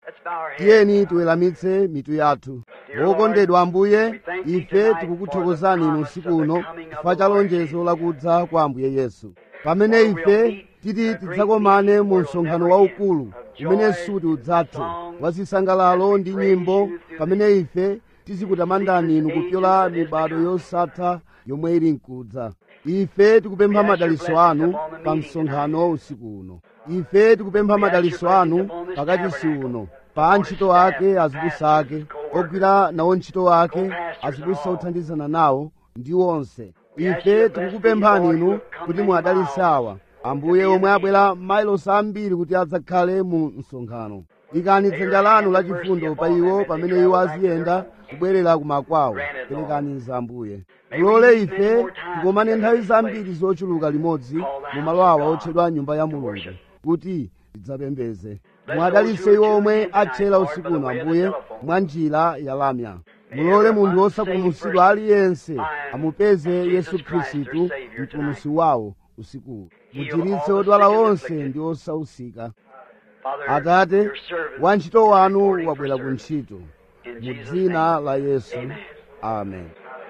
Let's bow our heads. tiyeni tiweramitse mitu yathu wokondedwa ambuye ife tikukuthokozani inu usiku uno chifukwa cha lonjezo lakudza kwa ambuye yesu pamene ife titi tidzakomane mu msonkhano waukulu umene suti udzathe wa zisangalalo ndi nyimbo pamene ife tizikutamandani inu kupyola mibado yosatha yomwe ili mkudza ife tikupempha madaliso anu pa msonkhano usiku uno ife tikupempha madaliso anu pakati si uno pa antchito ake azibusa ake ogwira nawo ntchito ake azibusa othandizana nawo ndi onse ife tikukupemphani inu kuti muadalitse awa ambuye omwe abwera mailosi ambiri kuti adzakhale mu msonkhano ikani dzanja lanu lachifundo pa iwo pamene iwo aziyenda kubwerera kumakwawo perekani za ambuye mulole ife tikomane nthawi zambiri zochuluka limodzi mu malo awa otchedwa nyumba ya mulungu kuti tidzapembeze mwadalitse iwo omwe atchera usiku uno ambuye mwa njira ya lamya mulole munthu wosapulumutsidwa aliyense amupeze yesu khristu mpulumutsi wawo usikuwu muchiritse odwala onse ndi osausika Father, atate your servant, wantchito wanu wabwera ku ntchito in mu Jesus' dzina name. la yesu Amen. amen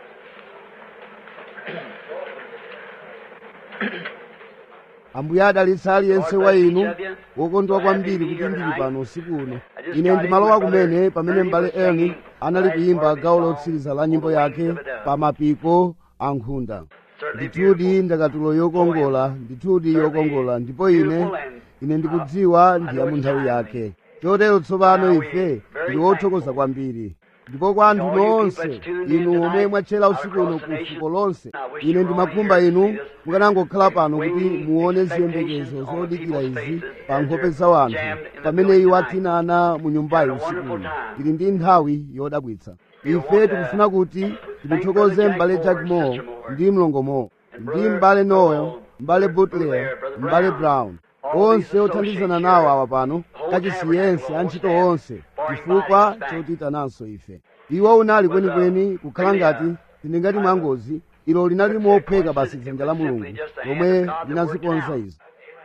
ambuye adalitse aliyense wa inu wokondwa kwambiri kuti ndili pano usiku uno ine ndimalowa kumene pamene m'bale elni anali kuyimba gawo lotsiriza la nyimbo yake pa mapiko a nkhunda ndithudi ndakatulo yokongola ndithudi yokongola ndipo ine ine ndikudziwa ndi ya mu nthawi yake chotero tsopano ife ndi othokoza kwambiri ndipo kwa anthu nonse inu omwe mwatchera usiku uno ku fuko lonse ine ndimakhumba inu mukanangokhala pano kuti muone ziyembekezo zodikira izi pa nkhope za anthu pamene iwo athinana mu nyumbayi usiku uno tili ndi nthawi yodabwitsa ife tikufuna kuti timuthokoze m'bale jack moore ndi mlongo moore ndi m'bale noel m'bale butler m'bale brown onse othandizana nawo awa pano kachisiyense antchito onse chifukwa chotitananso ife iwo unali kwenikweni kukhala ngati tindingati mwangozi ilo linali mopheka basi dzanja la mulungu lomwe linazikonza izo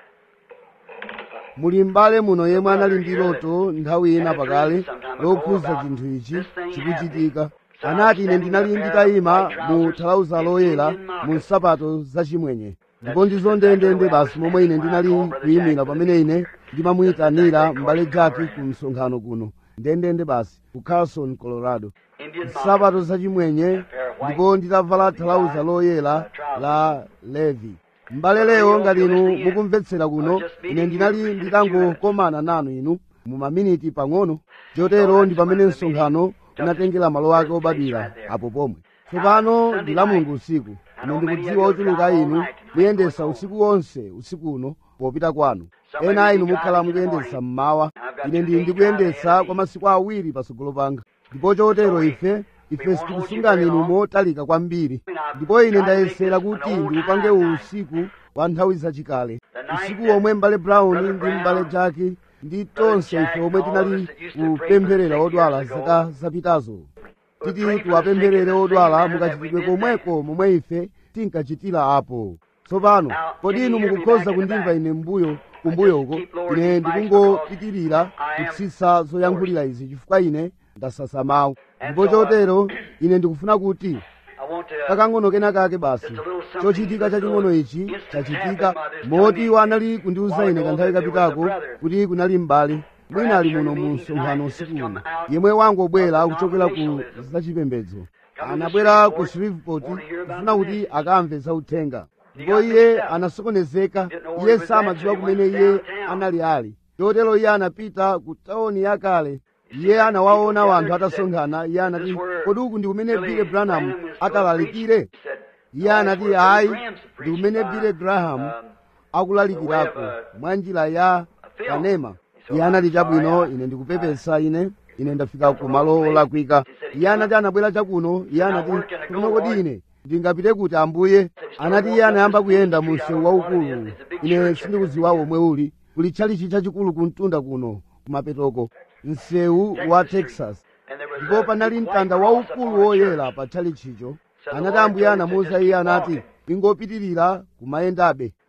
muli m'bale muno yemwe anali ndi loto nthawi ina pakale lokhuza chinthu ichi chikuchitika anati ine ndinali nditayima mu thalauza loyera mu nsapato zachimwenye ndipo ndizo ndendende basi momwe ine ndinali kuyimira pamene ine ndimamuyitanira m'bale jaki ku msonkhano kuno ndendende basi ku carson colorado nsapato zachimwenye ndipo nditavala thalauza loyera la levi m'bale lero ngati inu mukumvetsera kuno ine ndinali nditangokomana nanu inu mu maminiti pang'ono chotero ndi pamene msonkhano unatengera malo ake obadwira apo pomwe tsopano ndi la mulungu usiku ine ndikudziwa ochuluka inu muyendesa usiku wonse usiku uno popita kwanu ena a inu mukhala mukuyendesa mmawa ine ndili ndikuyendesa kwa masiku awiri patsogolo panga ndipo chotero ife ife sitikusungani inu motalika kwambiri ndipo ine ndayesera kuti ndiupange uwu usiku wa nthawi zachikale usiku omwe m'bale brown ndi m'bale jaki ndi tonse ife omwe tinali kupempherera odwala zaka zapitazo titi tiwapempherere odwala mukachitidwe komweko momwe ife tinkachitira apo tsopano kodi inu mukukhoza kundimva ine mbuyo kumbuyoko ine ndikungopitirira kutsitsa zoyankhulira izi chifukwa ine ndasasa mawu ndipo chotero ine ndikufuna kuti I want to, uh, kakang'ono kena kake basi chochitika chaching'ono ichi chachitika moti iwo anali kundiwuza ine kanthawi kapitako kuti kunali m'bale mwina ali muno mu msonkhano usiku uno yemwe wangobwera kuchokera ku zachipembedzo anabwera ku shreveport kufuna kuti akamve zauthenga ndipo iye anasokonezeka iye samadziwa kumene iye anali ali chotero iye anapita ku tawuni yakale iye anawaona wanthu atasonkhana iye anati kodi uku ndi kumene bile branham akalalikire iye anati ayi ndi kumene bile graham akulalikirako mwa njira ya kanema iye anati chabwino ine ndikupepesa ine ine ndafika ku malo olakwika iye anati anabwera chakuno iye anati kuno kodi ine ndingapite kuti ambuye anati iye anayamba kuyenda mu msewu waukulu ine sindikudziwa omwe uli kuli tchalichi chachikulu kumtunda kuno kumapetoko msewu wa texas and there was ndipo a panali white mtanda cross waukulu upon the woyera church. pa tchalichicho anati ambuye anamuwuza iye anati ingopitirira kumayendabe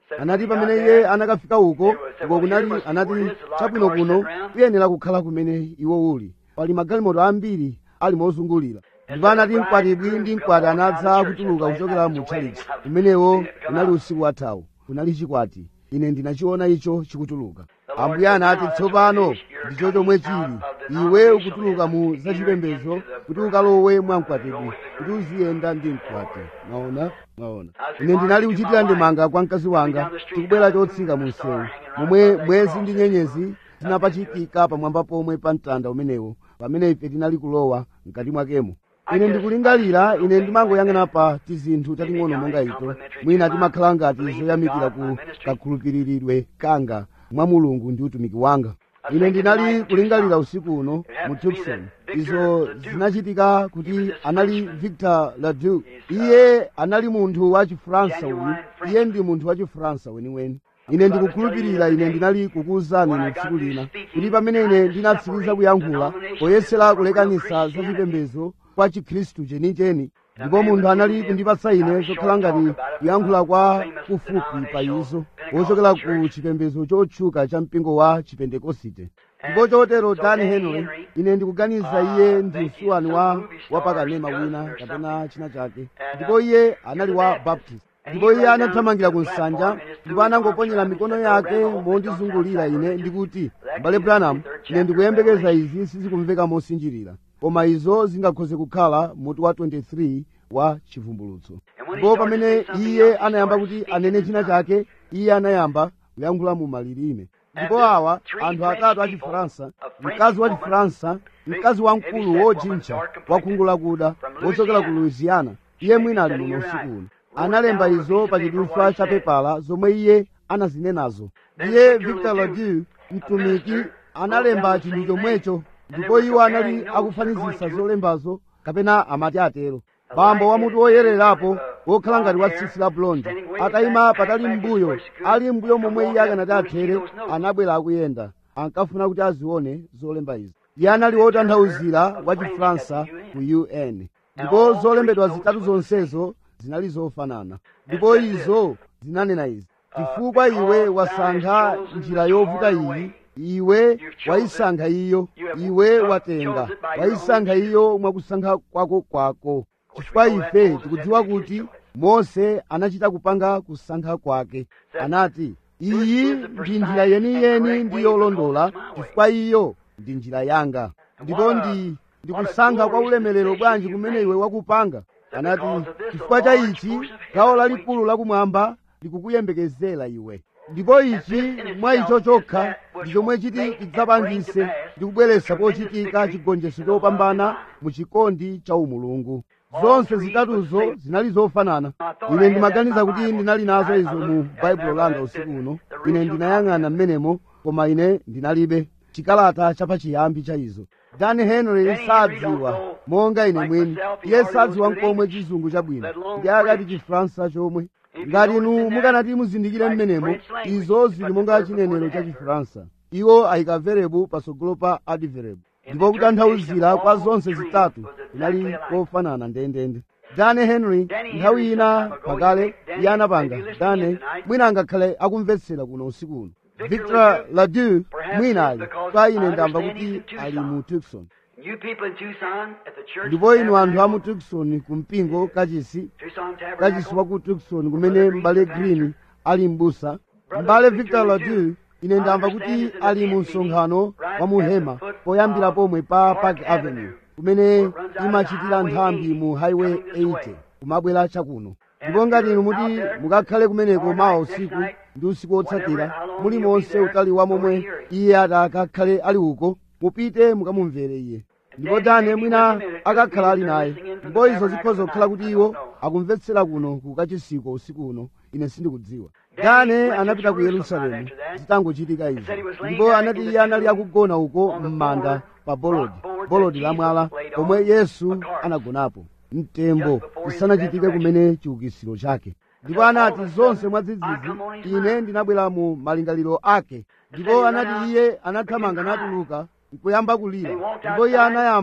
anati pamene iye anakafika uko uko kunali anati chabwino kuno kuyenera kukhala kumene iwo uli pali magalimoto ambiri ali mozungulira ndipo anati mkwatibwi ndi mkwati anadza kutuluka kuchokera mu tchalitchi umenewo unali usiku wathawu kunali chikwati ine ndinachiona icho chikutuluka ambuye anati tsopano ndicho chomwe chili iwe ukutuluka mu zachipembedzo kuti ukalowe mwa mkwatibwi kuti uziyenda ndi mkwati mwaona mwaona ine ndinali kuchitira ndimanga kwa mkazi wanga tikubwera chotsika mu msewu momwe mwezi ndi nyenyezi zinapachitika pamwamba pomwe pa mtanda umenewo pamene ife tinali kulowa mkati mwakemo ine ndikulingalira ine ndimangoyang'ana pa tizinthu tating'ono monga ito mwina timakhala ngati zoyamikira ku kakhulupiriridwe kanga mwa mulungu ndi utumiki wanga ine ndinali kulingalira usiku uno mu tucson izo zinachitika kuti anali victor ladu iye anali munthu wa chifaransa uyu iye ndi munthu wa chifaransa weniweni ine ndikukhulupirira ine ndinali kukuwuzani inu tsiku lina kuti pamene ine ndinatsiriza kuyankhula poyesera kulekanisa za chipembedzo kwa chikhristu chenicheni ndipo munthu anali kundipatsa ine zokhala ngati kuyankhula kwa kufupi pa izo wochokera ku chipembedzo chotchuka cha mpingo wa chipentekosite ndipo chotero dan henry ine ndikuganiza iye ndi msuwani wa wapakanema wina kapena china chake ndipo iye anali wa baptist ndipo iye anathamangira ku nsanja ndipo anangoponyera mikono yake mondizungulira ine ndikuti mbale branham ine ndikuyembekeza izi sizikumveka mosinjirira koma izo zingakhoze kukhala mutu wa 23 wa chivumbulutso ndipo pamene iye anayamba kuti anene china chake iye anayamba kuyankhula mu malilime ndipo awa anthu atatu a chifaransa mkazi wa chifaransa mkazi wamkulu wojintcha wakhungu lakuda wochokera ku louisiana iye mwina ali muno usiku uno analemba izo pa chidutswa cha pepala zomwe iye anazinenazo iye victor ladu mtumiki analemba chinthu chomwecho ndipo iwo anali akufanizisa zolembazo kapena amati atero bambo wa mutu woyererapo wokhala ngati wa tsitsi la blondi atayima patali mbuyo ali mbuyo momwe iye akanati athere anabwera akuyenda ankafuna kuti azione zolemba izi iye anali wotanthauzira wa chifaransa ku un ndipo zolembedwa zitatu zonsezo zinali zofanana ndipo izo zinanena izi chifukwa iwe wasankha njira yovuta iyi iwe wayisankha iyo iwe watenga wayisankha iyo mwakusankha kwako kwako chifukwa ife tikudziwa kuti mose anachita kupanga kusankha kwake anati iyi ndi njira yeniyeni ndi yolondola chifukwa iyo ndi njira yanga ndipo ndi ndikusankha kwa ulemerero bwanji kumene iwe wakupanga anati chifukwa cha ichi gawo lalikulu lakumwamba likukuyembekezera iwe ndipo ichi mwa icho chokha ndi chomwe chiti chidzapangise ndi kubweretsa pochitika chigonjetso chopambana mu chikondi cha umulungu zonse zitatuzo zinali zofanana ine ndimaganiza kuti ndinali nazo izo mu baibulo langa usiku uno ine ndinayang'ana m'menemo koma ine ndinalibe chikalata chapachiyambi cha izo dan henry sadziwa monga ine mwini iye sadziwa nkomwe chizungu chabwino ndi akati chifaransa chomwe ngati inu mukanati muzindikire m'menemo izo zili monga chinenero cha chifaransa iwo ayika verebu patsogolo pa adverebu ndipo kutanthauzira kwa zonse zitatu inali kofanana ndendende dane henry nthawi ina pakale iye anapanga dane mwina angakhale akumvetsera kuno usiku uno victor ladu mwina ali kwa ine ndamva kuti ali mu tucson You people in Tucson at the church. ndipo inu anthu a mu tucson ku mpingo kachisi Tucson kachisi Tabernacle. wa ku tucson kumene m'bale green ali m'busa m'bale victor ladu ine ndamva kuti ali mu msonkhano wa muhema poyambira pomwe pa park avenue kumene imachitira nthambi mu highway 80 kumabwera chakuno ndipo ngati inu muti mukakhale kumeneko mawa usiku ndi usiku wotsatira muli monse utali wa momwe iye atakakhale ali uko mupite mukamumvere iye ndipo dane mwina akakhala ali naye ndipo izo zikhoza kukhala kuti iwo akumvetsera kuno ku kachisiko usiku uno ine sindikudziwa dane anapita ku yerusalemu zitangochitika izo ndipo anati iye anali akugona uko m'manda pa bolodi bolodi la mwala pomwe yesu anagonapo mtembo kusanachitike kumene chiukisiro chake ndipo anati zonse mwadzidzidzi ine ndinabwera mu malingaliro ake ndipo anati iye anathamanga natuluka nkuyamba kulira ndipo iye anayamba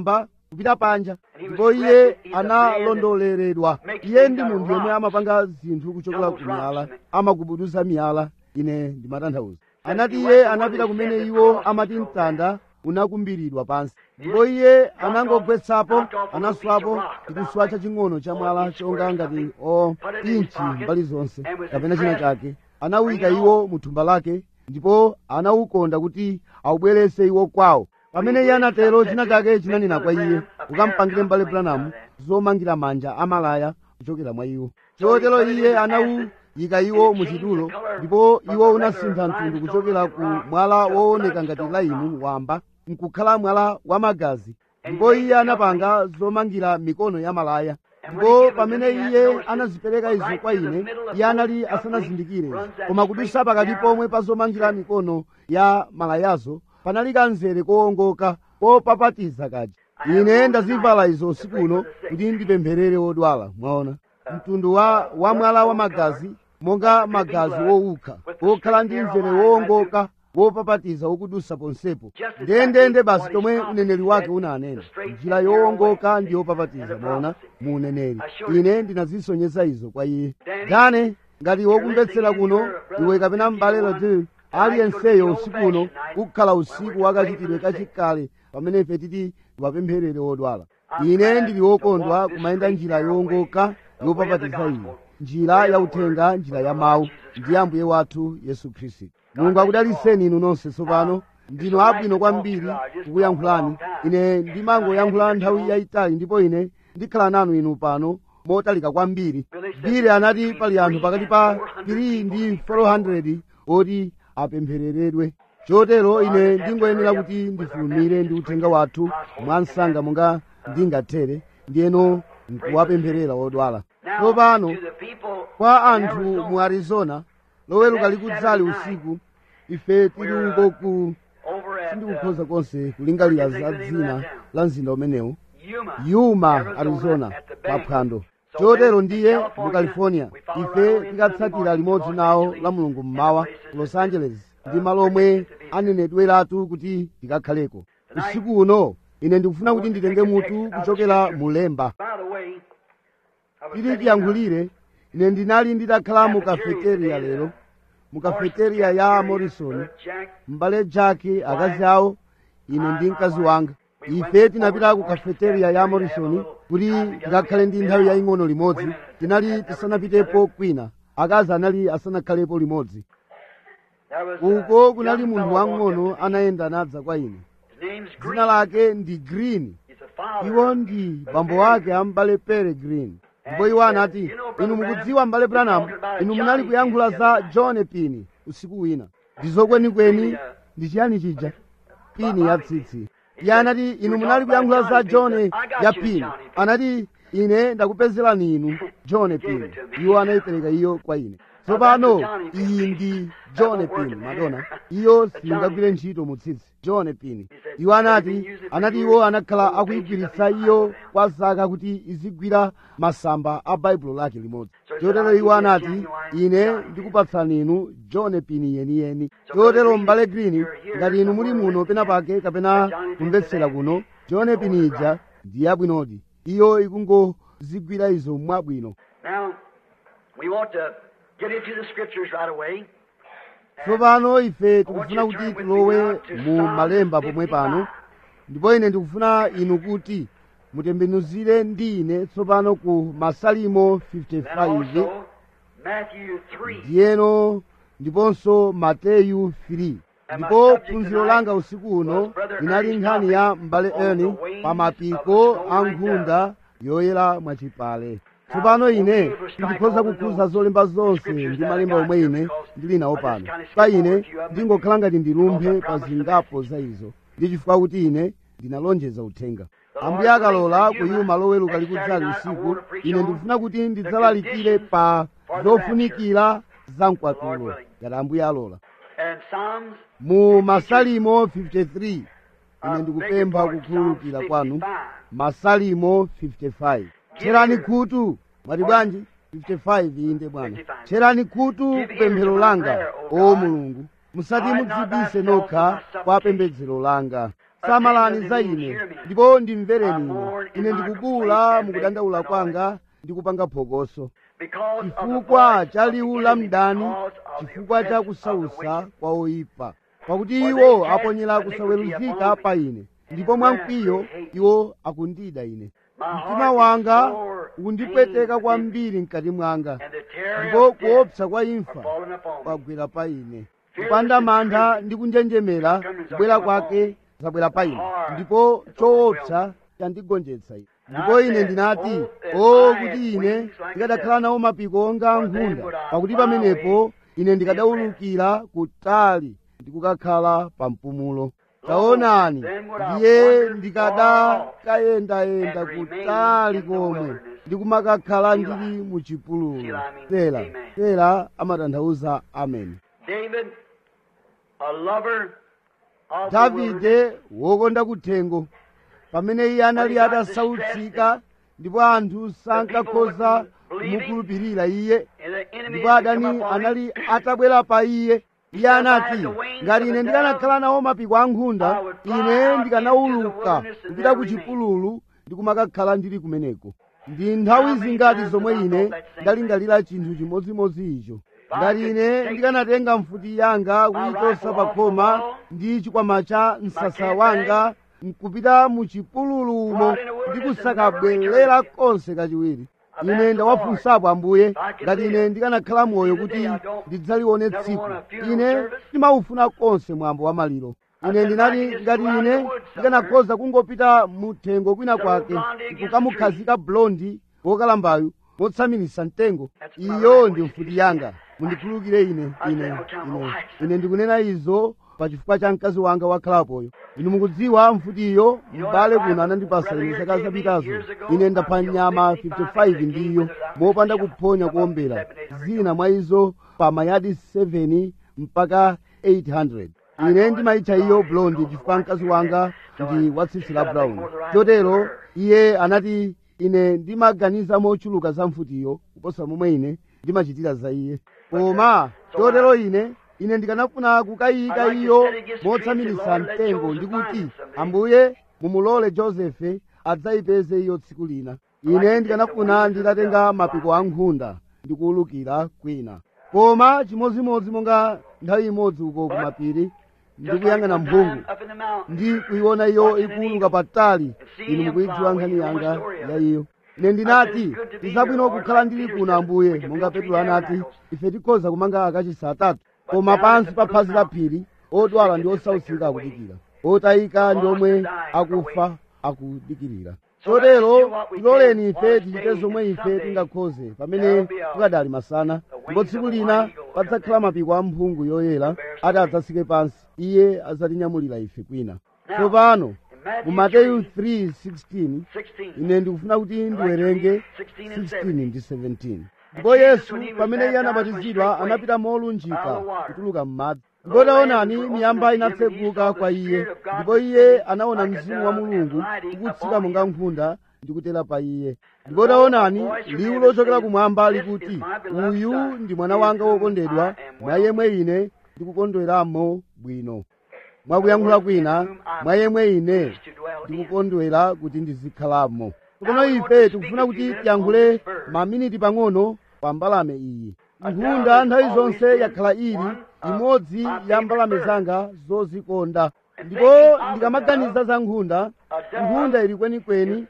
kupita panja ndipo iye analondoleredwa iye ndi munthu yemwe amapanga zinthu kuchokera ku miyala amagubuduza miyala ine ndimatanthauza anati iye anapita kumene iwo amati mtanda unakumbiridwa pansi ndipo iye anangogwetsapo anaswapo chikuswa chaching'ono cha mwala chonga ngati o inchi mbali zonse kapena china chake anawuyika iwo mu thumba lake ndipo anawukonda kuti awubwerese iwo kwawo pamene iye anatero china chake chinanena kwa iye ukampangire mbale branamu zomangira manja amalaya kuchokera mwa iwo chotero iye anawuyika iwo mu chitulo ndipo iwo unasintha mtundu kuchokera ku mwala wooneka ngati laimu wamba nkukhala mwala wamagazi ndipo iye anapanga zomangira mikono ya malaya ndipo pamene iye anazipereka izo kwa ine iye anali asanazindikire izo koma kudutsa pakati pomwe pa zomangira mikono ya malayazo panali kanzere kowongoka kopapatiza kaja ine ndazivala izo usiku uno kuti ndipempherere odwala mwaona mtundu wa, wa mwala wa magazi monga magazi wowukha wokhala ndi mzere wowongoka wopapatiza wokudusa ponsepo ndendende basi tomwe uneneri wake unanena njira yowongoka ndi yopapatiza mwaona mu uneneri ine ndinazisonyeza izo kwa iye dane ngati wokumvetsera kuno iwe kapena m'bale lodil aliyenseyo usiku uno kukhala usiku wakachitidwe kachikale pamene ife titi tiwapempherere odwala ine ndili wokondwa kumayenda njira yowongoka yopapatiza iyi njira yauthenga njira ya mawu ndi ambuye wathu yesu khristu mulungu akudaliseni inu nonse tsopano ndinu abwino kwambiri kukuyankhulani ine ndimangoyankhula nthawi yayitali ndipo ine ndikhala nanu inu pano motalika kwambiri bile anati pali anthu pakati pa 3 ndi 400 oti apemphereredwe chotero ine ndingoyenera kuti ndifulumire ndi uthenga wathu mwansanga monga ndingathere ndiyeno nkuwapempherera odwala tsopano kwa anthu mu arizona loweruka likudzali usiku ife tili uko ku sindikukhoza konse kulingalira za dzina la mzinda umenewu yuma arizona paphwando chotero ndiye mu california ife tikatsatira limodzi nawo la mulungu mmawa ku los angeles ndi malo omwe anenedweratu kuti tikakhaleko usiku uno ine ndikufuna kuti nditenge mutu kuchokera mulemba tili tiyankhulire ine ndinali nditakhala mu kafeteriya lero mu kafeteriya ya morrison m'bale jake akazi awo ine ndi mkazi wanga ife tinapita ku kafeteriya ya morrison kuti tikakhale ndi nthawi yaying'ono limodzi tinali tisanapitepo kwina akazi anali asanakhalepo limodzi uko kunali munthu wang'ono anayenda nadza kwa ine dzina lake ndi green iwo ndi bambo wake ambale pere green ndipo iwo anati inu mukudziwa mbale branham inu munali kuyankhula za john pini usiku wina ndizokwenikweni ndi chiyani chija pini ya tsitsi iye anati inu munali kuyankhula za john ya pini anati ine ndakupezerani inu john pini iwo anayipereka iyo kwa ine tsopano iyi ndi john pini madona iyo singagwire ntchito mu tsitsi john pini iwo anati anati iwo anakhala akuyigwiritsa iyo kwa zaka kuti izigwira masamba a baibulo lake limodzi chotero iwo anati ine ndikupatsani inu john pini yeniyeni chotero m'bale green ngati inu muli muno pena pake kapena kumvetsera kuno john pini ija ndi yabwinodi iyo ikungozigwira izo mwabwino Now, we want to get into the scriptures right away. tsopano ife tikufuna kuti tilowe mu malemba pomwe pano ndipo ine ndikufuna inu kuti mutembenuzire ndi ine tsopano ku masalimo Then 55 also Matthew 3. ndiyeno ndiponso mateyu 3 ndipo phunziro langa usiku uno linali nkhani ya m'bale eni pa mapiko a nkhunda yoyera mwachipale tsopano ine ndikhoza kukhuza zolemba zonse ndi malemba omwe ine ndili nawo pano pa ine ndingokhala ngati ndilumphe pa zingapo za izo ndi chifukwa kuti ine ndinalonjeza uthenga ambuye akalola kuyima loweruka likudzali usiku ine ndikufuna kuti ndidzalalikire pa zofunikira za mkwatulo ngati ambuye alola And Psalms mu masalimo 53 ine ndikupempha kukhululukira kwanu masalimo 55 tcherani khutu mwati bwanji 55 inde bwana tcherani khutu kupemphero langa o mulungu musati mudzibise nokha kwa pembedzero langa samalani za ine ndipo ndimvereni ine ine ndikubula mukudandaula kwanga ndikupanga phokoso chifukwa cha liwu la mdani chifukwa cha kusausa kwa oyipa pakuti iwo aponyera kusaweruzika pa ine ndipo mwamkwiyo iwo akundida ine mtima wanga ukundipweteka kwambiri mkati mwanga ndipo kuopsa kwa imfa kwagwera pa ine kupanda mantha ndi kunjenjemera kubwera kwake zabwera pa ine ndipo choopsa chandigonjetsa ine ndipo ine ndinati o kuti ine ndikadakhala nawo mapiko onga nkhunda pakuti pamenepo ine ndikadawulukira kutali ndikukakhala pa mpumulo taonani ndiye ndikadakayendayenda kutali komwe ndikumakakhala ndili mu chipululu tera tera amatanthauza ameni David, a lover of the wilderness, davide wokonda kuthengo pamene iye anali atasautsika ndipo anthu sankakhoza kumukhulupirira iye and the enemy ndipo had come adani upon him. anali atabwera pa iye iye anati ngati ine ndikanakhala nawo mapiko a nkhunda ine ndikanawuluka kupita ku chipululu ndikumakakhala ndili kumeneko ndi nthawi zingati zomwe ine ndalingalira chinthu chimodzimodzi icho ngati ine ndikanatenga mfuti yanga kuyichosa pa khoma ndi chikwama cha msasa wanga nkupita mu chipululu umo ndikusakabwerera konse kachiwiri ine ndawafunsapo ambuye ngati ine ndikanakhala moyo kuti ndidzalione tsiku ine ndimawufuna konse mwambo wa maliro ine ndinati ngati ine ndikanakhoza kungopita muthengo kwina kwake kukamukhazika blondi wokalambayu motsamirisa mtengo iyo ndi mfuti yanga mundikhululukire ine ine ine ine ndikunena izo pa chifukwa cha mkazi wanga wakhalapoyo inu mukudziwa mfutiyo m'bale kuno anandipasa ine zaka zapitazo ine ndapha nyama 55 ndiyo mopanda kuphonya kuombera zina mwa izo pa mayadi 7 mpaka 800 ine ndimayitcha iyo blondi chifukwa mkazi wanga ndi watsitsi la brown chotero iye anati ine ndimaganiza mochuluka za mfutiyo kuposa momwe ine ndimachitira za iye koma chotero ine ine ndikanafuna kukayika iyo motsamiritsa mtengo ndikuti ambuye mumulole josefe adzayipeze iyo tsiku lina ine ndikanafuna nditatenga mapiko a nkhunda ndikuwulukira kwina koma chimodzimodzi monga nthawi imodzi uko kumapiri ndikuyang'ana mphungu ndi kuyiona iyo ikuwuluka patali inu mukuyidziwa nkhani yanga ya iyo ine ndinati ndizabwino kukhala ndili kuno ambuye monga petro anati ife tikhoza kumanga akachisi atatu koma pansi pa phazi la phiri odwala ndi osautsika akudikira otayika ndi omwe akufa akudikirira chotero tiloleni ife tichite zomwe ife tingakhoze pamene tikadali masana ndipo tsiku lina padzakhala mapiko a mphungu yoyera ati adzatsike pansi iye adzatinyamulira ife kwina tsopano mu mateyu 3:16 ine ndikufuna kuti ndiwerenge 16 ndi 17 ndipo yesu pamene iye anabatizidwa anapita molunjika kutuluka m'madzi ndipo taonani miyamba inatseguka kwa iye ndipo iye anaona mzimu wa mulungu ukutsika monga nkhunda ndi kutera pa iye ndipo taonani liwu lochokera kumwamba likuti uyu ndi mwana wanga wokondedwa mwa yemwe ine ndikukondweramo bwino mwakuyankhula kwina mwa yemwe ine ndikukondwera kuti ndizikhalamo tsopano ife tikufuna kuti tiyankhule maminiti pang'ono pa mbalame iyi nkhunda nthawi zonse yakhala ili imodzi ya mbalame zanga zozikonda ndipo ndikamaganiza za nkhunda nkhunda ili kwenikweni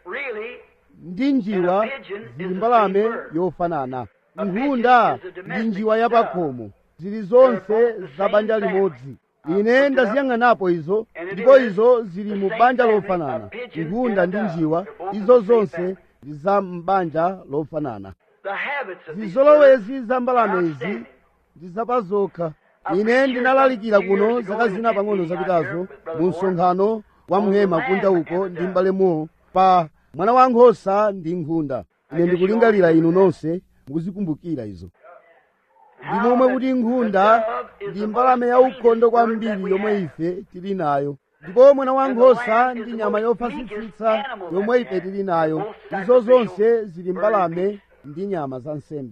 ndi njiwa zili mbalame yofanana nkhunda ndi njiwa yapakhomo zili zonse za banja limodzi ine ndaziyang'anapo izo ndipo izo zili mu banja lofanana nkhunda ndi njiwa izo zonse ndi za m'banja lofanana zizolowezi za mbalame izi ndi zapazokha ine ndinalalikira kuno zaka zina pang'ono zapitazo mu msonkhano wa mhema kunja uko ndi m'bale muwo pa mwana wa nkhosa ndi nkhunda ine ndikulingalira inu nonse mukuzikumbukira izo ndi momwe kuti nkhunda ndi mbalame yaukhondo kwambiri yomwe ife tili nayo ndipo mwana wa nkhosa ndi nyama yofasitsitsa yomwe ife tili nayo izo zonse zili mbalame ndi nyama za nsembe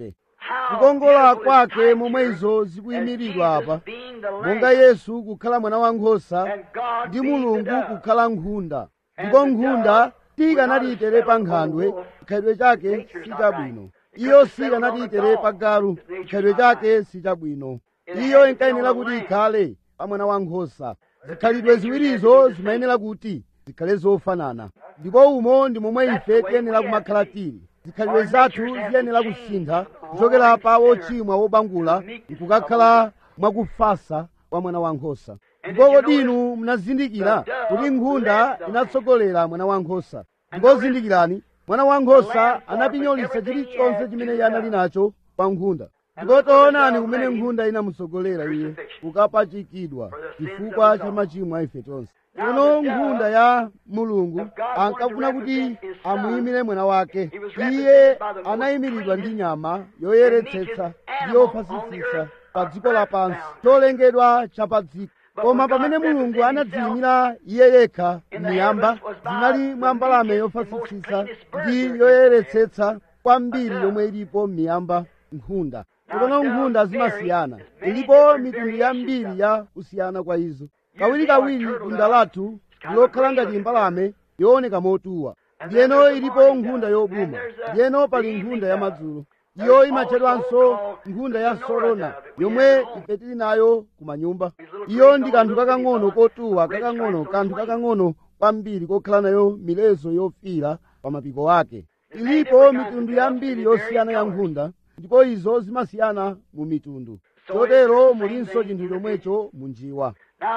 kukongola kwake momwe izo zikuyimiridwa apa monga yesu kukhala mwana wankhosa ndi mulungu kukhala nkhunda ndipo nkhunda sikanatiyitere pa nkhandwe chikhalidwe chake sichabwino iyo sikanatiyitere pa galu chikhalidwe chake sichabwino iyo inkayenera kuti ikhale pa mwana wankhosa zikhalidwe ziwirizo zimayenera kuti zikhale zofanana ndipo umo ndi momwe ife tiyenera kumakhala tili zikhalidwe zathu ziyenera kusintha kuchokera pa wochimwa wobangula nkukakhala mwakufasa kwa mwana wankhosa ndipo kodi inu munazindikira kuti nkhunda inatsogolera mwana wankhosa ndipo zindikirani mwana wankhosa anapinyolitsa chilichonse chimene iye anali nacho pa nkhunda ndipo taonani kumene nkhunda inamutsogolera iye kukapachikidwa chifukwa cha machimo a ife tonse tsono nkhunda ya mulungu ankafuna kuti amuyimire mwana wake iye anayimiridwa ndi nyama yoyeretsetsa ndi yofasisisa pa dziko lapansi cholengedwa cha pa dziko koma pamene mulungu anadziyimira iye yekha miyamba zinali mwa mbalame yofasisisa ndi yoyeretsetsa kwambiri yomwe ilipo miyamba nkhunda tsono nkhunda zimasiyana ilipo mitundu yambiri ya kusiyana kwa izo kawirikawiri bunda lathu lokhala ngati mbalame yooneka motuwa ndiyeno ilipo nkhunda yobuma ndiyeno pali nkhunda ya madzulo iyo imatchedwanso nkhunda ya sorona yomwe ife tili nayo kumanyumba iyo ndi kanthu kakang'ono kotuwa kakang'ono kanthu kakang'ono kwambiri kokhala nayo milezo yofiira pa mapiko ake ilipo mitundu yambiri yosiyana ya nkhunda ndipo izo zimasiyana mu mitundu chotero mulinso chinthu chomwecho munjiwa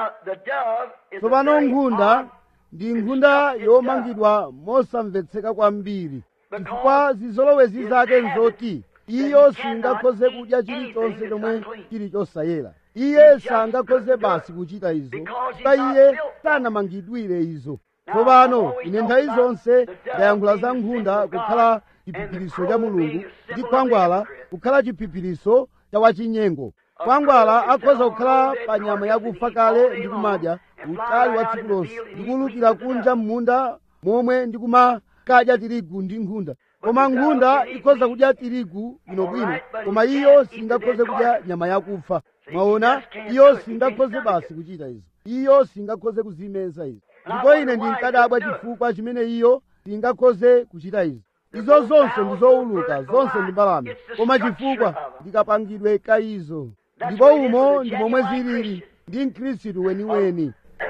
tsopano nkhunda ndi nkhunda yomangidwa mosamvetseka kwambiri chifukwa zizolowezi zake nzoti iyo singakhoze kudya chilichonse chomwe chili chosayera iye sangakhoze basi kuchita izo chifukwa iye sanamangidwire izo tsopano ine nthawi zonse ndayankhula za nkhunda kukhala chiphiphiritso cha mulungu ndi khwangwala kukhala chiphiphiritso cha wachinyengo khwangwala akhoza kukhala pa nyama yakufa kale ndi kumadya utali wa tsiku lonse ndikulukira kunja m'munda momwe ndikumakadya tirigu ndi nkhunda koma nkhunda ikhoza kudya tirigu bwinobwino koma iyo singakhoze kudya nyama yakufa mwaona iyo singakhoze basi kuchita izo iyo singakhoze kuzimeza izo ndipo ine ndinkadabwa chifukwa chimene iyo singakhoze kuchita izo izo zonse ndi zowuluka zonse ndi mbalame koma chifukwa ndikapangidwe ka izo ndipo umo ndi momwe zilili ndi mkhristu weniweni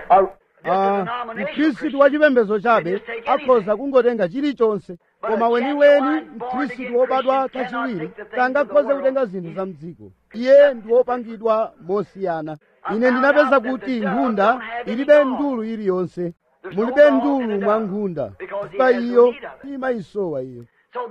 mkhristu wa chipembedzo chabe akhoza kungotenga chilichonse koma weniweni mkhristu wobadwa kachiwiri sangakhoze kutenga zinthu za mdziko iye ndi wopangidwa mosiyana ine ndinapeza kuti nkhunda ilibe ndulu iliyonse mulibe ndulu mwa nkhunda chifukwa iyo imayisowa iyo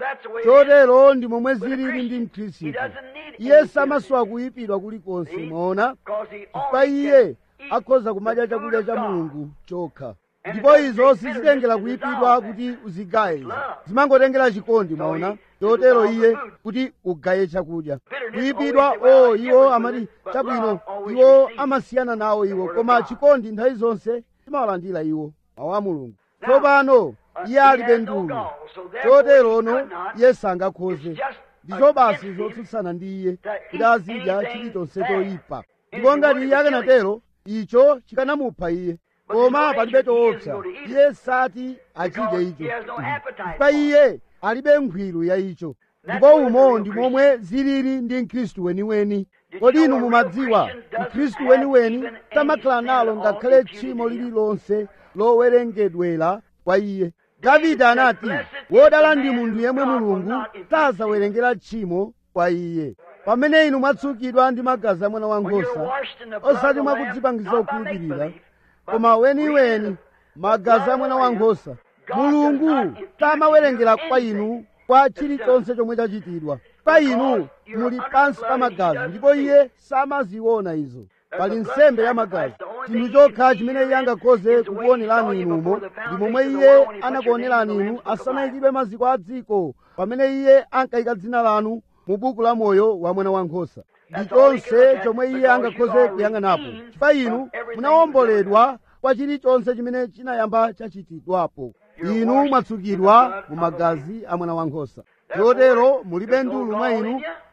chotero ndi momwe zilili ndi mkhristu iye samasowa kuyipidwa kulikonse mwaona chifukwa iye akhoza kumadya chakudya cha mulungu chokha ndipo izo sizitengera kuyipidwa kuti uzigaye izo zimangotengera chikondi mwaona chotero iye kuti ugaye chakudya kuyipidwa o iwo amati chabwino iwo amasiyana nawo iwo koma chikondi nthawi zonse chimawalandira iwo mawu a mulungu tsopano iye alibe ndulu choterono iye sangakhoze ndizo basi zotsutsana ndi iye kuti azidya chilichonse choyipa ndipo ngati iye akanatero icho chikanamupha iye koma palibe choopsa iye sati achidye icho chifukwa iye alibe nkhwiru ya icho ndipo umo ndi momwe zilili ndi mkhristu weniweni kodi inu mumadziwa mkhristu weniweni samakhala nalo ngakhale tchimo lililonse lowerengedwera kwa iye davide anati wodala ndi munthu yemwe mulungu sazawerengera tchimo kwa iye pamene inu mwatsukidwa ndi magazi a mwana wankhosa osati mwakudzipangiza kukhulupirira koma weniweni magazi a mwana wankhosa mulungu samawerengera kwa inu kwa chilichonse chomwe chachitidwa pa inu muli pansi pa magazi ndipo iye samaziona izo pali nsembe ya magazi chinthu chokha chimene iye angakhoze kukuonerani inumo ndi momwe iye anakuonerani inu asanayikidwe maziko a dziko pamene iye ankayika dzina lanu mu buku la moyo wa mwana wankhosa ndi chonse chomwe iye angakhoze kuyang'anapo chifukwa inu munawomboledwa kwa chilichonse chimene chinayamba chachitidwapo inu mwatsukidwa mu magazi a mwana wankhosa chotero mulibe ndulu mwa inu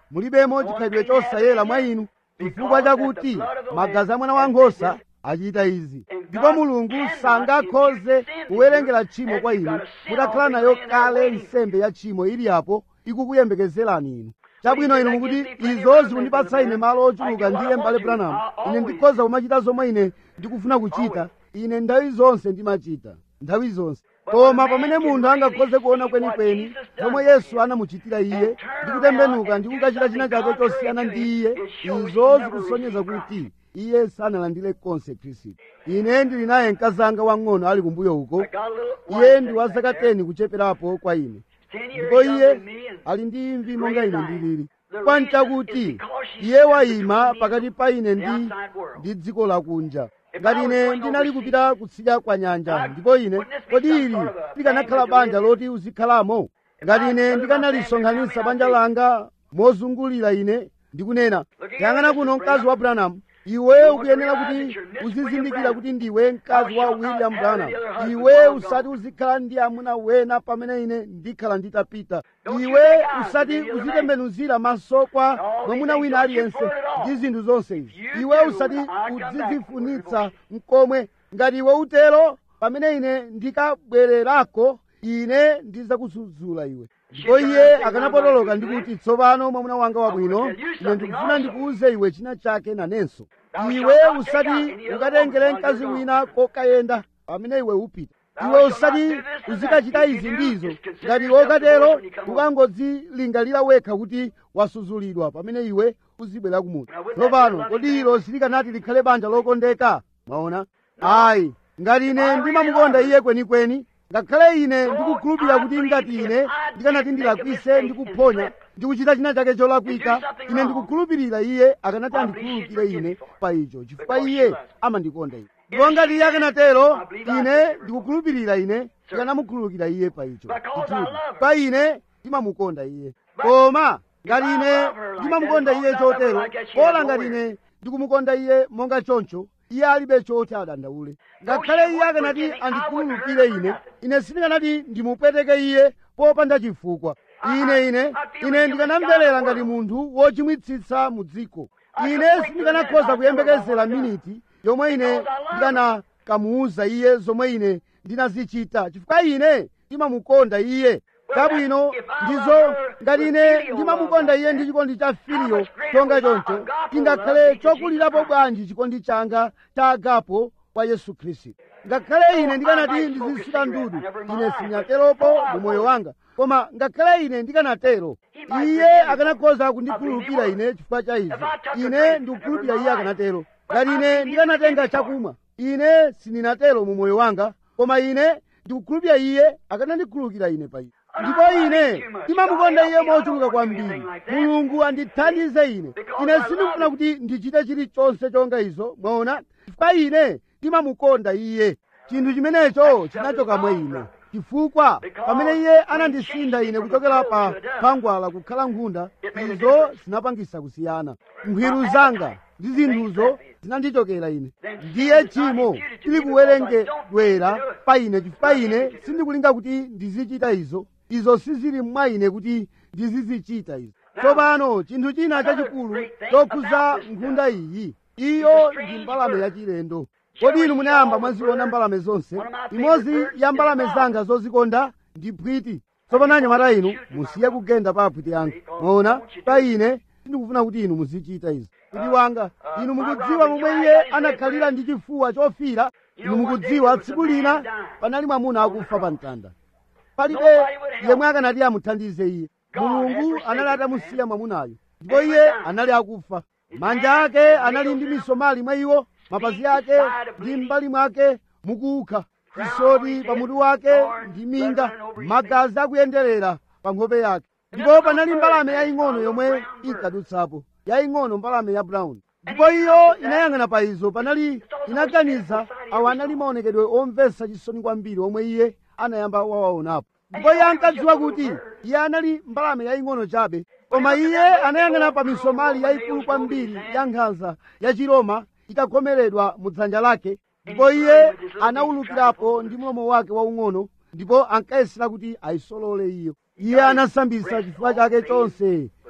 mulibemo chikhalidwe chosayera mwa inu chifukwa chakuti magazi a mwana wankhosa achita izi ndipo mulungu sangakhoze kuwerengera tchimo kwa inu mutakhala nayo kale nsembe ya tchimo ili apo ikukuyembekezerani inu chabwino inu mukuti izo zikundipatsa ine malo ochuluka ndiye m'bale branham ine ndikhoza kumachita zomwe ine ndikufuna kuchita ine nthawi zonse ndimachita nthawi zonse koma pamene munthu angakhoze kuona kwenikweni zomwe yesu anamuchitira iye ndi kutembenuka ndi kukachita china chake chosiyana ndi iye izo zikusonyeza kuti iye sanalandire konse khristu ine ndili naye mkazanga wang'ono ali kumbuyo uko iye ndi wa zaka 10 kucheperapo kwa ine ndipo iye ali ndi imvi monga ine ndilili kwanchakuti iye wayima pakati pa ine ndi ndi dziko lakunja ngati ine ndinali kupita kutsidya kwa nyanja ndipo ine kodi ili likanakhala banja loti uzikhalamo ngati ine ndikanalisonkhanitsa banja langa mozungulira ine ndikunena yang'ana kuno mkazi wa branham iwe ukuyenera kuti uzizindikira kuti ndiwe mkazi wa william branham iwe usati uzikhala ndi amuna wena pamene ine ndikhala nditapita iwe usati uzitembenuzira maso kwa mwamuna wina aliyense ndi zinthu zonse izi iwe usati uzizifunitsa mkomwe ngati iwe utero pamene ine ndikabwererako ine ndizakusudzula iwe ndipo iye akanapotoloka ndikuti tsopano mwamuna wanga wabwino ine ndikufuna ndikuuze iwe china chake nanenso iwe usati ukatengere mkazi wina kokayenda pamene iwe upita iwe usati uzikachita izi ndizo ngati iwe ukatero ukangodzilingalira wekha kuti wasudzulidwa pamene iwe uzibwera kumuti tsopano kodi ilo silikanati likhale banja lokondeka mwaona ayi ngati ine ndimamukonda iye kwenikweni ngakhale ine ndikukhulupirira kuti ngati ine ndikanati ndilakwise ndikuphonya ndikuchita china chake cholakwika ine ndikukhulupirira iye akanati andikhululukire ine pa icho chifukwa iye amandikonda ine ndipo ngati iye akanatero ine ndikukhulupirira ine ndikanamukhululukira iye pa icho chithudi pa ine ndimamukonda iye koma ngati ine ndimamukonda iye chotero kola ngati ine ndikumukonda iye monga choncho iye alibe choti adandaule ngakhale iye akanati andikhululukire ine ine sindikanati ndimupweteke iye popanda chifukwa ine ine ine ndikanamverera ngati munthu wochimwitsitsa mu dziko ine sindikanakhoza kuyembekezera miniti yomwe ine ndikanakamuwuza iye zomwe ine ndinazichita chifukwa ine ndimamukonda iye kabwino ndizo ngati ine ndimamukonda iye ndi chikondi cha filiyo chonga choncho chingakhale chokulirapo bwanji chikondi changa cha agapo kwa yesu khristu ngakhale ine ndikanati ndizisuta ndudu ine sinyateropo mu moyo wanga koma ngakhale ine ndikanatero iye akanakhoza kundikhululukira ine chifukwa cha izi ine ndikukhulupirira iye akanatero ngati ine ndikanatenga chakumwa ine sindinatero mu moyo wanga koma ine ndikukhulupirira iye akanandikhululukira ine pa izi ndipo ine ndimamukonda iye mochuluka kwambiri mulungu andithandize ine ine sindikufuna kuti ndichite chilichonse chonga izo mwaona chifukwa ine ndimamukonda iye chinthu chimenecho chinachoka mwa ine chifukwa pamene iye anandisintha ine kuchokera pa khwangwala kukhala nkhunda izo zinapangisa kusiyana nkhiru zanga ndi zinthuzo zinandichokera ine ndiye tchimo tili kuwerengedwera pa ine chifukwa ine sindikulinga kuti ndizichita izo izo sizili mwa ine kuti ndizizichita izo tsopano chinthu china chachikulu chokhuza nkhunda iyi iyo ndi mbalame yachilendo kodi inu munayamba mwaziona mbalame zonse imodzi ya mbalame zanga zozikonda ndi phwiti tsopano anyamata inu musiye kugenda pa aphwiti anga mwaona pa ine sindikufuna kuti inu muzichita izi kuti wanga inu mukudziwa momwe iye anakhalira ndi chifuwa chofira inu mukudziwa tsiku lina panali mwamuna akufa pa mtanda palibe yemwe akanati amuthandize iye mulungu anali atamusiya mwamunayo ndipo iye anali akufa manja ake anali ndi misomali mwa iwo mapazi ake ndi m'mbali mwake mukukha chisoti pamutu wake ndi minga magazi akuyenderera pa nkhope yake ndipo panali mbalame yaying'ono yomwe inkadutsapo yaying'ono mbalame ya brown ndipo iyo inayang'ana pa izo panali inaganiza awa anali maonekedwe omvetsa chisoni kwambiri omwe iye anayamba wawaonapo ndipo iye ankadziwa kuti iye anali mbalame yaying'ono chabe koma iye anayang'ana pa misomali yayikulu kwambiri ya nkhanza ya chiroma itakhomeredwa mu dzanja lake ndipo iye anawulukirapo ndi mlomo wake waung'ono ndipo ankayesera kuti ayisolole iyo iye anasambisa chifuwa chake chonse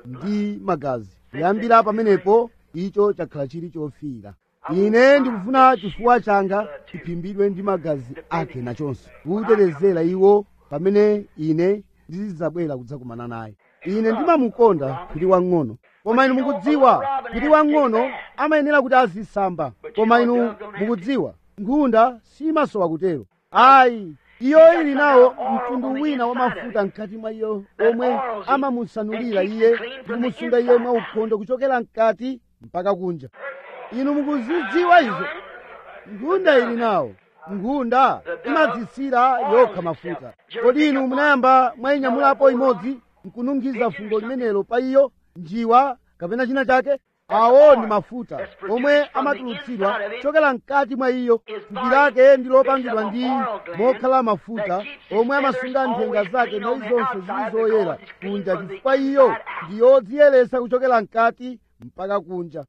ndi magazi kuyambira pamenepo icho chakhala chili chofiira ine ndikufuna chifuwa changa chiphimbidwe ndi magazi ake nachonso kutetezera iwo pamene ine ndizidzabwera kudzakumana naye ine ndimamukonda kuti wang'ono koma inu mukudziwa kuti wang'ono amayenera kuti azisamba koma inu mukudziwa nkhunda simasowa kutero ayi iyo ili nawo mtundu wina wa mafuta mkati mwa iyo omwe amamusanulira iye ndi kumusunga iye mwaukhondo kuchokera mkati mpaka kunja inu mukuzidziwa izo nkhunda ili nawo nkhunda imadzisira yokha mafuta kodi inu munayamba mwayinyamulapo imodzi nkununkhiza fungo limenelo pa iyo njiwa kapena china chake awo ndi mafuta omwe amatulutsidwa chokera mkati mwa iyo thupi lake ndi lopangidwa ndi mokhala mafuta omwe amasunga nthenga zake nthawi zonse zili zoyera kunja chifukwa iyo ndi yodziyeretsa kuchokera mkati mpaka kunja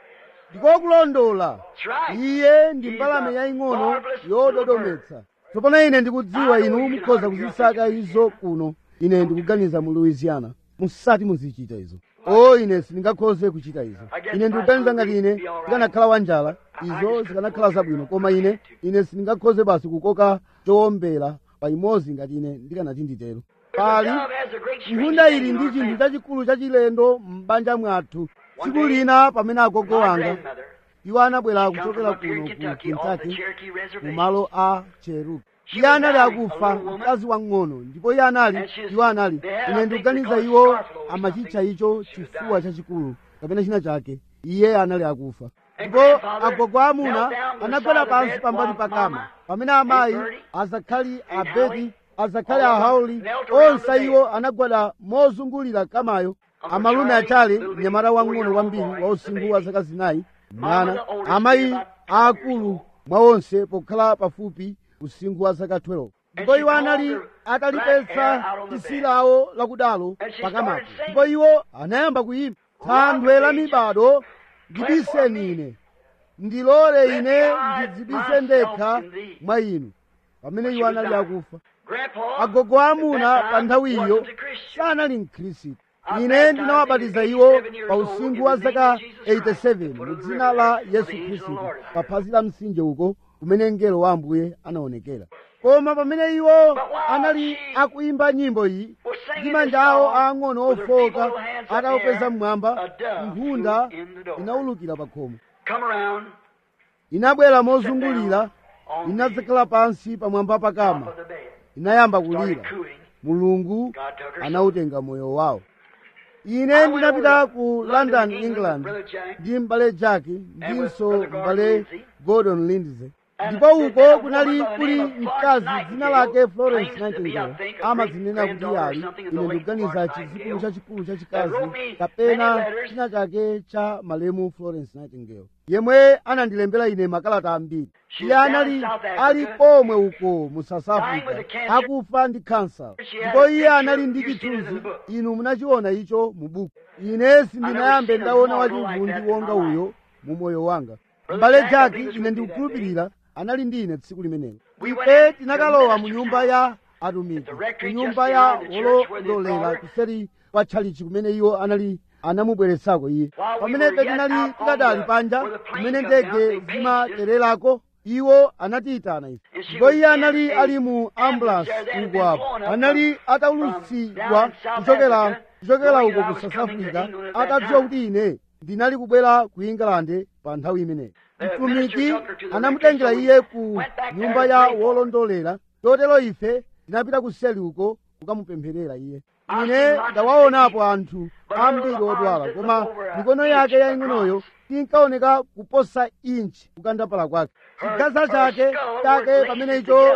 ndikokulondola iye ndi mbalame yaying'ono yododometsa tsopano ine ndikudziwa inu mukhoza kuzisaka izo kuno ine ndikuganiza mu louisiana musati muzichita izo o ine sindingakhoze kuchita izo ine ndikuganiza ngati ine ndikanakhala wanjala izo zikanakhala zabwino koma ine ine sindingakhoze basi kukoka chowombera pa imodzi ngati ine ndikanati nditero pali nkhunda ili ndi chinthu chachikulu chachilendo m'banja mwathu tsiku lina pamene agogo wanga iwo anabwera kuchokera kuno ku kentucky mu malo a cherubi iye anali akufa mkazi wang'ono ndipo iye anali iwo anali ine ndikuganiza iwo amachitcha icho chifuwa chachikulu kapena china chake iye anali akufa ndipo agogo amuna anagwera pansi pambali pakama pamene amayi azakhali abeti azakhali ahauli onse iwo anagwada mozungulira kamayo amalume achale mnyamata wang'ono kwambiri wa usinkhu wa zaka zinayi mwana amayi aakulu mwa onse pokhala pafupi usinkhu wa zaka 12 ndipo iwo anali atalipetsa tsitsi lawo lakudalo pakamapo ndipo iwo anayamba kuyimba thanthwe la mibado ndibiseni ine ndilole ine ndidzibise ndekha mwa inu pamene iwo anali akufa agogo amuna pa nthawiyo sanali mkhristu ine ndinawabatiza iwo pa usinkhu wa zaka 87 mu dzina la yesu khristu pa phazi la mtsinje uko kumene mngelo wa ambuye anaonekera koma pamene iwo anali akuimba nyimbo iyi ndi manja awo aang'ono ofoka atawopeza mmwamba nkhunda inawulukira pa khomo inabwera mozungulira inadzakhala pansi pamwamba pakama inayamba kulira mulungu anawutenga moyo wawo ine ndinapita ku london england ndi m'bale jack ndinso m'bale gordon lindsay ndipo uko kunali kuli mkazi dzina lake florence nightingale amazinena kuti ali ine ndikuganiza chizikulu chachikulu chachikazi kapena china chake cha malemu florence nightingale yemwe anandilembera ine makalata ambiri iye anali ali komwe uko mu south africa akufa ndi kansa ndipo iye anali ndi chithunzi inu munachiona icho mu buku ine sindinayambe ndaona wachivundi wonga uyo mu moyo wanga m'bale jack ine ndikukhulupirira anali ndi ine tsiku limenelo ife tinakalowa mu nyumba ya atumiki ku nyumba ya wolondolera kuseri kwa tchalichi kumene iwo anali anamubweretsako iye pamene ife tinali tikadali panja kumene ndege zimatererako iwo anatiyitana ife ndipo iye anali ali mu ambulance uko apo anali ataulutsidwa kuchokera kuchokera uko ku south africa atadziwa kuti ine ndinali kubwera ku england pa nthawi imeneyi mtumiki anamutengera iye ku nyumba ya wolondolera chotero ife tinapita kuseli uko kukamupempherera iye ine ndawaonapo anthu ambiri odwala koma mikono yake yaying'onoyo tinkaoneka kuposa inchi kukandapala kwake chigaza chake chake pamene icho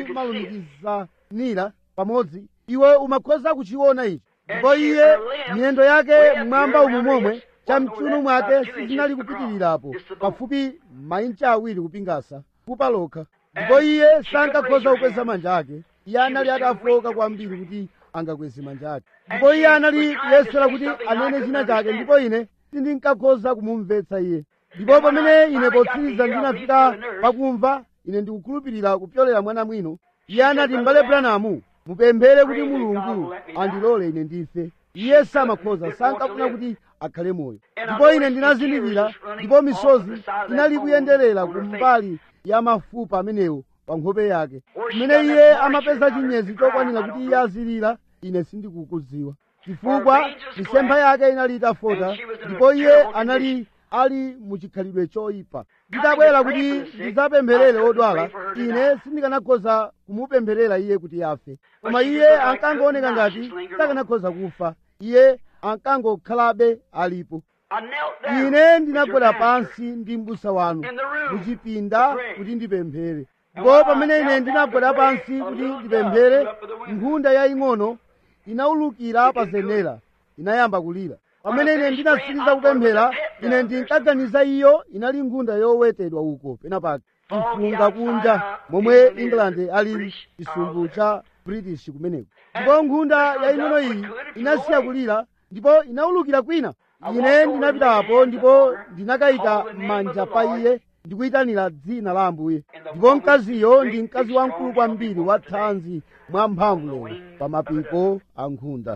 chimalumikizanira pamodzi iwe umakhoza kuchiona ichi ndipo iye miyendo yake mmwamba umu momwe chamchunu mwake sizinali kupitirirapo pafupi mainchi awiri kupingasa kupa lokha ndipo iye sankakhoza kukweza manja ake iye anali atafoka kwambiri kuti angakweze manja ake ndipo iye anali kuyesera kuti anene china chake ndipo ine sindinkakhoza kumumvetsa iye ndipo pamene ine potsiriza ndinafika pakumva ine ndikukhulupirira kupyolera mwana mwino iye anati m'bale branamu mupemphere kuti mulungu andilole ine ndife iye samakhoza sankafuna kuti akhale moyo ndipo ine ndinazindikira ndipo misozi inali kuyenderera kumbali ya mafupa amenewo pa nkhope yake kumene iye amapeza chinyezi chokwanira kuti iye azilira ine sindikukudziwa chifukwa misempha yake inali itafota ndipo iye anali ali muchikhalidwe choyipa ndidabwera kuti ndidzapempherere odwala ine sindikanakhoza kumupempherera iye kuti afe koma iye ankangooneka ngati sakanakhoza kufa iye ankangokhalabe alipo ine ndinagwera pansi ndi m'busa wanu muchipinda kuti ndipemphere ndipo pamene ine ndinagwera pansi kuti ndipemphere nkhunda yaying'ono inawulukira pa zenera inayamba kulira pamene ine ndinatsiriza kupemphera ine ndinkaganiza iyo inali nkhunda yowetedwa uko penapake ifunga kunja momwe england ali chisumbu cha british kumeneko ndipo nkhunda yaying'ono iyi inasiya kulira ndipo inawulukira kwina ine ndinapitapo ndipo ndinakayika manja pa iye ndikuyitanira dzina la ambuye ndipo mkaziyo ndi mkazi wamkulu kwambiri wa thanzi mwa mphamvu lero pa mapiko a nkhunda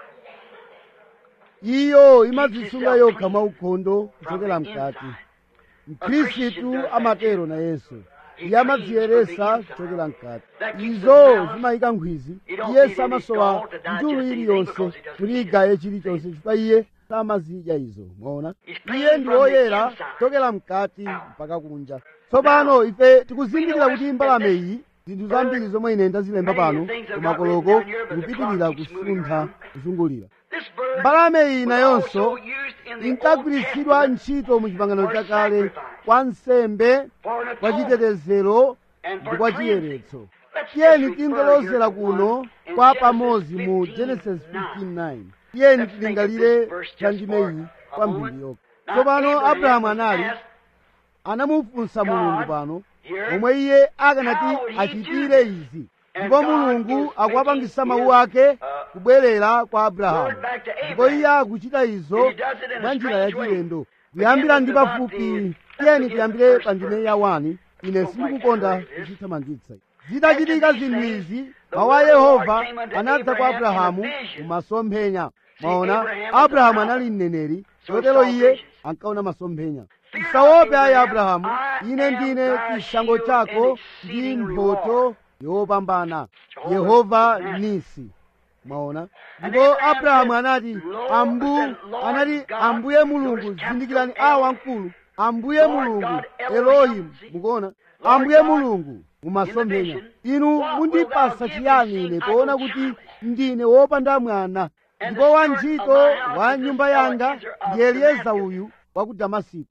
iyo imadzisunga yokha mwaukhondo kuchokera mkati mkhristu amatero na yesu iye amadziyeresa kuchokera mkati izo zimayika nkhwizi iye samasowa njulu iliyonse kuti igaye chilichonse chifukwa iye samazidya izo mwaona iye ndi woyera kuchokera mkati mpaka kunja tsopano ife tikuzindikira kuti mbalame iyi zinthu zambiri zomwe ine ndazilemba pano kumakoloko zikupitirira kusuntha kuzungulira mbalame iyi nayonso inkagwiritsidwa ntchito mu chipangano chakale kwa nsembe kwa chitetezero ndi kwa chiyeretso tiyeni tingolozera kuno kwa pamodzi mu genesis 15:9 tiyeni tilingalire ndime iyi kwa mphindi yokha tsopano abrahamu anali anamufunsa mulungu pano omwe iye akanati achitire izi ndipo mulungu akuwapangisa mawu ake kubwerera kwa abrahamu ndipo iye akuchita izo mwa njira yachilendo kuyambira ndi pafupi tiyeni tiyambire pa ndime ya 1 ine sindikukonda kuchithamangitsa zitachitika zinthu izi mawu a yehova anadza kwa abrahamu mumasomphenya mwaona abrahamu anali mneneri chotero iye ankaona masomphenya usaope ayi abrahamu ine ndine chishango chako ndi mphotho yopambana yehova nisi mwaona ndipo abrahamu anati ambu anati ambuye mulungu zindikirani awa mkulu ambuye mulungu elohimu mukuona ambuye mulungu mumasomphenya inu mundipasa chiyani ine poona kuti ndine wopanda mwana ndipo wantchito wa nyumba yanga ndi elieza uyu wa ku damasiko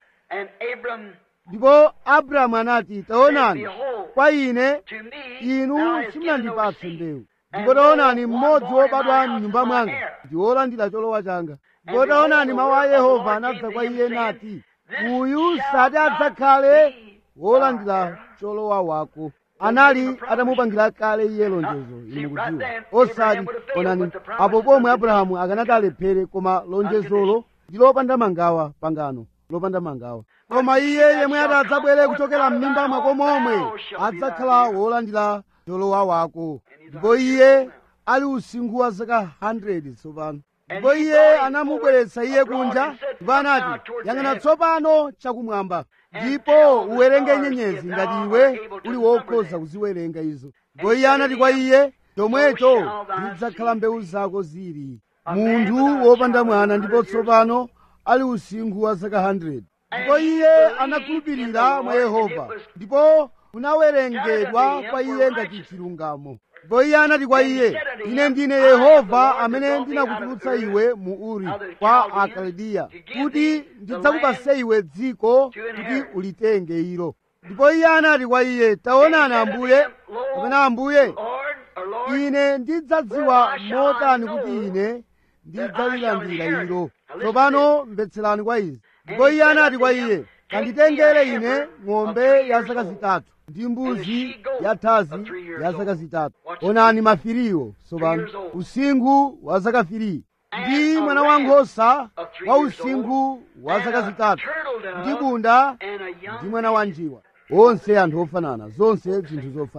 ndipo abrahamu anati taonani kwa ine inu simunandipatse mbewu ndipo taonani mmodzi wobadwa mnyumba mwanga ndi wolandira cholowa changa ndipo taonani mawu a yehova anadza kwa iye nati uyu sati adzakhale wolandira cholowa wako anali atamupangira kale iye lonjezo inu mukudziwa osati onani apo pomwe abrahamu akanati alephere koma lonjezolo ndi lopanda mangawa pangano lopanda mangawa koma iye yemwe ati adzabwere kuchokera m'mimba mwako momwe adzakhala wolandira cholowa wako ndipo iye ali usinkhu wa zaka 100 tsopano ndipo iye anamubweretsa iye kunja ndipo anati yang'ana tsopano chakumwamba ndipo uwerenge nyenyezi ngati iwe uli wokhoza kuziwerenga izo ndipo iye anati kwa iye chomwecho zidzakhala mbewu zako zili munthu wopanda mwana ndipo tsopano ali usinkhu wa zaka 100 ndipo iye anakhulupirira mwa yehova ndipo kunawerengedwa kwa iye ngati chilungamo ndipo iye anati kwa iye ine ndine yehova amene ndinakutulutsa iwe mu uri kwa akaldiya kuti ndidzakupase iwe dziko kuti ulitenge ilo ndipo iye anati kwa iye taonani ambuye kapena ambuye ine ndidzadziwa motani kuti ine ndidzalilandira ilo tsopano mvetserani kwa izi ndipo iye anati kwa iye kanditengere ine ng'ombe ya zaka zitatu ndi mbuzi ya thazi ya zaka zitatu onani mafiriwo tsopano usinkhu wa zaka firi ndi mwana wankhosa wa usinkhu wa zaka zitatu ndi bunda ndi mwana wa njiwa onse anthu ofanana zonse zinthu zofanana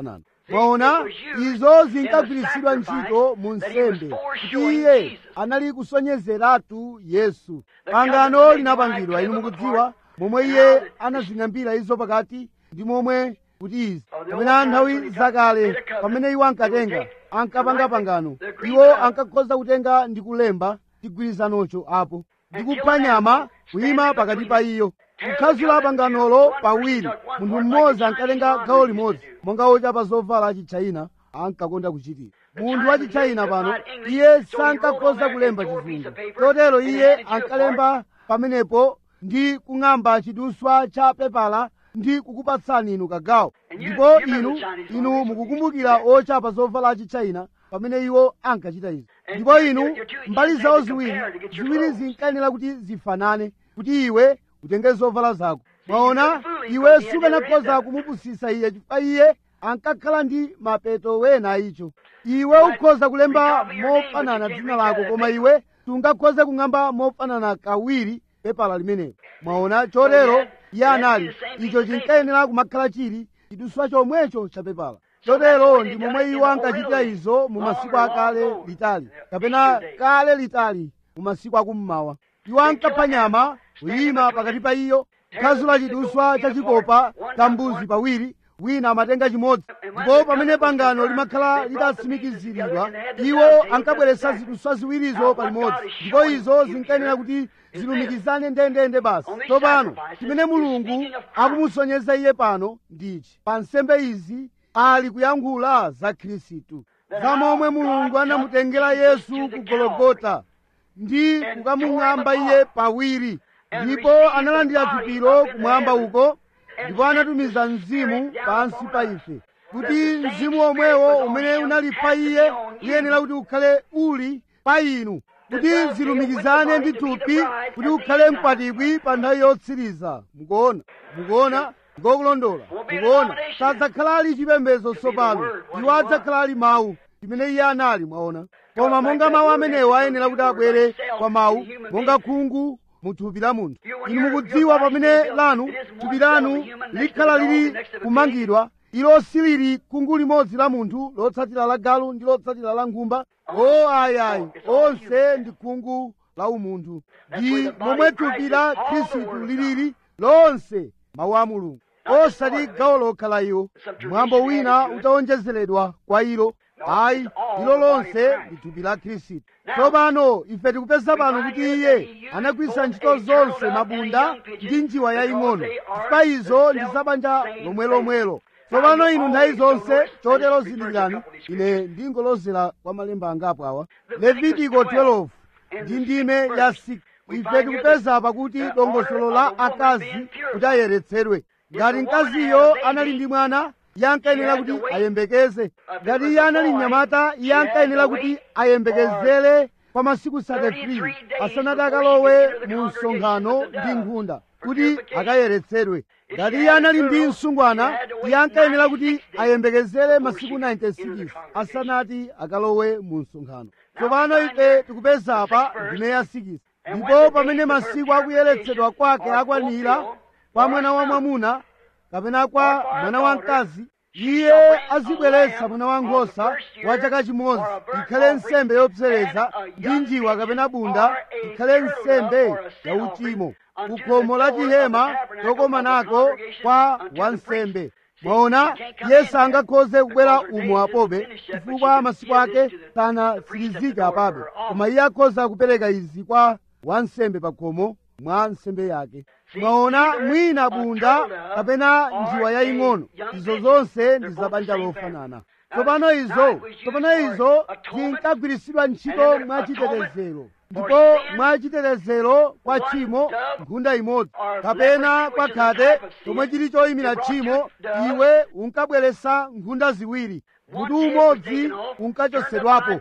mwaona izo zinkagwiritsidwa ntchito mu nsembe kuti iye anali kusonyezeratu yesu pangano linapangidwa inu mukudziwa momwe iye anazing'ambira izo pakati ndi momwe kuti izi kapena nthawi zakale pamene iwo ankatenga ankapanga pangano iwo ankakhoza kutenga ndi kulemba chigwirizanocho apo ndi kupha nyama kuyima pakati pa iyo kukhazula panganolo pawiri munthu mmodzi ankatenga gawo limodzi monga ochapa zovala achitchayina ankakonda kuchitira munthu wa chitchayina pano iye sankakhoza kulemba chizungu chotero iye ankalemba pamenepo ndi kung'amba chiduswa cha pepala ndi kukupatsani inu kagawo ndipo inu inu mukukumbukira ochapa zovala achitchayina pamene iwo ankachita izi ndipo inu mbali zawo ziwiri ziwiri zinkayenera kuti zifanane kuti iwe utenge zovala zako mwaona iwe sukanakhoza kumupusisa iye chifukwa iye ankakhala ndi mapeto wena icho iwe ukhoza kulemba mofanana dzina lako koma iwe sungakhoze kung'amba mofanana kawiri pepala limenelo mwaona chotero iye anali icho chinkayenera kumakhala chili chiduswa chomwecho cha pepala chotero ndi momwe iwo ankachitira izo mu masiku akale litali kapena kale litali mu masiku akummawa iwo ankapha nyama kuyima pakati pa iyo kukhazula chiduswa cha chikopa cha mbuzi pawiri wina amatenga chimodzi ndipo pamene pangano limakhala litatsimikiziridwa iwo ankabweretsa ziduswa ziwirizo palimodzi ndipo izo zinkayenera kuti zilumikizane ndendende basi tsopano chimene mulungu akumusonyeza iye pano ndichi pa nsembe izi ali kuyankhula za khristu za momwe mulungu anamutengera yesu ku gologota ndi kukamung'amba iye pawiri ndipo analandira thupilo kumwamba uko ndipo anatumiza mzimu pansi pa ife kuti mzimu omwewo umene unali pa iye uyenera kuti ukhale uli pa inu kuti zilumikizane ndi thupi kuti ukhale mkwatibwi pa nthawi yotsiriza mukuona mukuona ngokulondola mukuona sadzakhala ali chipembedzo tsopano iwo adzakhala ali mawu chimene iye anali mwaona koma monga mawu amenewo ayenera kuti abwere kwa mawu monga khungu mu thupi la munthu inu mukudziwa pamene lanu thupi lanu likhala lili kumangidwa ilo silili khungu limodzi la munthu lotsatira la galu ndi lotsatira la nkhumba o ayayi onse ndi khungu la umunthu ndi momwe thupi la khristu lilili lonse mawu a mulungu osati gawo lokha la iwo mwambo wina utawonjezeredwa kwa ilo ayi ilo lonse ndi thupi la khristu tsopano ife tikupeza pano kuti iye anagwiritsa ntchito zonse mabunda ndi njiwa yaying'ono chifukwa izo ndi zabanja lomwelomwelo tsopano inu nthawi zonse chotero zindikirani ine ndingolozera kwa malemba angapo awa levitiko 12 ndi ndime ya 6 ife tikupeza pakuti dongosolo la akazi kuti ayeretsedwe ngati mkaziyo anali ndi mwana iye ankayenera kuti ayembekeze ngati iye anali mnyamata iye ankayenera kuti ayembekezere kwa masiku 33 asanati akalowe mu msonkhano ndi nkhunda kuti akayeretsedwe ngati iye anali ndi msungwana iye ankayenera kuti ayembekezere masiku 96 asanati akalowe mu msonkhano tsopano ife tikupeza apa ndime ya 6 ndipo pamene masiku akuyeretsedwa kwake akwanira kwa mwana wa mwamuna kapena kwa mwana wamkazi iye azibweretsa mwana wankhosa wa chaka chimodzi ikhale nsembe yopsereza ndi njiwa kapena bunda ikhale nsembe ya uchimo ku khomo la chihema chokomanako kwa wansembe mwaona yesu angakhoze kubwera umo apobe chifukwa masiku ake sanatsirizike apabe koma iye akhoza kupereka izi kwa wansembe pa khomo mwa nsembe yake mwaona mwina bunda kapena njiwa yaying'ono izo zonse ndi zabanja lofanana tsopano izo tsopano izo zinkagwiritsidwa ntchito mwachitetezero ndipo mwachitetezero kwa tchimo nkhunda imodzi kapena kwa khate chomwe chili choyimira tchimo iwe unkabweretsa nkhunda ziwiri mutu umodzi unkachosedwapo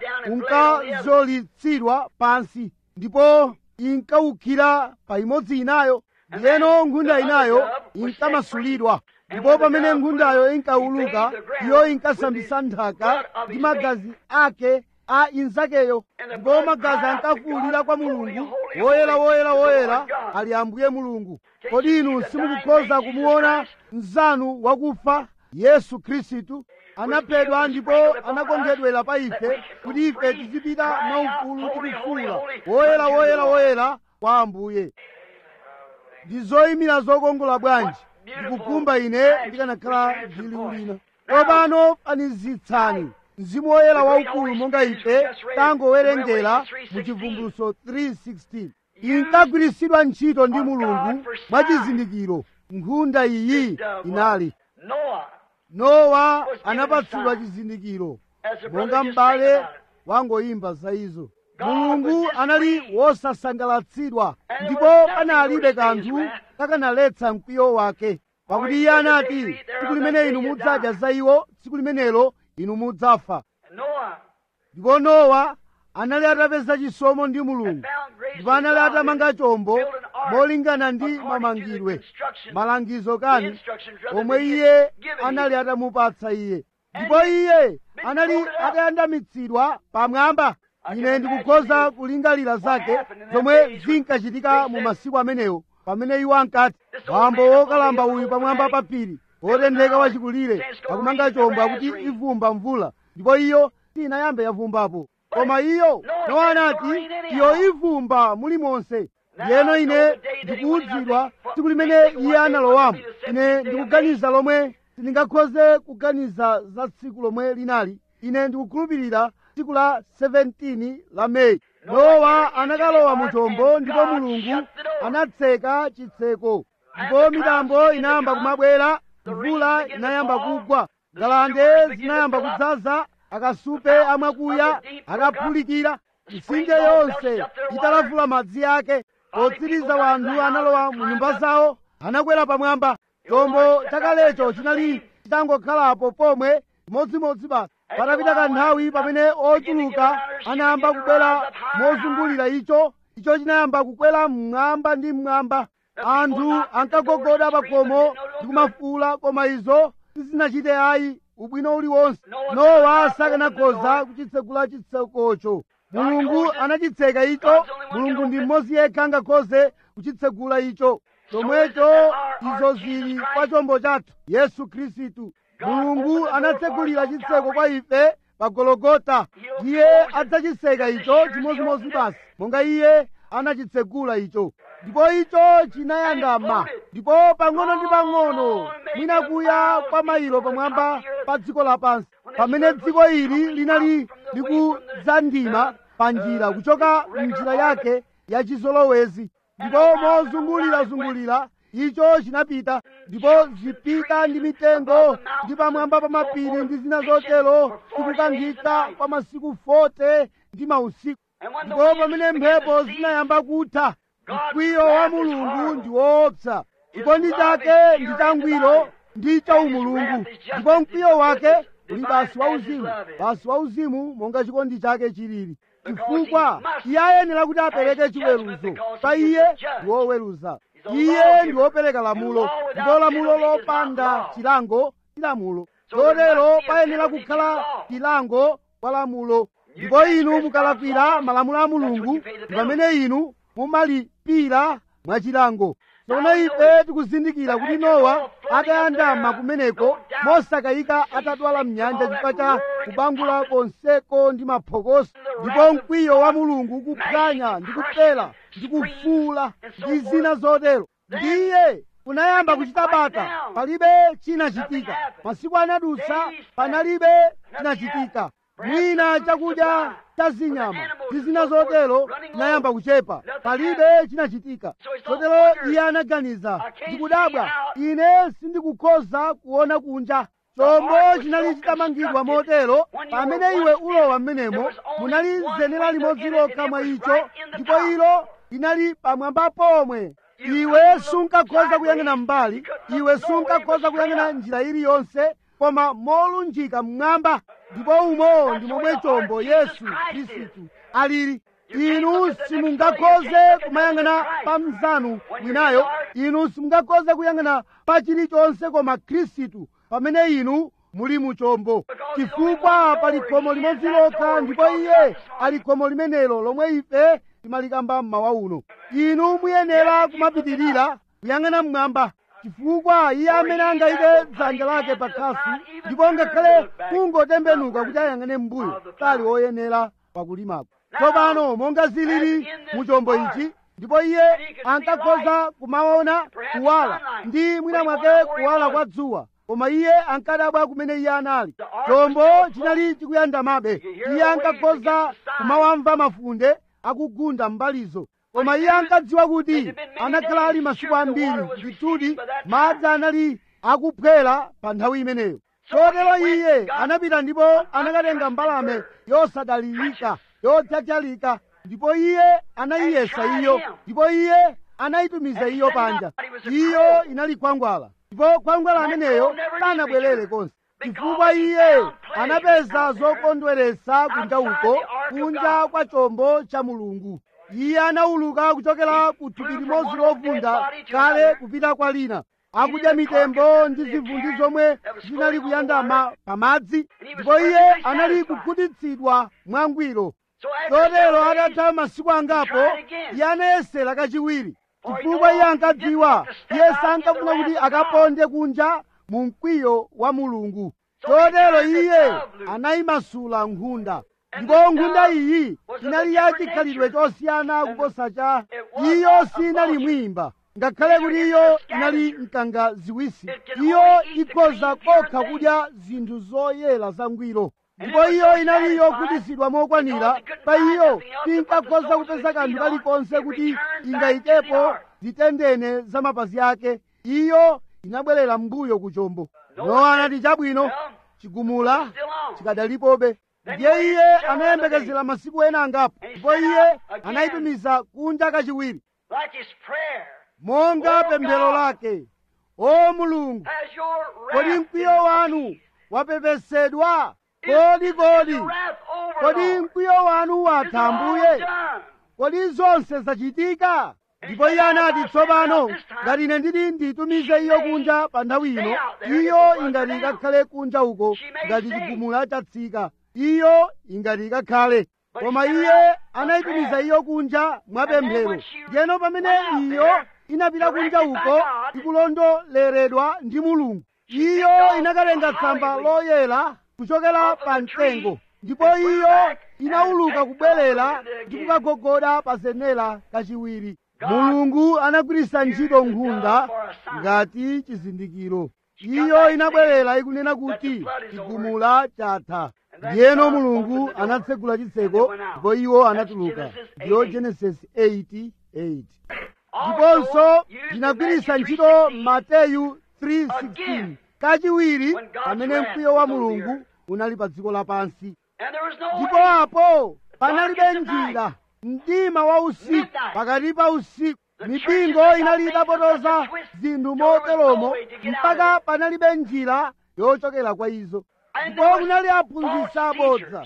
unkazolitsidwa pansi ndipo inkawukhira pa imodzi inayo ndiyeno nkhunda inayo inkamasulidwa ndipo pamene nkhundayo inkawuluka iyo inkasambisa nthaka ndi magazi ake a inzakeyo ndipo magazi ankafuwulira kwa mulungu woyera woyera woyera ali ambuye mulungu kodi inu simukukhoza kumuona mzanu wakufa yesu khristu anaphedwa ndipo anakongedwera pa ife kuti ife tizipita mwaufulu tikufuula woyera woyera woyera kwa ambuye ndi zoyimira zokongola bwanji ndikukumba ine ndikanakhala ndili ulina tsopano fanizitsani mzimu woyera waukulu monga ife tangowerengera mu chivumbuluso 316 inkagwiritsidwa ntchito ndi mulungu mwachizindikiro nkhunda iyi inali Noah nowa anapatsidwa chizindikiro monga m'bale wangoyimba za izo mulungu anali wosasangalatsidwa ndipo panalibe kanthu kakanaletsa mkwiyo wake pakuti iye anati tsiku limene inu mudzadya za iwo tsiku limenelo inu mudzafa Noah ndipo nowa anali atapeza chisomo ndi mulungu found grace ndipo anali with God atamanga chombo built an ark molingana ndi according to the mamangidwe instructions, malangizo the kani instructions rather omwe than he iye had given anali him. atamupatsa iye ndipo iye anali floated up. atayandamitsidwa pamwamba I ine can ndikukhoza imagine kulingalira zake happened in that zomwe days when zinkachitika they mu said, masiku amenewo pamene iwo ankati This old bambo man up wokalamba on the uyu hill pamwamba over pa phiri wotentheka wachikulire akumanga chombo akuti ivumba mvula ndipo iyo sinayambe yavumbapo koma iyo nowa anati iyo ivumba mulimonse ndiyeno ine ndikuwudzidwa tsiku limene iye analowamo ine ndikuganiza lomwe sindingakhoze kuganiza za tsiku lomwe linali ine ndikukhulupirira tsiku la 17 la meyi nowa anakalowa mu chombo ndipo mulungu anatseka chitseko ndipo mitambo inayamba kumabwera mvula inayamba kugwa ngalande zinayamba kudzaza akasupe amwakuya akaphulikira mitsinje yonse italavula madzi ake potsiriza wanthu analowa mu nyumba zawo anakwera pamwamba chombo chakalecho chinali chitangokhalapo pomwe chimodzimodzi basi patapita kanthawi pamene ochuluka anayamba kubwera mozungulira icho icho chinayamba kukwera mmwamba ndi mmwamba anthu ankagogoda pa khomo ndi kumafuula koma izo sizinachite ayi ubwino uliwonse nowa sakanakhoza kuchitsegula chitsekocho mulungu anachitseka icho mulungu ndi mmodzi yekha angakhoze kuchitsegula icho chomwecho izo zili kwa chombo chathu yesu khristu mulungu anatsegulira chitseko kwa ife pa gologota iye adzachitseka icho chimodzimodzi basi monga iye anachitsegula icho ndipo icho chinayandama ndipo pang'ono ndi pang'ono mwinakuya kwa mailo pamwamba pa dziko lapansi pamene dziko ili linali likudzandima pa njira kuchoka mnjira yake ya chizolowezi ndipo mozungulirazungulira icho chinapita ndipo zipita ndi mitengo ndi pamwamba pa mapiri ndi zina zotero zikukangika kwa masiku 40 ndi mausiku ndipo pamene mphepo zinayamba kutha mkwiyo wa mulungu ndi woopsa chikondi chake ndi changwiro ndi chaumulungu ndipo mkwiyo wake uli basi wauzimu basi wauzimu monga chikondi chake chilili chifukwa iye ayenera kuti apereke chiweruzo pa iye ndi woweruza iye ndi wopereka lamulo ndipo lamulo lopanda chilango si lamulo chotero payenera kukhala chilango kwa lamulo ndipo inu mukalakwira malamulo a mulungu ndi pamene inu mumalipira mwachilango tsono ife tikuzindikira kuti nowa atayandama kumeneko mosakayika atadwala mnyanja chifukwa cha kubangula konseko ndi maphokoso ndipo mkwiyo wa mulungu ukuphwanya ndi kupela ndi kufuula ndi zina zotero ndiye kunayamba kuchita bata palibe chinachitika masiku anadutsa panalibe chinachitika mwina chakudya cha zinyama ndi zina zotero chinayamba kuchepa palibe chinachitika chotero iye anaganiza ndikudabwa ine sindikukhoza kuona kunja chombo chinali chitamangidwa motero pamene iwe ulowa m'menemo munali zenera limodzi lokha mwa icho ndipo ilo linali pamwamba pomwe iwe sunkakhoza kuyang'ana mbali iwe sunkakhoza kuyang'ana njira iliyonse koma molunjika mmwamba ndipo umo ndi momwe chombo yesu khristu alili inu simungakhoze kumayang'ana pa mnzanu winayo inu simungakhoze kuyang'ana pa chilichonse koma khristu pamene inu muli mu chombo chifukwa pali khomo limodzi lokha ndipo iye ali khomo limenelo lomwe ife timalikamba mmawa uno inu muyenera kumapitirira kuyang'ana mmwamba chifukwa iye amene angayike dzanja lake pa khasi ndipo ngakhale kungotembenuka kuti ayang'ane m'mbuyo sali woyenera pakulimako tsopano monga zilili mu chombo ichi ndipo iye ankakhoza kumaona kuwala ndi mwina mwake kuwala kwa dzuwa koma iye ankadabwa kumene iye anali chombo chinali chikuyandamabe iye ankakhoza kumawamva mafunde akugunda mbalizo koma iye ankadziwa kuti anakhala ali masiku ambiri ndithudi madzi anali akuphwera pa nthawi imeneyo chotero iye anapita ndipo anakatenga mbalame yosadalirika yodzadzalika ndipo iye anayiyesa iyo ndipo iye anayitumiza iyo panja iyo inali khwangwala ndipo khwangwala ameneyo sanabwerere konse chifukwa iye anapeza zokondweretsa kunja uko kunja kwa chombo cha mulungu iye anawuluka kuchokera ku thupi limodzi lovunda kale kupita kwa lina akudya mitembo ndi zivundi zomwe zinali kuyandama pamadzi ndipo iye anali kukhutitsidwa mwangwiro chotero atatha masiku angapo iye anayesera kachiwiri chifukwa iye ankadziwa iye sankafuna kuti akaponde kunja mu mkwiyo wa mulungu chotero iye anayimasula nkhunda ndipo nkhunda iyi inali ya chikhalidwe chosiyana kuposa cha iyo sinali mwimba ngakhale kuti iyo inali mkanga ziwisi iyo ikhoza kokha kudya zinthu zoyera zangwiro ndipo iyo inali yokhutitsidwa mokwanira pa iyo tinkakhoza kupeza kanthu kalikonse kuti ingayikepo zitendene za mapazi ake iyo inabwerera mbuyo ku chombo nowa anati chabwino chigumula chikadalipobe ndiye iye anayembekezera masiku ena angapo ndipo iye anayitumiza kunja kachiwiri like his prayer. monga pemphero lake o mulungu Has your kodi wrath mkwiyo been wanu appeased? wapepesedwa Is- kodi is kodi your wrath over, kodi Lord? mkwiyo wanu Is it watha all ambuye done? kodi zonse zachitika ndipo iye anati tsopano ngati ine nditi nditumize iyo kunja pa nthawi ino iyo ingati ikakhale kunja uko ngati chigumula chatsika iyo ingati ikakhale koma iye anayitumiza iyo kunja mwapemphero ndiyeno pamene iyo inapita kunja uko ikulondoleredwa ndi mulungu iyo inakatenga tsamba loyera kuchokera pa mtengo ndipo iyo inawuluka kubwerera ndi kukagogoda pa zenera kachiwiri mulungu anagwiritsa ntchito nkhunda ngati chizindikiro iyo inabwerera ikunena kuti chigumula chatha ndiyeno mulungu anatsegula chitseko ndipo iwo anatuluka ndiyo genesis 88 ndiponso ndinagwiritsa ntchito mateyu 3:16 kachiwiri pamene mkwiyo wa mulungu unali pa dziko lapansi And there was no ndipo way. apo panalibe njira mdima wa usiku pakati pa usiku mipingo inali itapotoza zinthu moteromo mpaka panalibe njira yochokera kwa izo ndipo kunali aphunzitsi abodza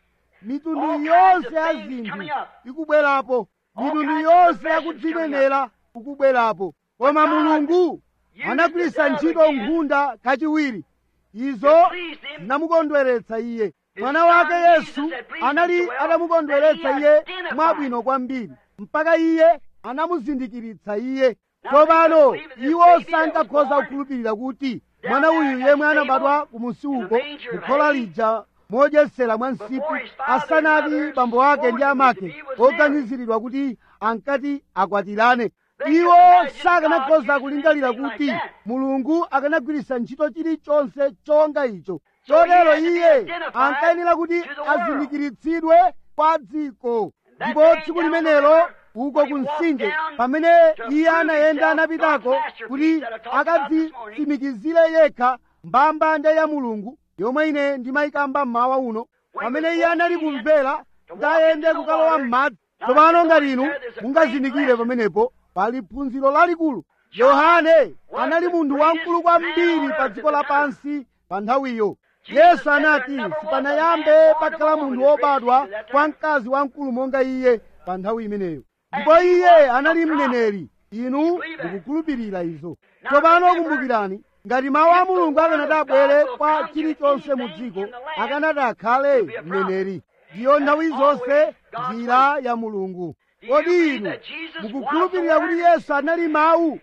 mitundu yonse ya zinthu ikubwerapo mitundu yonse yakudzinenera ikubwerapo koma mulungu anagwiritsa ntchito nkhunda kachiwiri izo zinamukondweretsa iye mwana wake yesu anali atamukondweretsa iye mwabwino kwambiri mpaka iye anamuzindikiritsa iye tsopano iwo sankakhoza kukhulupirira kuti mwana uyu yemwe anabadwa kumusi uko kukhola lija modyesera mwa msipu asanati bambo ake ndi amake oganiziridwa kuti ankati akwatirane iwo sakanakhoza kulingalira kuti mulungu akanagwiritsa ntchito chilichonse chonga icho chotero iye ankayenera kuti azindikiritsidwe kwa dziko ndipo tsiku limenelo uko kumtsinje pamene iye anayenda anapitako kuti akadzitsimikizire yekha mbambande ya mulungu yomwe ine ndimayikamba mmawa uno pamene iye anali kumvera kuti ayende kukalowa m'madzi tsopano ngati inu mungazindikire pamenepo pali phunziro lalikulu yohane anali munthu wamkulu kwambiri pa dziko lapansi pa nthawiyo yesu anati sipanayambe pakhala munthu wobadwa kwa mkazi wamkulu monga iye pa nthawi imeneyo ndipo iye anali mneneri inu mukukhulupirira izo tsopano kumbukirani ngati mawu a mulungu akanati abwere kwa chilichonse mu dziko akanati akhale mneneri ndiyo nthawi zonse njira ya mulungu kodi inu mukukhulupirira kuti yesu anali mawu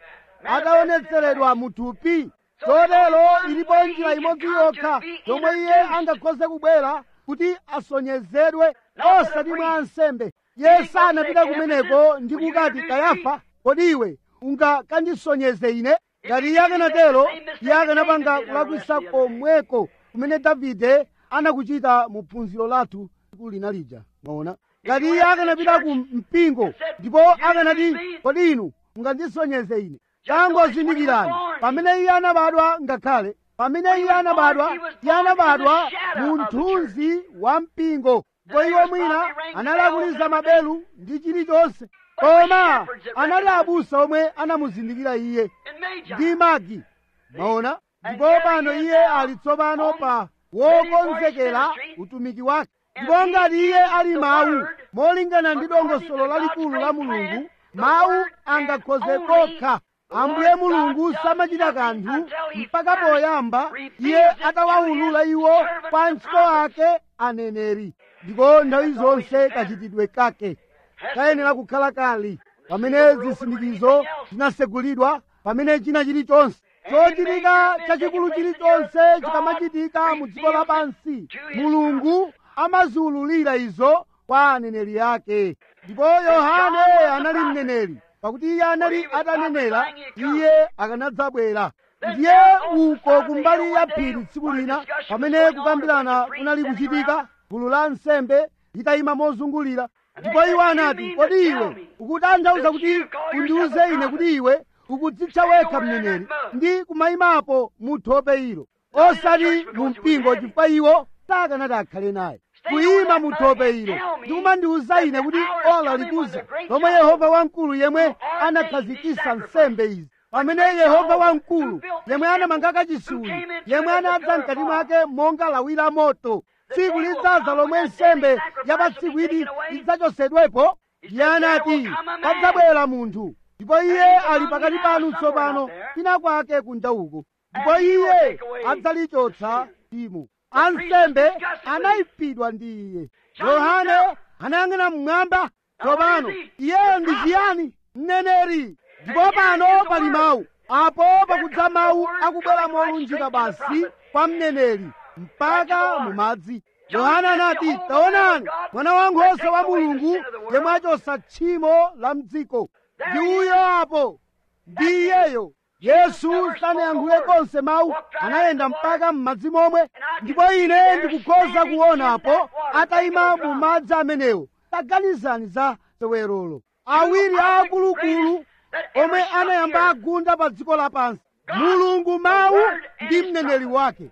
ataonetseredwa muthupi chotero ilipo njira imodzi yokha yomwe iye angakhoze kubwera kuti asonyezedwe osati mwa ansembe iye sanapita kumeneko ndi kukati kayafa kodi iwe ungakandisonyeze ine ngati iye akanatero iye akanapanga kulakwisa komweko kumene davide anakuchita mu phunziro lathu tsiku lina lija mwaona ngati iye akanapita ku mpingo ndipo akanati kodi inu mungandisonyeze ine tangozindikirani pamene iye anabadwa ngakhale pamene iye anabadwa iye anabadwa mu mthunzi wa mpingo ndipo iwo mwina analakuliza mabelu ndi chilichonse koma anali abusa omwe anamuzindikira iye ndi magi maona ndipo pano iye ali tsopano pa wokonzekera utumiki wake ndipo ngati iye ali mawu molingana ndi dongosolo lalikulu la mulungu mawu angakhoze kokha ambuye mulungu samachita kanthu mpaka poyamba iye atawawulula iwo kwa ntchito ake aneneri ndipo nthawi zonse kachitidwe kake kayenera kukhala kali pamene zisindikizo zinasegulidwa pamene china chilichonse chochitika chachikulu chilichonse chikamachitika mu dziko lapansi mulungu amaziwululira izo kwa aneneri ake ndipo yohane anali mneneri pakuti iye anali atanenera iye akanadzabwera ndiye uko kumbali ya phiri tsiku lina pamene kukambirana kunali kuchitika gulu la nsembe litayima mozungulira ndipo iwo anati kodi iwe ukutanthauza kuti undiuze ine kuti iwe ukudzitcha wekha mneneri ndi kumayimapo mu thope ilo osati mu mpingo chifukwa iwo sakanati akhale naye kuyima mu thope ilo ndi kumandiuza ine kuti ola likuza lomwe yehova wamkulu yemwe anakhazikitsa nsembe izi pamene yehova wamkulu yemwe anamanga kachisuwi yemwe anadza mkati mwake monga lawi la moto tsiku lidzaza lomwe nsembe ya pa tsiku ili idzachosedwepo iye anati padzabwera munthu ndipo iye ali pakati panu tsopano kwina kwake kunja uko ndipo iye adzalichotsa timo ansembe anayipidwa ndi iye yohane anayang'ana mmwamba tsopano iyeyo ndi chiyani mneneri ndipo pano pali mawu apo pakudza mawu akubwera molunjika basi kwa mneneri mpaka mu madzi yohana anati taonani mwana wankhosa wa mulungu yemwe achotsa tchimo la mdziko ndi uyo apo ndi iyeyo yesu sanayankhule konse mawu anayenda mpaka m'madzi momwe ndipo ine ndikukhoza kuonapo atayima mu madzi amenewo taganizani za sewerolo awiri aakuluakulu omwe anayamba agunda pa dziko lapansi mulungu mawu ndi mneneri wake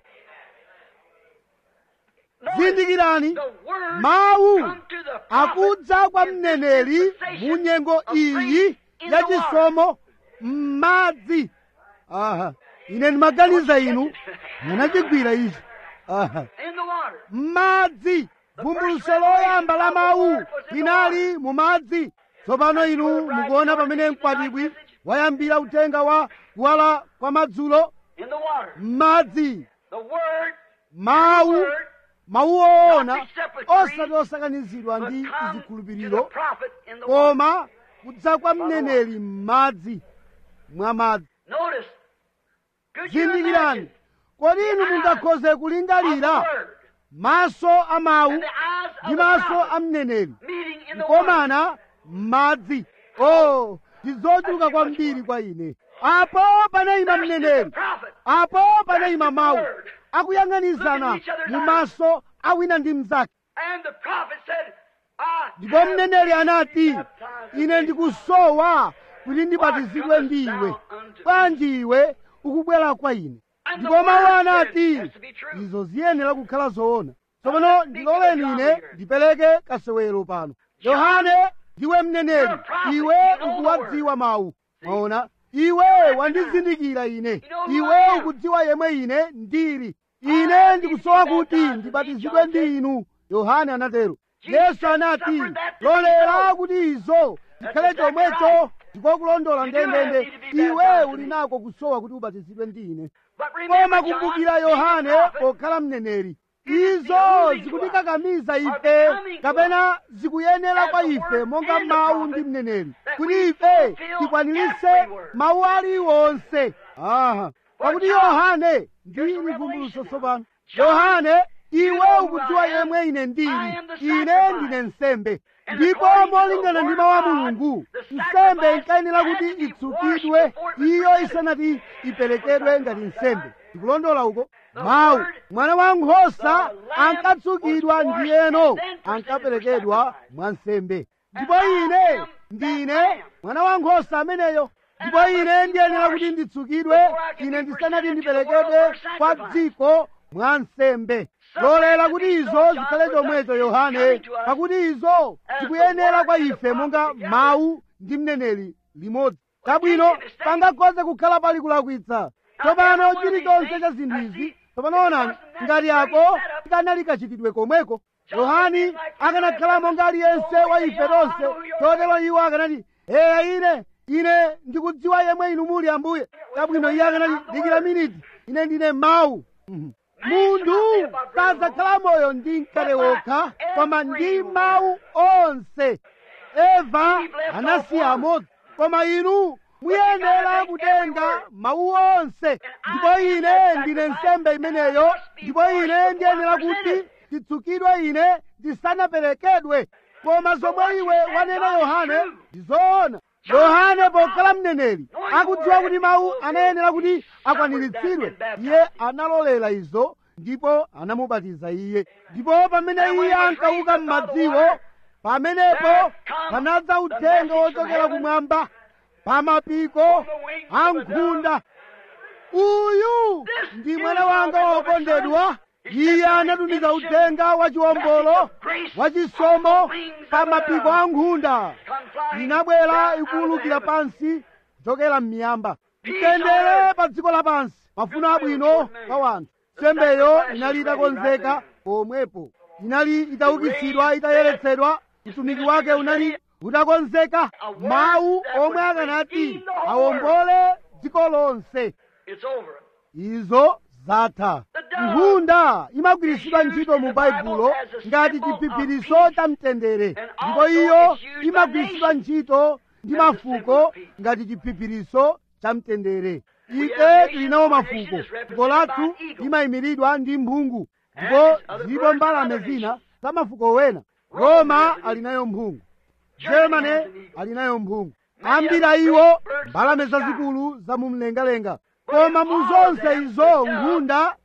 zindikirani mawu akudza kwa mneneri mu nyengo iyi yachisomo m'madzi aha ine ndimaganiza inu munachigwira ichi aha m'madzi vumbuluso loyamba la mawu linali mu madzi tsopano inu mukuona pamene mkwatibwi wayambira uthenga wa kuwala kwa madzulo m'madzi mawu mawu oona osati osakanizidwa ndi zikhulupiriro koma kudza kwa mneneri m'madzi mwa madzi zindikirani kodi inu mungakhoze kulingalira maso a mawu ndi maso a mneneri kukomana m'madzi o ndi zochuluka kwambiri kwa ine apo panayima mneneri apo panayima mawu akuyang'anizana mu maso awina ndi mnzake ndipo mneneri anati ine ndikusowa kuti ndibatizidwe ndi iwe bwanji iwe ukubwera kwa ine ndipo mawu anati izo ziyenera kukhala zoona tsopano ndiloleni ine ndipereke kasewero pano yohane ndiwe mneneri iwe ukuwadziwa mawu maona iwe wandizindikira ine iwe ukudziwa yemwe ine ndili ine ndikusowa kuti ndibatizidwe ndi inu yohane anatero yesu anati lolera kuti izo zikhale chomwecho ndipo kulondola ndendende iwe uli nako kusowa kuti ubatizidwe ndi ine koma kumbukira yohane pokhala mneneri izo zikutikakamiza ife kapena zikuyenera kwa ife monga mawu ndi mneneri kuti ife tikwaniritse mawu aliwonse aha pakuti yohane ndi vumbulutso tsopano yohane iwe ukudziwa yemwe ine ndili ine ndine nsembe ndipo molingana ndi mawu a mulungu nsembe inkayenera kuti itsukidwe iyo isanati iperekedwe ngati nsembe ndikulondola uko mawu mwana wa nkhosa ankatsukidwa ndiyeno ankaperekedwa mwa nsembe ndipo ine ndine mwana wa nkhosa ameneyo ndipo ine ndiyenera kuti nditsukidwe ine ndisanati ndiperekedwe kwa dziko mwa nsembe lolera kuti izo zikhale chomwecho yohane pakuti izo zikuyenera kwa ife monga mawu ndi mneneri limodzi chabwino pangakhoze kukhala pali kulakwitsa tsopano chilichonse cha zinthu izi tsopano onani ngati ako tikanali kachitidwe komweko yohani akanakhala monga aliyense wa ife tonse chotero iwo akanati eya ine ine ndikudziwa yemwe inu muli ambuye chabwino iye akanati dikira miniti ine ndine mawu munthu sadzakhala moyo ndi mkate wokha koma ndi mawu onse eva anasiya amodzi koma inu muyenera kutenga mawu onse ndipo ine ndine nsembe imeneyo ndipo ine ndiyenera kuti nditsukidwe ine ndisanaperekedwe koma zomwe iwe wanena yohane ndizoona yohane pokhala mneneri akudziwa kuti mawu anayenera kuti akwaniritsidwe iye analolera izo ndipo anamubatiza iye ndipo pamene iye ankauka m'madziwo pamenepo panadza uthenga wochokera kumwamba pa mapiko a nkhunda uyu ndi mwana wanga wokondedwa iye anatumiza uthenga wachiwombolo wachisomo pa mapiko a nkhunda inabwera ikuwulukira pansi kuchokera m'miyamba mtendere pa dziko lapansi mafuno abwino kwa wanthu nsembeyo inali itakonzeka pomwepo inali itaukitsidwa itayeretsedwa utumiki wake unali utakonzeka mawu omwe akanati awombole dziko lonse It's over. izo zatha nkhunda imagwiritsidwa ntchito mu baibulo ngati chiphiphiritso cha mtendere ndipo iyo imagwiritsidwa ntchito ndi mafuko ngati chiphiphiritso cha mtendere ife tilinawo mafuko fuko lathu limayimiridwa ndi mphungu ndipo zilipo mbalame zina za mafuko wena roma alinayo mphungu germany alinayo mphungu ambiri a iwo mbalame zazikulu za mumlengalenga koma mu zonse izo nkhunda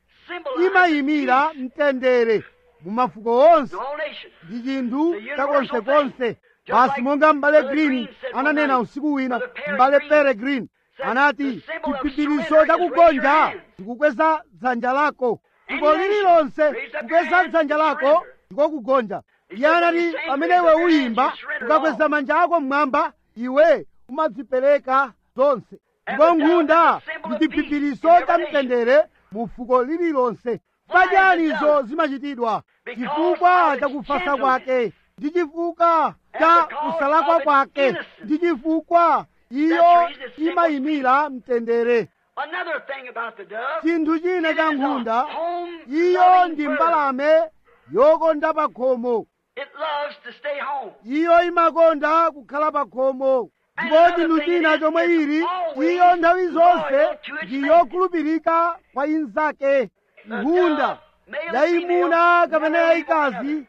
imayimira mtendere mu mafuko onse The whole nation. ndi chinthu chakonsekonse basi monga m'bale green ananena usiku wina m'bale pere green anati chiphiphiritso chakugonja ndikukweza dzanja lako fuko lililonse kukweza dzanja lako ndiko kugonja iye anati pamene iwe uyimba ukakweza manja ako mmwamba iwe umadzipereka zonse ndipo nkhunda ndi chiphiphiritso cha mtendere mu fuko lililonse pachiyanizo zimachitidwa chifukwa cha kufasa kwake ndi chifukwa cha kusalakwa kwake ndi chifukwa iyo imayimira mtendere Another thing about the dove. chinthu china cha nkhunda home iyo loving ndi bird. mbalame yokonda pa khomo It loves to stay home. iyo imakonda kukhala pa khomo ndipo chinthu china chomwe ili iyo nthawi zonse ndi yokhulupirika kwa inzake nkhunda yayimuna kapena yayikazi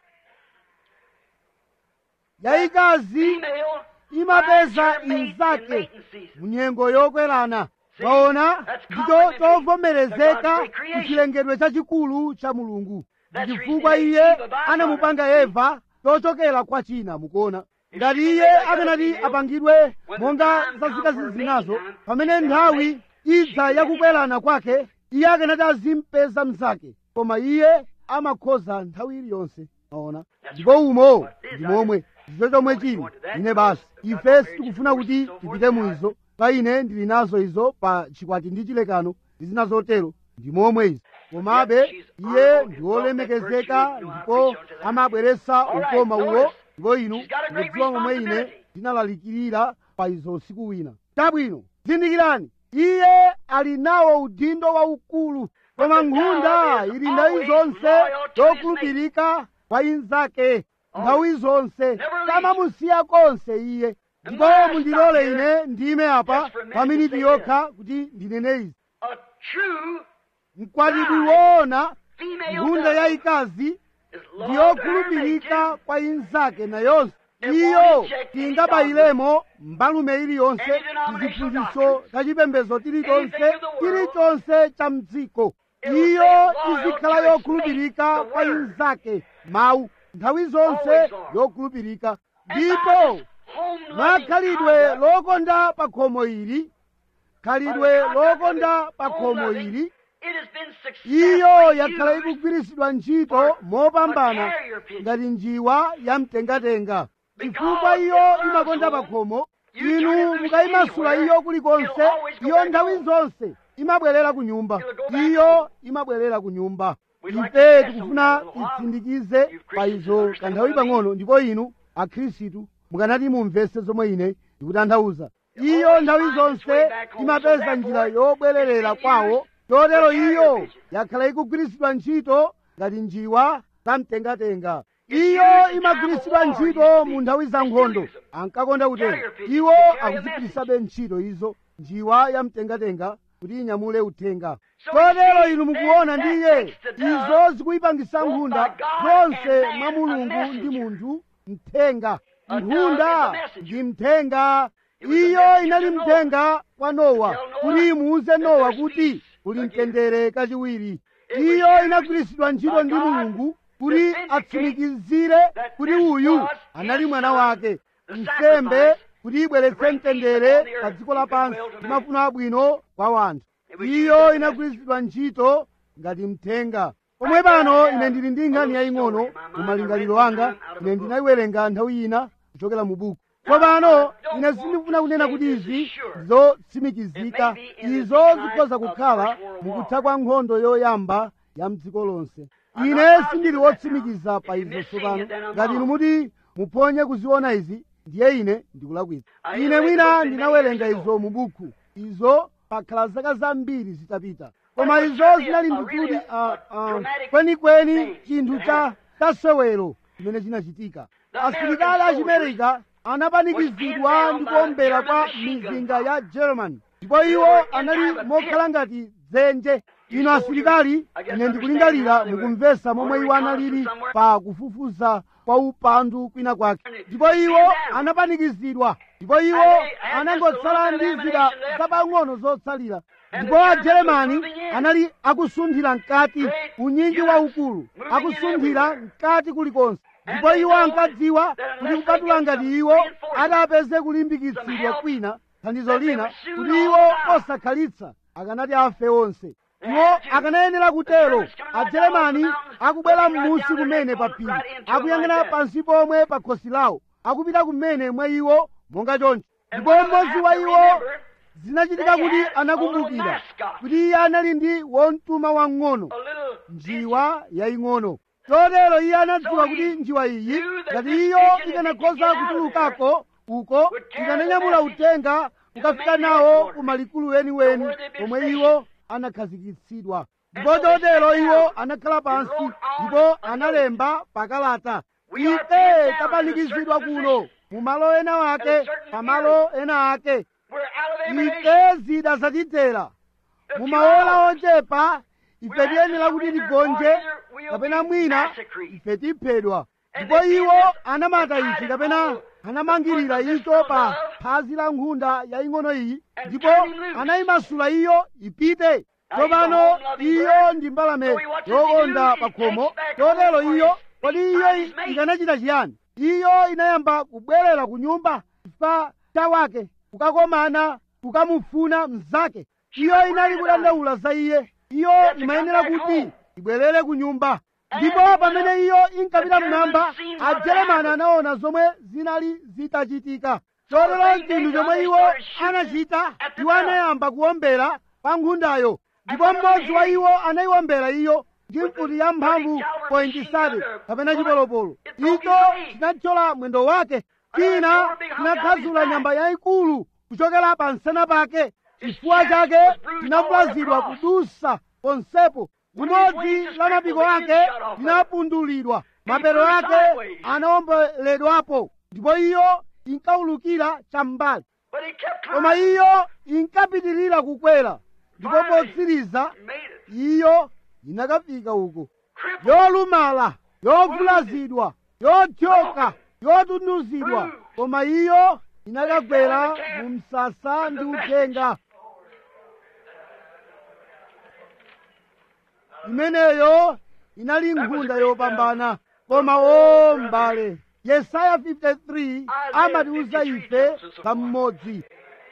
yayikazi Female imapeza finds her mate in inzake mating season. munyengo yokwerana maona ndicho chovomerezeka kuchilengedwe chachikulu cha mulungu ndi chifukwa iye anamupanga eva chochokera kwa china mukuona ngati iye akanati apangidwe monga zazikazi zinazo pamene nthawi idza yakukwerana kwake iye akanati azimpeza mnzake koma iye amakhoza nthawi iliyonse maona ndipo umo ndi momwe ndicho chomwe chili ine basi ife sitikufuna kuti tipite muizo pa ine ndili nazo izo pa chikwati ndi chilekano ndi zina zotero ndi momwe izo komabe iye ndi wolemekezeka ndipo amabweretsa ukoma uwo ndipo inu mukudziwa momwe ine ndinalalikirira pa izo usiku wina chabwino zindikirani iye ali nawo udindo waukulu koma nkhunda ili nthawi zonse yokhulupirika kwa inzake nthawi zonse samamusiya konse iye ndipo mundilole ine ndime apa pa miniti yokha kuti ndinene izi A true mkwatibwi woona female nkhunda dove yayikazi is ndi loved her yokhulupirika kwa inzake nayonso iyo tingabayilemo mbalume iliyonse tiziphunzitso tachipembedzo tilichonse chilichonse cha mdziko iyo izikhala yokhulupirika kwa inzake mawu nthawi zonse yokhulupirika ndipo mwa khalidwe lokonda pa khomo ili khalidwe lokonda pa khomo ili iyo yakhala ikugwiritsidwa ntchito mopambana ngati njiwa yamtengatenga chifukwa iyo imakonda pa khomo inu mukayimasula iyo kulikonse iyo nthawi zonse imabwerera ku nyumba iyo imabwerera ku nyumba ife tikufuna titsindikize pa izo kanthawi pang'ono ndipo inu akhristu mukanati mumvese zomwe ine ndikutanthauza iyo nthawi zonse imapeza njira yobwererera kwawo chotero iyo yakhala ikugwiritsidwa ntchito ngati njiwa zamtengatenga iyo imagwiritsidwa ntchito mu nthawi za nkhondo ankakonda kutero iwo akuzigwiritsabe ntchito izo njiwa yamtengatenga kuti inyamule uthenga chotero inu mukuona ndiye izo zikuyipangisa nkhunda zonse mwa mulungu ndi munthu mthenga nkhunda ndi mthenga iyo inali mthenga kwa nowa kuti imuuze nowa kuti kuli mtendere kachiwiri iyo inagwiritsidwa ntchito ndi mulungu kuti atsimikizire kuti uyu anali mwana wake nsembe kuti ibweretse mtendere pa dziko lapansi ndi mafuno abwino kwa wanthu iyo inagwiritsidwa ntchito ngati mthenga pomwe pano ine ndili ndi nkhani yaying'ono mu malingaliro anga ine ndinayiwerenga nthawi ina kuchokera mu buku tsopano ine sindikufuna kunena kuti izi zotsimikizika izo zikhoza kukhala mukutha kwa nkhondo yoyamba ya mdziko lonse ine sindili wotsimikiza pa izo tsopano ngati inu muti muphonye kuziona izi ndiye ine ndikulakwitsa ine mwina ndinawerenga izo mu buku izo pakhala zaka zambiri zitapita koma izo zinali ndikuti kwenikweni chinthu cha tasewero chimene chinachitika asilikali achimerika anapanikizidwa ndi kuombera kwa mizinda ya german ndipo iwo anali mokhala ngati dzenje ino asilikali ine ndikulingalira mukumvesa momwe iwo analili pa kufufuza kwa upandu kwina kwake ndipo iwo anapanikizidwa ndipo iwo anangotsala ndi zida zapang'ono zotsalira ndipo ajeremani anali akusunthira mkati unyinji waukulu akusunthira mkati kulikonse ndipo iwo ankadziwa kuti kupatula ngati iwo atapeze kulimbikitsidwa kwina thandizo lina kuti iwo osakhalitsa akanati afe onse iwo akanayenera kutero ajeremani akubwera m'musi kumene pa phiri akuyang'ana pansi pomwe pa khosi lawo akupita kumene mwa iwo monga choncho ndipo mmodzi wa iwo zinachitika kuti anakumbukira kuti iye anali ndi womtuma wang'ono njiwa yaying'ono chotero iye anadziwa kuti njiwa iyi ngati iyo ikanakhoza kutulukako uko ikananyamula uthenga ukafika nawo kumalikulu weniweni pomwe iwo anakhazikitsidwa ndipo chotero iwo anakhala pansi ndipo analemba pakalata ife tapanikizidwa kuno mu malo ena wake pa malo ena ake ife zida zatitera mu maola ochepa ife tiyenera kuti tigonje kapena mwina ife tiphedwa ndipo iwo anamata ichi kapena anamangirira icho pa phazi la nkhunda yaying'ono iyi ndipo anayimasula iyo ipite tsopano iyo ndi mbalame yokonda pa khomo chotero iyo kodi iyo ikanachita chiyani iyo inayamba kubwerera ku nyumba chifukwa chawake kukakomana kukamufuna mnzake iyo inali kudandaula za iye iyo imayenera kuti ibwerere ku nyumba ndipo pamene iyo inkapita mmwamba ajeremani anaona zomwe zinali zitachitika chotero chinthu chomwe iwo anachita iwo anayamba kuwombera pa nkhundayo ndipo mmodzi wa iwo anayiwombera iyo ndi mfuti ya mphamvu pointisati kapena chipolopolo icho chinathyola mwendo wake china chinakhazula nyamba yayikulu kuchokera pa nsana pake chifuwa chake chinavulazidwa kudusa ponsepo limodzi la mapiko ake linapundulidwa mapero ake anawomboledwapo ndipo iyo inkaulukira cham'mbali But he kept koma trying. iyo inkapitirira kukwera ndipo potsiriza Made it. iyo inakafika uko Crippled. yolumala yovulazidwa yothyoka yotunduzidwa koma iyo inakagwera mu msasa ndi uthenga imeneyo inali nkhunda yopambana koma o mbale yesaya 53 amatiuza ife pamodzi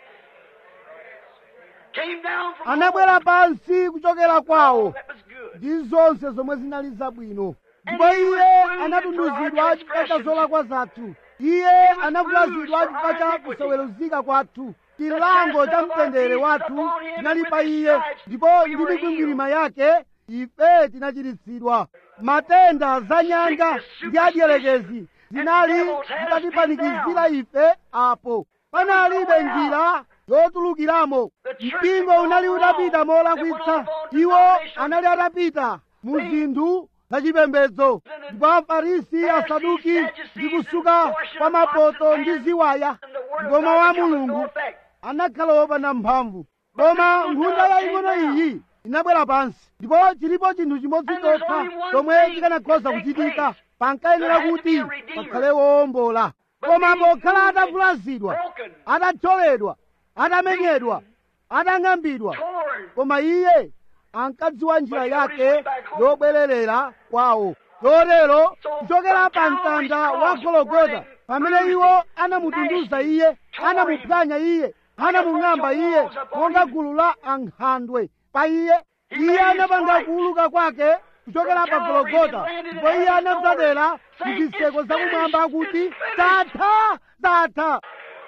Came down from anabwera pansi kuchokera kwawo That was good. ndi zonse zomwe zinali zabwino ndipo iye anatunduzidwa chifukwa cha zolakwa zathu iye anavulazidwa chifukwa cha kusaweruzika kwathu chilango cha mtendere wathu chinali pa iye ndipo ndi mikwingwirima yake ife tinachiritsidwa matenda za nyanga ndi adyelekezi zinali zitatipanikizira ife apo panalibe njira yotulukiramo mpingo unali utapita molakwitsa iwo anali atapita mu zinthu zachipembedzo ndipo afarisi asaduki ndi kusuka kwa mapoto ndi ziwaya ndipo mawu a mulungu anakhala wopanda mphamvu koma nkhunda yaying'ono iyi inabwera pansi ndipo chilipo chinthu chimodzi chokha chomwe chikanakhoza kuchitika pankayenera kuti pakhale wowombola koma pokhala atavulazidwa atathyoledwa atamenyedwa atang'ambidwa Torn. koma iye ankadziwa njira yake yobwererera kwawo chotero kuchokera pa mtanda wa gologota pamene iwo anamutunduza iye anamuphwanya iye anamung'amba iye monga gulu la ankhandwe pa iye iye anapanga kuuluka kwake kuchokera pa gologota ndipo iye anadzadera ku zitseko zakumwamba akuti zatha zatha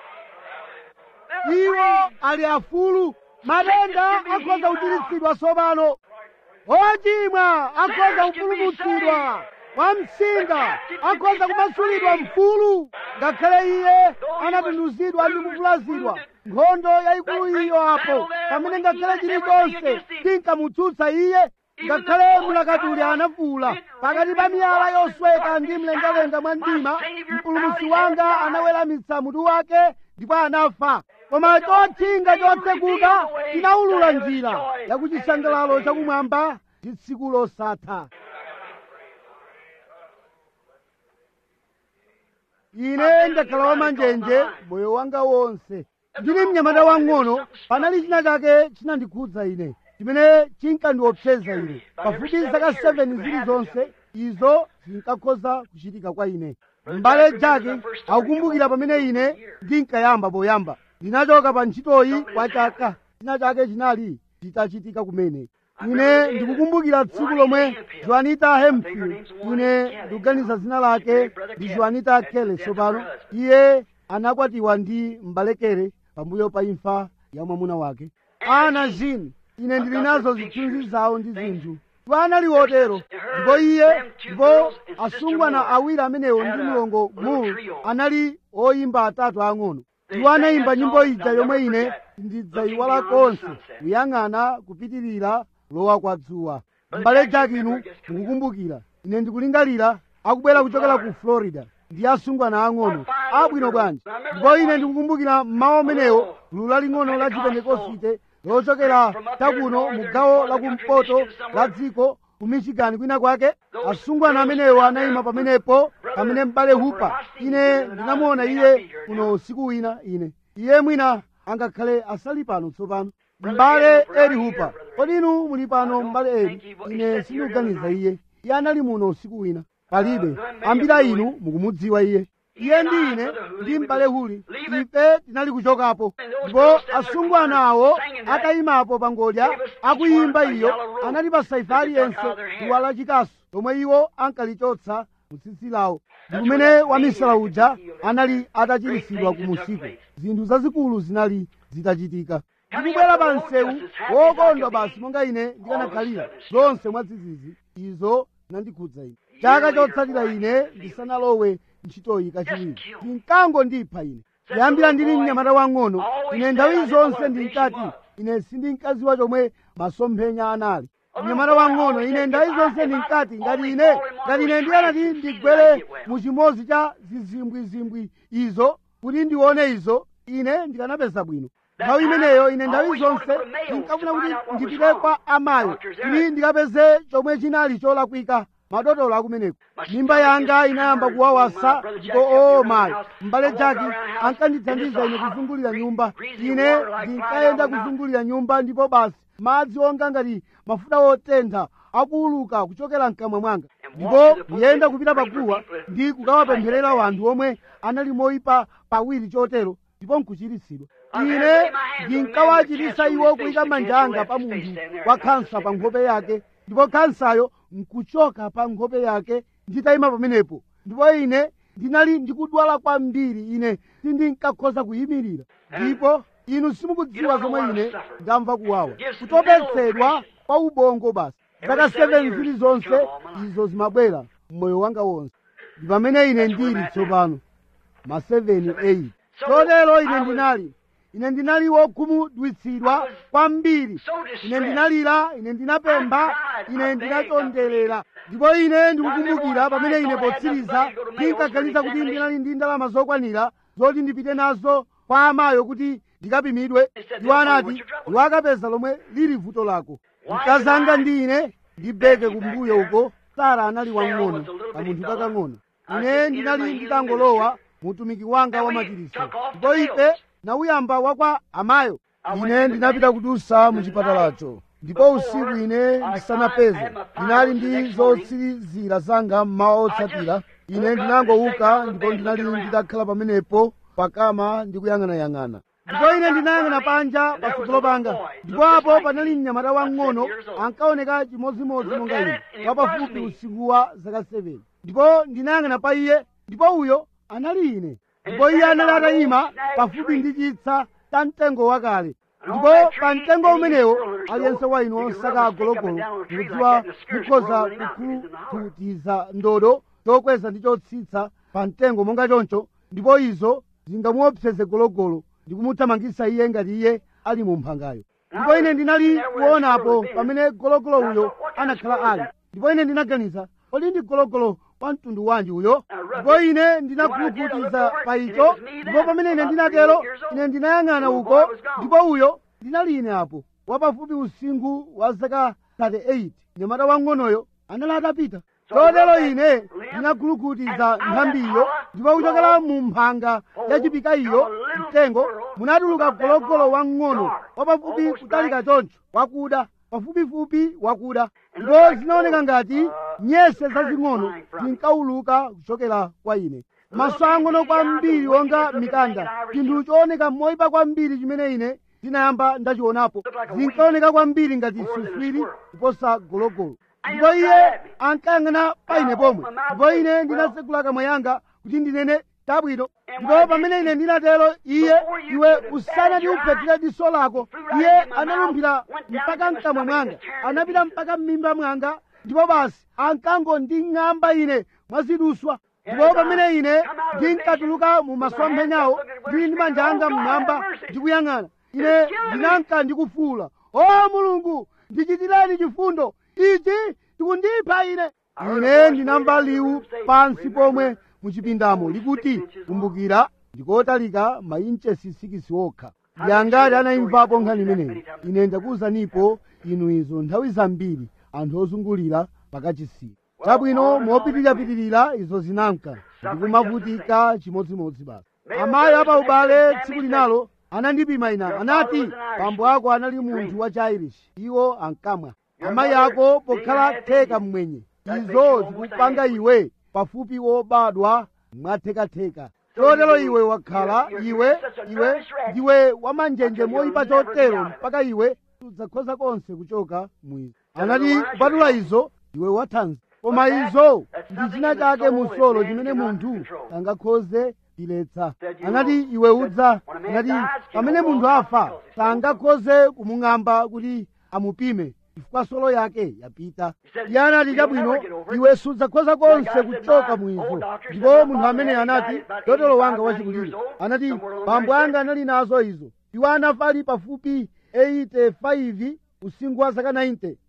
iwo ali afulu matenda akhoza kuchiritsidwa tsopano ochimwa akhoza kupulumutsidwa wamsinga akhoza kumasulidwa mfulu ngakhale iye anatunduzidwa ndi kuvulazidwa nkhondo yayikulu iyo apo pamene ngakhale chilichonse chinkamutsutsa iye ngakhale mulakatuli anafuwula pakati pa miyala yosweka ndi mlengalenga mwa mdima mpulumutsi wanga anaweramitsa mutu wake ndipo anafa koma chotchinga chotsekuka chinawulula njira yakuchisangalalo chakumwamba ndi tsiku losatha ine ndakhala wamanjenje moyo wanga wonse ndili mnyamata wang'ono panali china chake chinandikhudza ine chimene chinkandiopseza ine pafupi zaka 7 zilizonse izo zinkakhoza kuchitika kwa ine m'bale jake akukumbukira pamene ine ndinkayamba poyamba ndinachoka pa ntchitoyi kwa chaka china chake chinali chitachitika kumene ine ndikukumbukira tsiku lomwe joanita hemfield ine ndikuganiza dzina lake ndi joanita kele tsopano iye anakwatiwa ndi mbalekere pambuyo pa imfa ya mwamuna wake ana jin ine ndili nazo zithunzi zawo ndi zinthu ndipo anali wotero ndipo iye ndipo asungwana awiri amenewo ndi mlongo mulu anali oyimba atatu ang'ono iwo anayimba nyimbo ija yomwe ine ndidzayiwala konse kuyang'ana kupitirira lowa kwa dzuwa m'bale jakinu mukukumbukira ine ndikulingalira akubwera kuchokera ku florida ndi asungwana ang'ono abwino bwanji ndipo ine ndikukumbukira mmawa umenewo gulu laling'ono la chipentekosite lochokera takuno mu gawo lakumpoto la dziko ku michigan kwina kwake asungwana amenewo anayima pamenepo pamene m'bale hupa ine ndinamuona iye kuno usiku wina ine iye mwina angakhale asali pano tsopano m'bale eri hupa kodi inu muli pano m'bale eri ine sindikuganiza iye iye anali muno usiku wina palibe ambiri inu mukumudziwa iye iye ndi ine ndi m'bale huli ife tinali kuchokapo ndipo asungwana awo atayimapo pa ngodya akuyimba iyo anatipasa ife aliyense duwa lachikasu lomwe iwo ankalichotsa mu tsitsi lawo ndi kumene wamisala uja anali atachiritsidwa ku musiku zinthu zazikulu zinali zitachitika ndikubwera pa msewu wokondwa basi monga ine ndikanakhalira zonse mwadzidzidzi izo zinandikhudza ine chaka chotsatira ine ndisanalowe ntchitoyi kachiwiri ndinkango ndipha ine kuyambira ndili mnyamata wang'ono ine nthawi zonse ndinkati ine sindinkadziwa chomwe masomphenya anali mnyamata wang'ono ine nthawi zonse ndinkati ngati ine ngati ine ndiyanati ndigwere mu chimodzi cha zizimbwizimbwi izo kuti ndione izo ine ndikanapeza bwino nthawi imeneyo ine nthawi zonse ndinkafuna kuti ndipite kwa amayo kuti ndikapeze chomwe chinali cholakwika madotolo akumeneko mimba yanga inayamba kuwawasa ndipo oo mayi m'bale jaki ankandithandiza ine kuzungulira nyumba ine ndinkayenda kuzungulira nyumba ndipo basi madzi onga ngati mafuta otentha akuuluka kuchokera mkamwa mwanga ndipo ndiyenda kupita paguwa ndi kukawapempherera wanthu omwe anali moyipa pawiri chotero ndipo nkuchiritsidwa ine ndinkawachitisa iwo kuyika manja anga pa munthu wa khansa pa nkhope yake ndipo khansayo nkuchoka pa nkhope yake nditayima pamenepo ndipo ine ndinali ndikudwala kwambiri ine sindinkakhoza kuyimirira ndipo inu simukudziwa zomwe ine ndamva kuwawa kutopetsedwa kwa ubongo basi zaka 7 zili zonse izo zimabwera mmoyo wanga wonse ndi pamene ine ndili tsopano ma 7 8 chotero ine ndinali ine ndinali wokhumudwitsidwa kwambiri ine ndinalira ine ndinapempha ine ndinachonderera ndipo ine ndikukumbukira pamene ine potsiriza ndinkaganiza kuti ndinali ndi ndalama zokwanira zoti ndipite nazo kwa amayo kuti ndikapimidwe iwo anati iwo akapeza lomwe lili vuto lako mkazanga ndi ine ndibeke kumbuyo uko sara anali wang'ono kamunthu kakang'ono ine ndinali nditangolowa mutumiki wanga wa machiritso ndipo ife nauyamba wakwa amayo ine ndinapita kudusa mu chipatalacho ndipo usiku ine ndisanapeze ndinali ndi zotsirizira zanga mmawa otsatira ine ndinangouka ndipo ndinali nditakhala pamenepo pakama ndikuyang'anayang'ana ndipo ine ndinayang'ana panja patsogolo panga ndipo apo panali mnyamata wang'ono ankaoneka chimodzimodzi monga ine wapafupi usiku wa zaka 7 ndipo ndinayang'ana pa iye ndipo uyo anali ine ndipo iye anali atayima pafupi ndi chitsa cha mtengo wakale ndipo pa mtengo umenewo aliyense wa inu osaka agologolo mukudziwa mukhoza kukhututiza ndodo chokweza ndi chotsitsa pa mtengo monga choncho ndipo izo zingamuopseze gologolo ndikumuthamangitsa iye ngati iye ali mu mphangayo ndipo ine ndinali kuonapo pamene gologolo uyo anakhala ali ndipo ine ndinaganiza kodi ndi gologolo wa mtundu wanji uyo ndipo ine ndinakhuluputiza pa icho ndipo pamene ine ndinatero ine ndinayang'ana uko ndipo uyo ndinali ine apo wapafupi usinkhu wa zaka 38 mnyamata wang'onoyo anali atapita chotero ine ndinakhuluputiza nthambiyo ndipo kuchokera mu mphanga ya chipika iyo mtengo munatuluka gologolo wang'ono wapafupi kutalika choncho wakuda pafupifupi wakuda ndipo zinaoneka ngati nyese zazing'ono zinkawuluka kuchokera kwa ine maso ang'ono kwambiri wonga mikanda chinthu chooneka moyipa kwambiri chimene ine ndinayamba ndachionapo zinkaoneka kwambiri ngati suswiri kuposa gologolo ndipo iye ankayang'ana pa ine pomwe ndipo ine ndinasegula kamwa yanga kuti ndinene tabwino ndipo pamene ine ndinatero iye iwe usanati uphetire diso lako iye analumphira mpaka mkamwa mwanga anapita mpaka m'mimba mwanga ndipo basi ankangonding'amba ine mwaziduswa ndipo pamene ine ndinkatuluka mu masomphenyawo ndili ndi manja anga mmwamba ndikuyang'ana ine ndinanka ndikufuula o mulungu ndichitireni chifundo ichi tikundipha ine ine ndinamva liwu pansi pomwe muchipindamo likuti kumbukira ndikotalika mainchesi sikisi okha ndiyangati anayimvapo nkhani imeneyi ine ndakuwuzanipo inu izo nthawi zambiri anthu ozungulira pakachisi chabwino mopitirirapitirira izo zinanka ndikumavutika chimodzimodzi basi amayi apa ubale tsiku linalo anandipima ina anati bambo ako anali munthu wa chairish iwo ankamwa amayi ako pokhala theka mmwenye izo zikupanga iwe pafupi wobadwa mwathekatheka chotero iwe wakhala iwe iwe ndiwe wamanjenje moyipa chotero mpaka iwe sudzakhoza konse kuchoka mwizo anati kupatula izo iwe wathanzi koma izo ndi china chake musolo chimene munthu sangakhoze kuchiletsa anati iwe udza anati pamene munthu afa sangakhoze kumung'amba kuti amupime chifukwa solo yake yapita iye anati chabwino iwe sudzakhoza konse kuchoka mwizo ndipo munthu amene anati dotolo wanga wachikulire anati bambo anga anali nazo izo iwo anafa ali pafupi 85 usinkhu wa zaka 90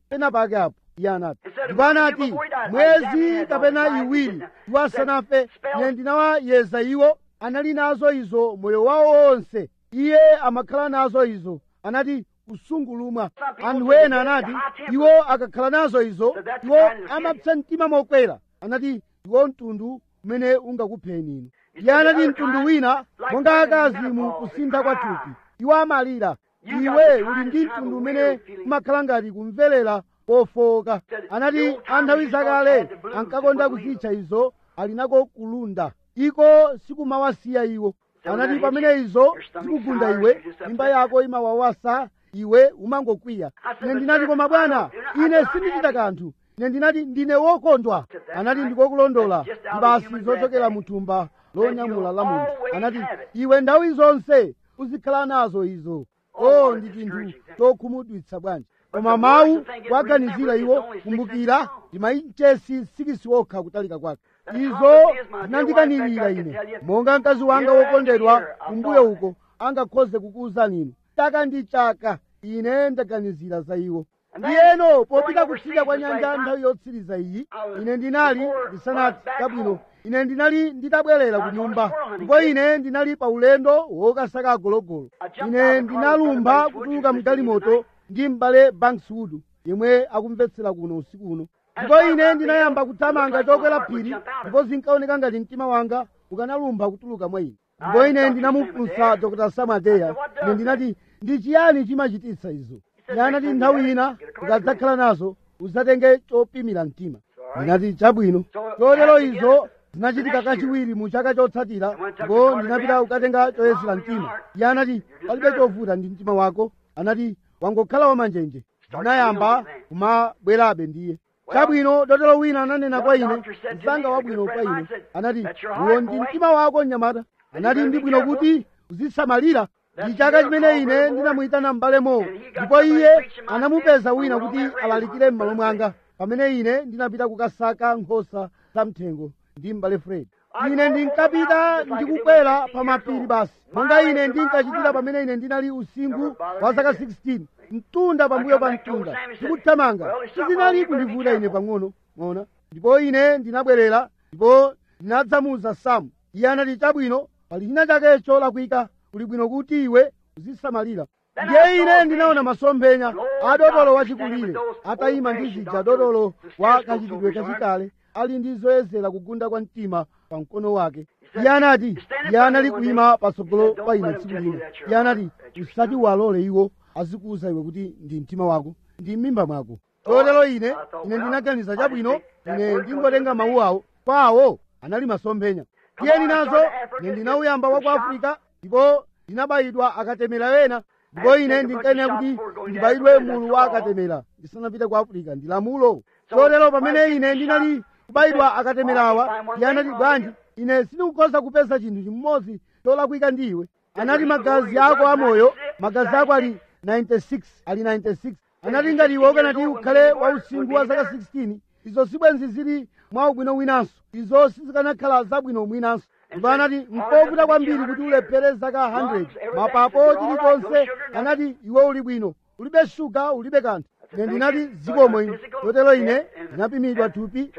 pena pake apo iye anati ndipo anati mwezi kapena iwiri iwo asanafe ine ndinawayeza iwo anali nazo izo moyo wawo wonse iye amakhala nazo izo anati kusungulumwa anthu ena anati iwo akakhala nazo izo iwo amapsa mtima mokwera anati iwo mtundu umene ungakupheni inu iye anati mtundu wina monga akazi mu kusintha kwa thupi iwo amalira iwe uli ndi mtundu umene umakhala ngati kumverera pofoka anati anthawi zakale ankakonda kuzitcha izo ali nako kulunda iko sikumawasiya iwo anati pamene izo zikugunda iwe mimba yako imawawasa iwe umangokwiya ine ndinati koma bwana ine sindichita kanthu ine ndinati ndine wokondwa anati ndikokulondola basi zochokera mu thumba lonyamula la munthu anati iwe nthawi zonse uzikhala nazo izo o ndi chinthu chokhumudwitsa bwanji koma mawu kuwaganizira iwo kumbukira ndi mainchesi sikisi okha kutalika kwake izo zinandikanirira ine monga mkazi wanga wokondedwa kumbuyo uko angakhoze kukuwuzani inu chaka ndi chaka ine ndaganizira za iwo ndiyeno popita kutsidya kwa nyanja nthawi yotsiriza iyi ine ndinali ndisanati kabwino ine ndinali nditabwerera ku nyumba ndipo ine ndinali pa ulendo wokasaka agologolo ine ndinalumpha kutuluka mgalimoto ndi m'bale bankswood yemwe akumvetsera kuno usiku uno ndipo ine ndinayamba kuthamanga chokwera phiri ndipo zinkaoneka ngati mtima wanga ukanalumpha kutuluka mwa ine ndipo ine ndinamufunsa dr samateya ine ndinati ndi chiyani chimachititsa izo iye anati nthawi ina ukadzakhala nazo uzatenge chopimira mtima ndinati chabwino chotero izo zinachitika kachiwiri mu chaka chotsatira ndipo ndinapita kukatenga choyezera mtima iye anati palibe chovuta ndi mtima wako anati wangokhala wamanjenje ndinayamba kumabwerabe ndiye chabwino dotolo wina ananena kwa ine mzanga wabwino kwa ine anati uwo ndi mtima wako mnyamata anati ndi bwino kuti uzisamalira ndi chaka chimene ine ndinamuyitana m'bale mowo ndipo iye anamupeza wina kuti alalikire m'malo mwanga pamene ine ndinapita kukasaka nkhosa zamthengo ndi m'bale fred ine ndinkapita ndikukwera pa mapiri basi monga ine ndinkachitira pamene ine ndinali usingu wa zaka 16 mtunda pambuyo pa mtunda ndikuthamanga sizinali kundivuta ine pang'ono mona ndipo ine ndinabwerera ndipo ndinadzamuza samu iye anati chabwino pali china chake cholakwika kuli bwino kuti iwe uzisamalira ndiye ine ndinaona masomphenya a dotolo wachikulire atayima ndi zija dotolo wa kachitidwe kachikale ali ndi zoyezera kugunda kwa mtima pa mkono wake iye anati iye anali kuyima patsogolo pa ine tsiku lino iye anati usati walole iwo azikuwuza iwe kuti ndi mtima wako ndi m'mimba mwako chotero ine ine ndinaganiza chabwino ine ndingotenga mawu awo kwawo anali masomphenya tiyeni nazo ine ndinauyamba wa ku afirika ndipo ndinabayidwa akatemera ena ndipo ine ndinkanena kuti ndibayidwe mulu wa akatemera ndisanapite ku afirika ndi lamulo chotero pamene ine ndinali kubayidwa akatemerawa iye anati bwanji ine sindikukhoza kupeza chinthu chimodzi cholakwika ndi iwe anati magazi ako amoyo magazi ako ali 96 ali 96 anati ngati iwe ukanati ukhale wausingu wa zaka 16 izo sibwenzi zili mwa ubwino winanso izo sizikanakhala zabwino mwinanso ndipo anati nkovuta kwambiri kuti ulephere zaka 100 mapapo chilichonse anati iwe uli bwino ulibe shuga ulibe kanthu ine ndinati zikomo ine chotero ine ndinapimidwa thupi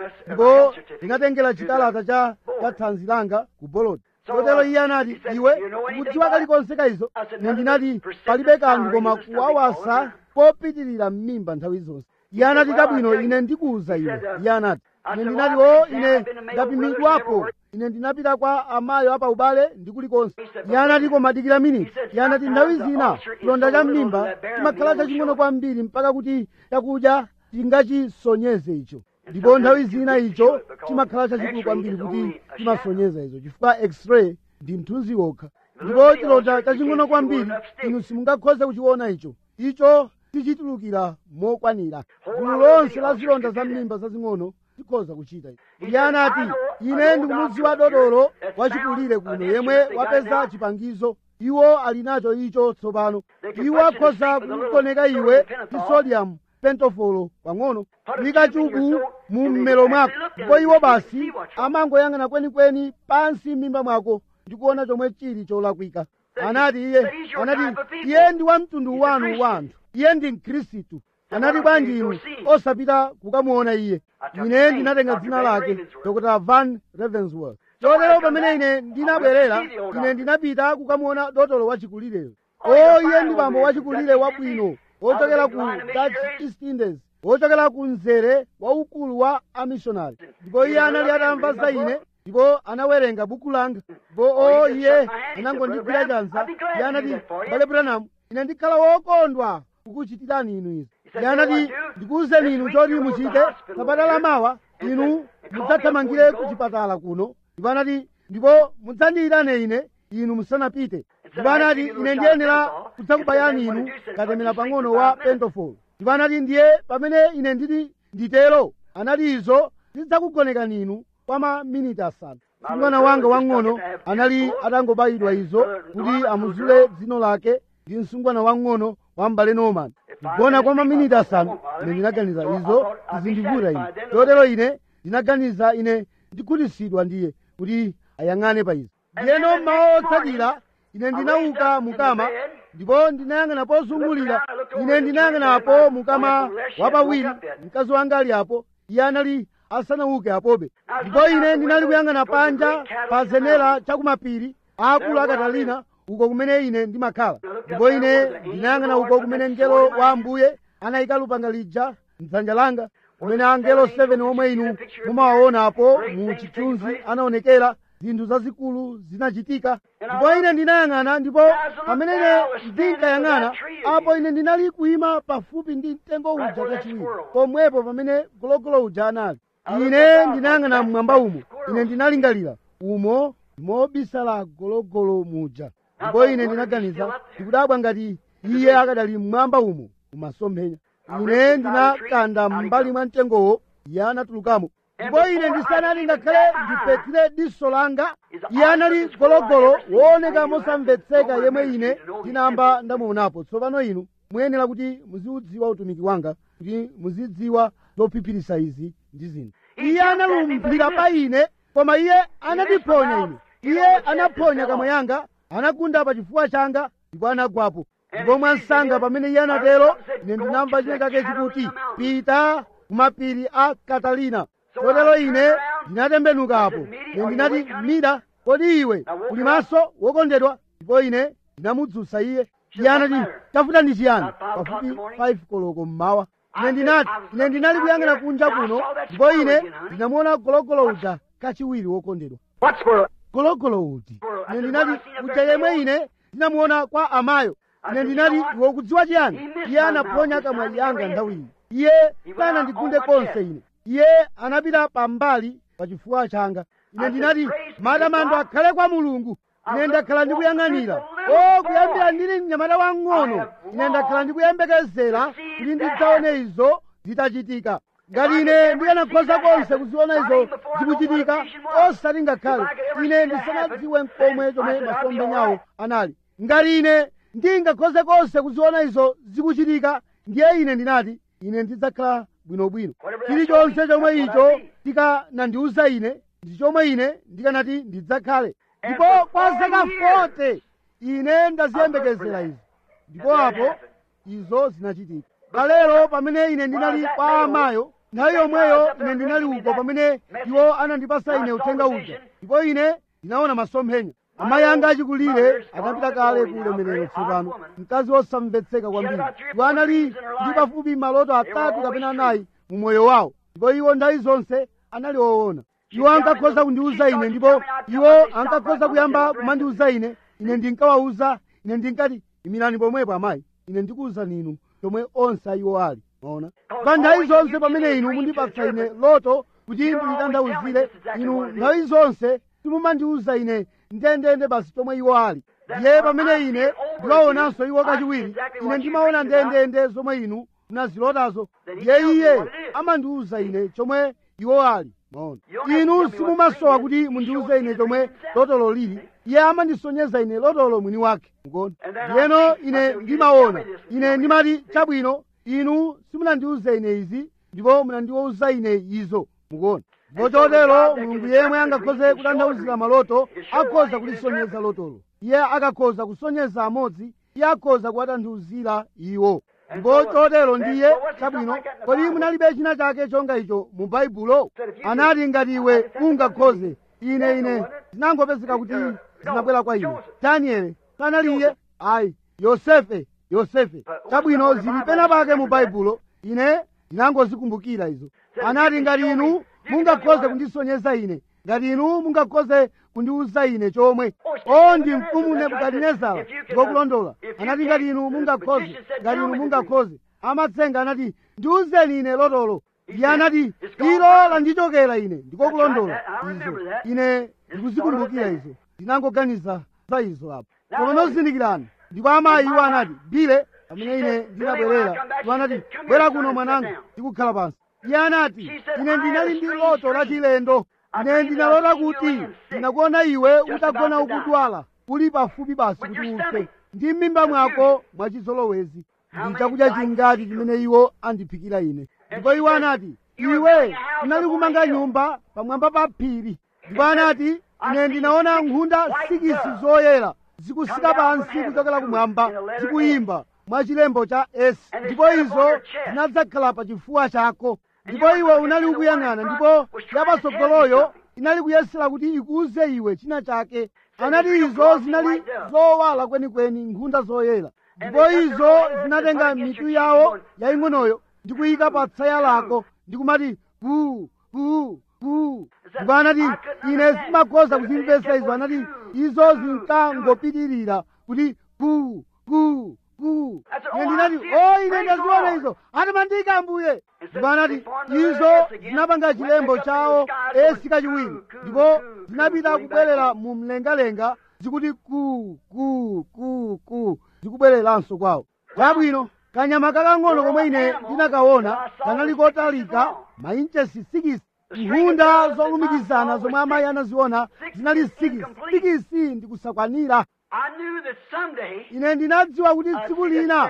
ndipo ndinatengera chikalata cha cha thanzi langa ku boloti chotero iye anati iwe ukudziwa kalikonse ka izo ine ndinati palibe kanthu koma kuwawasa kopitirira m'mimba nthawi zonse iye anati chabwino ine ndikuwuza iwe iye anati ine ndinati o ine ndapimidwapo ine ndinapita kwa amayo apa ubale ndi kulikonse iye anati koma dikira miniti iye anati nthawi zina chilonda cha m'mimba chimakhala chaching'ono kwambiri mpaka kuti chakudya chingachisonyeze icho ndipo nthawi zina icho chimakhala chachikulu kwambiri kuti chimasonyeza izo chifukwa x-ray ndi mthunzi wokha ndipo chilonda chaching'ono kwambiri inu simungakhoze kuchiona icho icho sichitulukira mokwanira gulu lonse la zilonda za m'mimba zazing'ono tikhoza kuchita iye anati ine ndikumudziwa dodolo wachikulire kuno yemwe wapeza chipangizo iwo ali nacho icho tsopano iwo akhoza kukukoneka iwe ndi sodium pentofolo pang'ono likachuku mu mmelo mwako ndipo iwo basi amangoyang'ana kwenikweni pansi m'mimba mwako ndikuona chomwe chili cholakwika anati iye anati iye ndi wa mtundu wanu wa anthu iye ndi mkhristu anati bwanji inu osapita kukamuona iye ine ndinatenga dzina lake dr van ravensworth chotero pamene ine ndinabwerera ine ndinapita kukamuona dotolo wachikulireyo o iye ndi bambo wachikulire wabwino wochokera ku dutch east indies wochokera ku mzere waukulu wa amishonari ndipo iye anali atamva za ine ndipo anawerenga buku langa ndipo o iye anangondigwira chanza iye anati bale branham ine ndikhala wokondwa kukuchitirani inu izi iye anati ndikuwuzeni inu choti muchite sabata mawa inu mudzathamangire ku chipatala kuno ndipo anati ndipo mudzandiyitane ine inu musanapite ndipo anati ine ndiyenera kudzakubayani inu katemera pang'ono wa pentofol ndipo anati ndiye pamene ine nditi nditero anati izo zidzakugonekani inu kwa maminiti asanu mwana wanga wang'ono anali atangobayidwa izo kuti amuzule dzino lake ndi msungwana wang'ono wa mbale norman kugona kwa maminiti asanu ine ndinaganiza izo zizindivuta ine chotero ine ndinaganiza ine ndikhutitsidwa ndiye kuti ayang'ane pa izo ndiyeno mmawa otsatira ine ndinauka mukama ndipo ndinayang'ana pozungulira ine ndinayang'anapo mukama wapawiri mkazi wanga ali apo iye anali asanauke apobe ndipo ine ndinali kuyang'ana panja pa zenera chakumapiri akulu a katalina uko kumene ine ndimakhala ndipo ine ndinayang'ana uko kumene mngelo wa ambuye anayika lupanga lija mdzanja langa kumene angelo 7 omwe inu mumawaonapo mu chithunzi anaonekera zinthu zazikulu zinachitika ndipo ine ndinayang'ana ndipo pamene ine ndinkayang'ana apo ine ndinali kuyima pafupi ndi mtengo uja kachiwiri pomwepo pamene gologolo uja anali ine ndinayang'ana mmwamba umo ine ndinalingalira umo mobisala gologolo muja ndipo ine ndinaganiza ndikudabwa ngati iye akadali mmwamba umo umasomphenya ine ndinakanda m'mbali mwa mtengowo iye anatulukamo ndipo ine ndisanali ngakhale ndipetire diso langa iye anali gologolo wooneka mosamvetseka yemwe ine ndinamba ndamuonapo tsopano inu muyenera kuti muziudziwa utumiki wanga kuti muzidziwa zophiphiritsa izi ndi zinthu iye analumphira pa ine koma iye anandiphonya ine iye anaphonya kamwa yanga anagunda pa chifuwa changa ndipo anagwapo ndipo mwansanga pamene iye anatero ine ndinamva china chake chikuti pita kumapiri a katalina kotero ine ndinatembenukapo ine ndinati mida kodi iwe uli maso wokondedwa ndipo ine ndinamudzutsa iye iye anati tafuta ndi chiyani pafupi 5 koloko mmawa ine ndinati ine ndinali kuyang'ana kunja kuno ndipo ine ndinamuona gologolo uja kachiwiri wokondedwa What squirrel? gologolo uti ine ndinati uja yemwe ine ndinamuona kwa amayo ine ndinati iwe ukudziwa chiyani iye anaphonya kamwa yanga nthawi iyi iye sanandigunde konse ine iye anapita pambali pa chifuwa changa ine ndinati matamando akhale kwa mulungu ine ndakhala ndikuyang'anira o kuyambira ndili mnyamata wang'ono ine ndakhala ndikuyembekezera kuti ndidzaone izo zitachitika ngati ine ndikanakhoza konse kuziona izo zikuchitika osati ngakhale ine ndisanadziwe mkomwe chomwe masomphenyawo anali ngati ine ndingakhoze konse kuziona izo zikuchitika ndiye ine ndinati ine ndidzakhala bwinobwino chilichonse chomwe icho tikanandiuza ine ndi chomwe ine ndikanati ndidzakhale ndipo kwa zaka 40 ine ndaziyembekezera izo ndipo apo izo zinachitika kalero pamene ine ndinali kwa amayo nthawi yomweyo ine ndinali uko pamene iwo anandipasa ine uthenga uja ndipo ine ndinaona masomphenya amayi anga achikulire anapita kale ku ulemerero tsopano mkazi wosamvetseka kwambiri iwo anali ndi pafupi maloto atatu kapena anayi mu moyo wawo ndipo iwo nthawi zonse anali woona iwo ankakhoza kundiuza ine ndipo iwo ankakhoza kuyamba kumandiuza ine ine ndinkawauza ine ndinkati imirani pomwepo amayi ine ndikuwuzani inu chomwe onse ayiwo ali maona pa nthawi zonse pamene inu mundipatsa ine loto kuti ndilitanthauzire inu nthawi zonse simumandiuza ine ndendende basi chomwe iwo ali ndiye pamene ine ndiwaonanso iwo kachiwiri ine ndimaona ndendende zomwe inu munazilotazo ndiye iye amandiuza ine chomwe iwo ali maona inu simumasowa kuti mundiuze ine chomwe lotolo lili iye amandisonyeza ine lotolo mwini wake mukona ndiyeno ine ndimaona ine ndimati chabwino inu simunandiuze ine izi ndipo munandiwuza ine izo mukona ndipo chotero mulungu yemwe angakhoze kutanthauzira maloto akhoza kulisonyeza lotolo iye akakhoza kusonyeza amodzi iye akhoza kuwatanthauzira iwo ndipo chotero ndiye chabwino kodi munalibe china chake chonga icho mu baibulo anati ngati iwe ungakhoze ine ine zinangopezeka kuti zinabwera kwa ine danieli sanaliye ayi yosefe yosefe chabwino zili pena pake mu baibulo ine ndinangozikumbukira izo anati ngati inu mungakhoze kundisonyeza ine ngati inu mungakhoze kundiuza ine chomwe o ndi mfumu nebukadinezara ngokulondola anati ngati inu mungakhoze ngati inu mungakhoze amatsenga anati ndiuzeni ine lotolo iye anati ilo landichokera ine ndikokulondola izo ine ndikuzikumbukira izo ndinangoganiza za izo apo tsopano zindikirani ndipo amayi iwo anati bile amene ine ndinabwerera iwo anati bwera kuno mwananga ndikukhala pansi iye anati ine ndinali ndi loto lachilendo ine ndinalota kuti ndinakuona iwe utagona ukudwala uli pafupi basi kuti ufe ndi m'mimba mwako mwachizolowezi ndi chakudya chingati chimene iwo andiphikira ine ndipo iwo anati iwe unali kumanga nyumba pamwamba pa phiri ndipo anati ine ndinaona nkhunda sikisi zoyera zikusika pansi kuchokera kumwamba zikuyimba mwa chilembo cha s ndipo izo zinadzakhala pa chifuwa chako ndipo iwe unali ukuyang'ana ndipo yapatsogoloyo inali kuyesera kuti ikuuze iwe china chake anati izo zinali zowala kwenikweni nkhunda zoyera ndipo izo zinatenga mitu yawo yaying'onoyo ndi kuyika pa tsaya lako ndi kumati guu guu guu ndipo anati ine simakhoza kuzimvesa izo anati izo zinkangopitirira kuti guu guu guu ine ndinati o ine ndaziona izo atamandika ambuye ndipo anati izo zinapanga chilembo chawo esi kachiwiri ndipo zinapita kubwerera mu mlengalenga zikuti ku ku ku ku zikubwereranso kwawo chabwino kanyama kakang'ono komwe ine ndinakaona kanali kotalika mainchesi sikisi nkhunda zolumikizana zomwe amayi anaziona zinali sikisi sikisi ndikusakwanira I knew that someday ine ndinadziwa kuti tsiku lina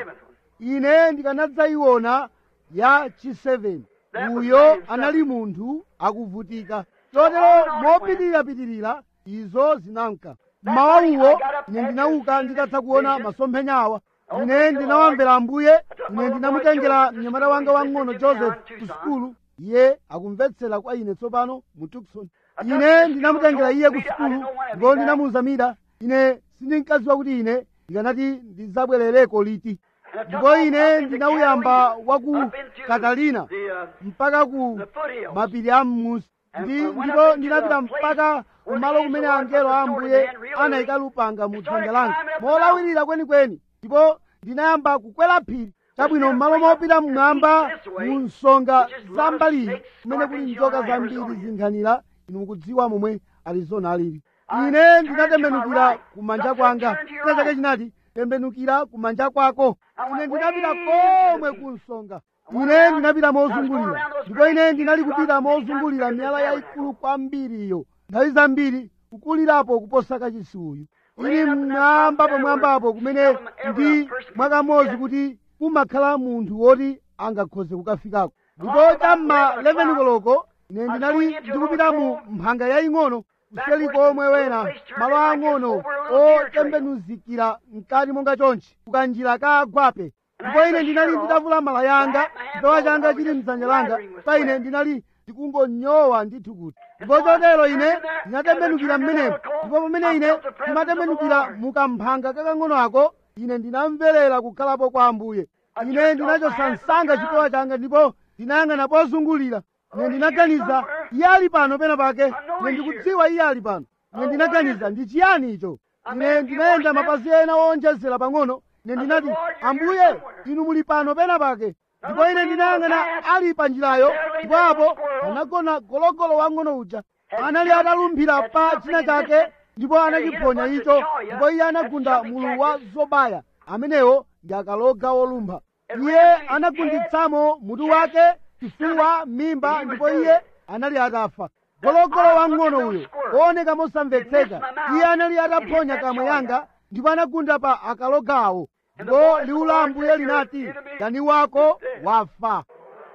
ine ndikanadzayiona ya chiseveni uyo anali munthu akuvutika chotero mopitirirapitirira izo zinamka mmawa uwo ine ndinauka nditatha kuona masomphenya awa ine ndinawamvera ambuye ine ndinamutengera mnyamata wanga wang'ono joseph ku sukulu iye akumvetsera kwa ine tsopano mu tukson ine ndinamutengera iye ku sukulu ndipo ndinamuwuza mida ine sindinkadziwa kuti ine ndikanati ndidzabwerereko liti ndipo ine ndinauyamba wa ku katalina mpaka ku mapiri a mmusi ndi ndipo ndinapita mpaka kumalo kumene angelo a ambuye anayika lupanga mu dzanja langa molawirira kwenikweni ndipo ndinayamba kukwera phiri chabwino m'malo mopita mmwamba mu nsonga za mbaliyi kumene kuli njoka zambiri zinkhanira inu mukudziwa momwe arizona alili ine ndinatembenukira kumanja kwanga china chake chinati tembenukira kumanja kwako ine ndinapita komwe ku nsonga ine ndinapita mozungulira ndipo ine ndinali kupita mozungulira miyala yayikulu kwambiriyo nthawi zambiri kukulirapo kuposa kachisi uyu ili mmwamba pamwambapo kumene ndi mwakamodzi kuti kumakhala munthu woti angakhoze kukafikako ndipo chamma 11 koloko ine ndinali ndikupita mu mphanga yaying'ono kuseli komwe wena malo ang'ono otembenuzikira mkati monga chonchi kukanjira ka agwape ndipo ine ndinali nditavula mala yanga chipewa changa chili mdzanja langa pa ine ndinali ndikungonyowa ndithu kuti ndipo chotero ine ndinatembenukira mmenemo ndipo pamene ine ndimatembenukira mukamphanga kakang'ono ako ine ndinamverera kukhalapo kwa ambuye ine ndinachosa msanga chipewa changa ndipo ndinayang'ana pozungulira ine ndinaganiza iye ali pano pena pake ine ndikudziwa iye ali pano ine ndinaganiza ndi chiyani icho ine ndinayenda mapazi ena owonjezera pang'ono ine ndinati ambuye inu muli pano pena pake ndipo ine ndinayang'ana ali pa njirayo ndipo apo anagona gologolo wang'ono uja anali atalumphira pa china chake ndipo anachiphonya icho ndipo iye anagunda mulu wa zobaya amenewo ndi akaloga wolumpha iye anagunditsamo mutu wake chifuwa mimba ndipo iye anali atafa gologolo wang'ono uyo wooneka mosamvetseka iye anali ataphonya kamwe yanga ndipo anagunda pa akalogawo ndipo liwu la ambuye linati dani wako wafa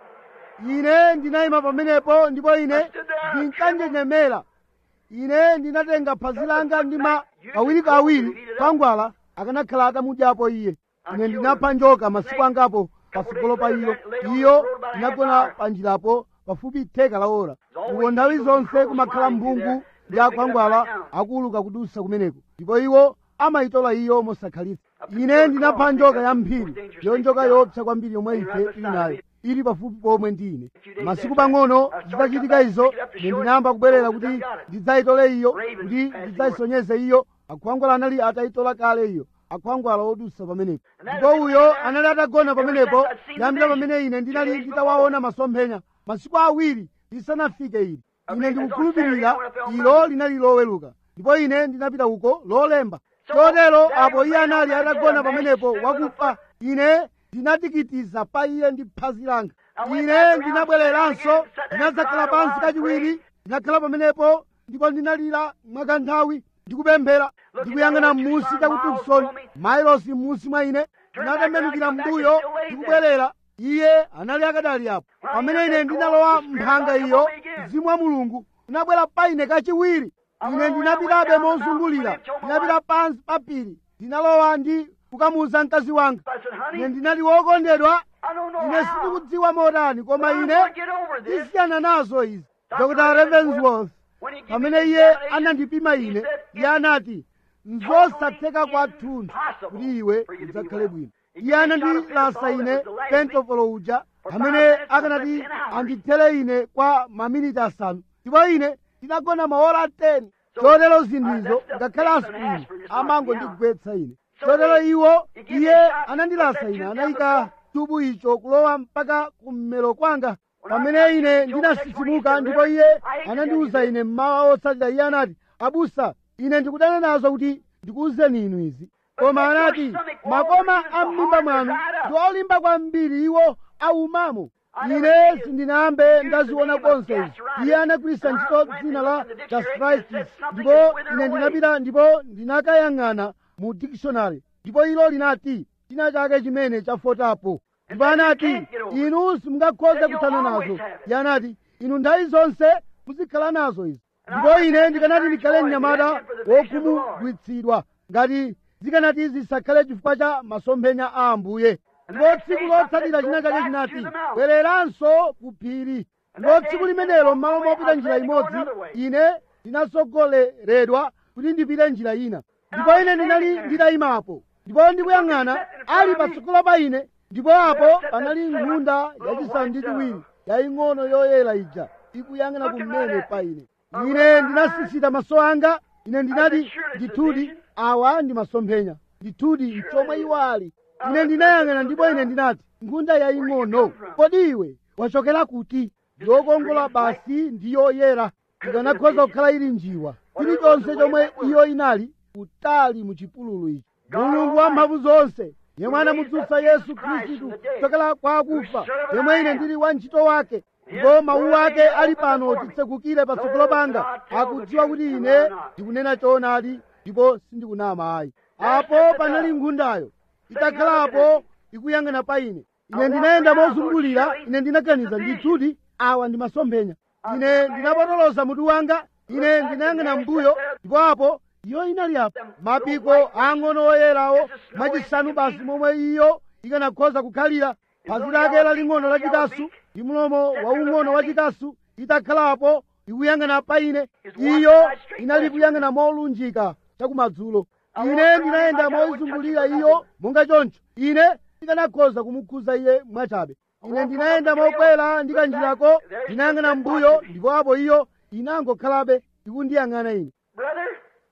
ine ndinayima pamenepo ndipo ine ndinkanjenjemera ine ndinatenga phazi langa ndima kawirikawiri kwangwala akanakhala atamudyapo iye ine ndinapha njoka masiku angapo patsogolo pa iyo iyo inagona panjirapo pafupi theka la ora uko nthawi zonse kumakhala mphungu ndi akhwangwala akuuluka kudusa kumeneko ndipo iwo amayitola iyo mosakhalitsa ine ndinapha njoka ya mphiri yo njoka yopsa kwambiri yomwe ife tili nayo ili pafupi pomwe ndi ine masiku pang'ono zitachitika izo ine ndinayamba kubwerera kuti ndidzayitole iyo kuti ndidzayisonyeze iyo akhwangwala anali atayitola kale iyo akhwangwala odusa pamenepo ndipo uyo anali atagona pamenepo yambira pamene ine ndinali nditawaona masomphenya masiku awiri lisanafike ili ine ndikukhulupirira ilo linali loweluka ndipo ine ndinapita uko lolemba chotero apo iye anali atagona pamenepo wakufa ine ndinadikitiza pa iye ndi phazi langa ine ndinabwereranso ndinadzakhala pansi kachiwiri ndinakhala pamenepo ndipo ndinalira mwakanthawi ndikupemphera ndikuyang'ana m'munsi cha ku tuksoni mailosi m'munsi mwa ine ndinatembenukira mbuyo ndikubwerera iye anali akadali apo pamene ine ndinalowa mphanga iyo mzimu wa mulungu unabwera pa ine kachiwiri ine ndinapitabe mozungulira ndinapita pansi pa phiri ndinalowa ndi kukamuwuza mkazi wanga ine ndinali wokondedwa ine sindikudziwa motani koma ine ndisiyana nazo izi dr ravensworth pamene iye anandipima ine iye anati nzosatheka kwathunthu kuti iwe udzakhale bwino iye anandilasa ine pentofolo uja amene akanati andithere ine kwa maminiti asanu ndipo ine ndinagona maola 10 chotero zinthuzo ngakhale aspirini amangondigwetsa ine chotero iwo iye anandilasa ine anayika tubu icho kulowa mpaka kummero kwanga pamene ine ndinasisimuka ndipo iye anandiwuza ine mmawa otsatira iye anati abusa ine ndikudana nazo kuti ndikuwuzeni inu izi koma anati makoma a m'mimba mwanu ndi olimba kwambiri iwo aumamo ine sindinayambe ndaziona konse izi iye anagwiritsa ntchito dzina la gastritis ndipo ine ndinapita ndipo ndinakayang'ana mu dictionary ndipo ilo linati china chake chimene chafotapo ndipo anati inu simungakhoze kuthana nazo iye anati inu nthawi zonse muzikhala nazo izi ndipo ine ndikanati ndikhale mnyamata wokhumudwitsidwa ngati zikanati zisakhale chifukwa cha masomphenya a ambuye ndipo tsiku lotsatira china chake chinati bwereranso ku phiri ndipo tsiku limenelo m'malo mopita njira imodzi ine ndinasogoleredwa kuti ndipite njira ina ndipo ine ndinali nditayimapo ndipo ndikuyang'ana ali patsogolo pa ine ndipo apo panali nkhunda yachisanu ndi chiwiri yaying'ono yoyera ija ikuyang'ana kumene pa ine ine ndinasisita maso anga ine ndinati ndithudi awa ndi masomphenya ndithudi mchomwe iwo ali ine ndinayang'ana ndipo ine ndinati nkhunda yaying'ono kodi iwe wachokera kuti yokongola basi ndi yoyera ikanakhoza kukhala ili njiwa chilichonse chomwe iyo inali kutali mu chipululu ichi mulungu wa mphamvu zonse yemwe anamudzutsa yesu khristu kuchokera kwa akufa yemwe ine ndili wantchito wake ndipo mawu ake ali pano titsekukire patsogolo panga akudziwa kuti ine ndikunena choonadi ndipo sindikunama ayi apo panali nkhundayo itakhalapo ikuyang'ana pa ine ine ndinayenda mozungulira ine ndinaganiza ndithudi awa ndi masomphenya ine ndinapotoloza mutu wanga ine ndinayang'ana mbuyo ndipo apo iyo inali apo mapiko ang'ono oyerawo machisanu basi momwe iyo ikanakhoza kukhalira phazi lake laling'ono lachikasu ndi mlomo waung'ono wachikasu itakhalapo ikuyang'ana pa ine iyo inali kuyang'ana molunjika chakumadzulo ine ndinayenda moizungulira iyo monga choncho ine ndikanakhoza kumukhuza iye mwachabe ine ndinayenda mokwera ndikanjirako ndinayang'ana mbuyo ndipo apo iyo inangokhalabe ikundiyang'ana ine Brother,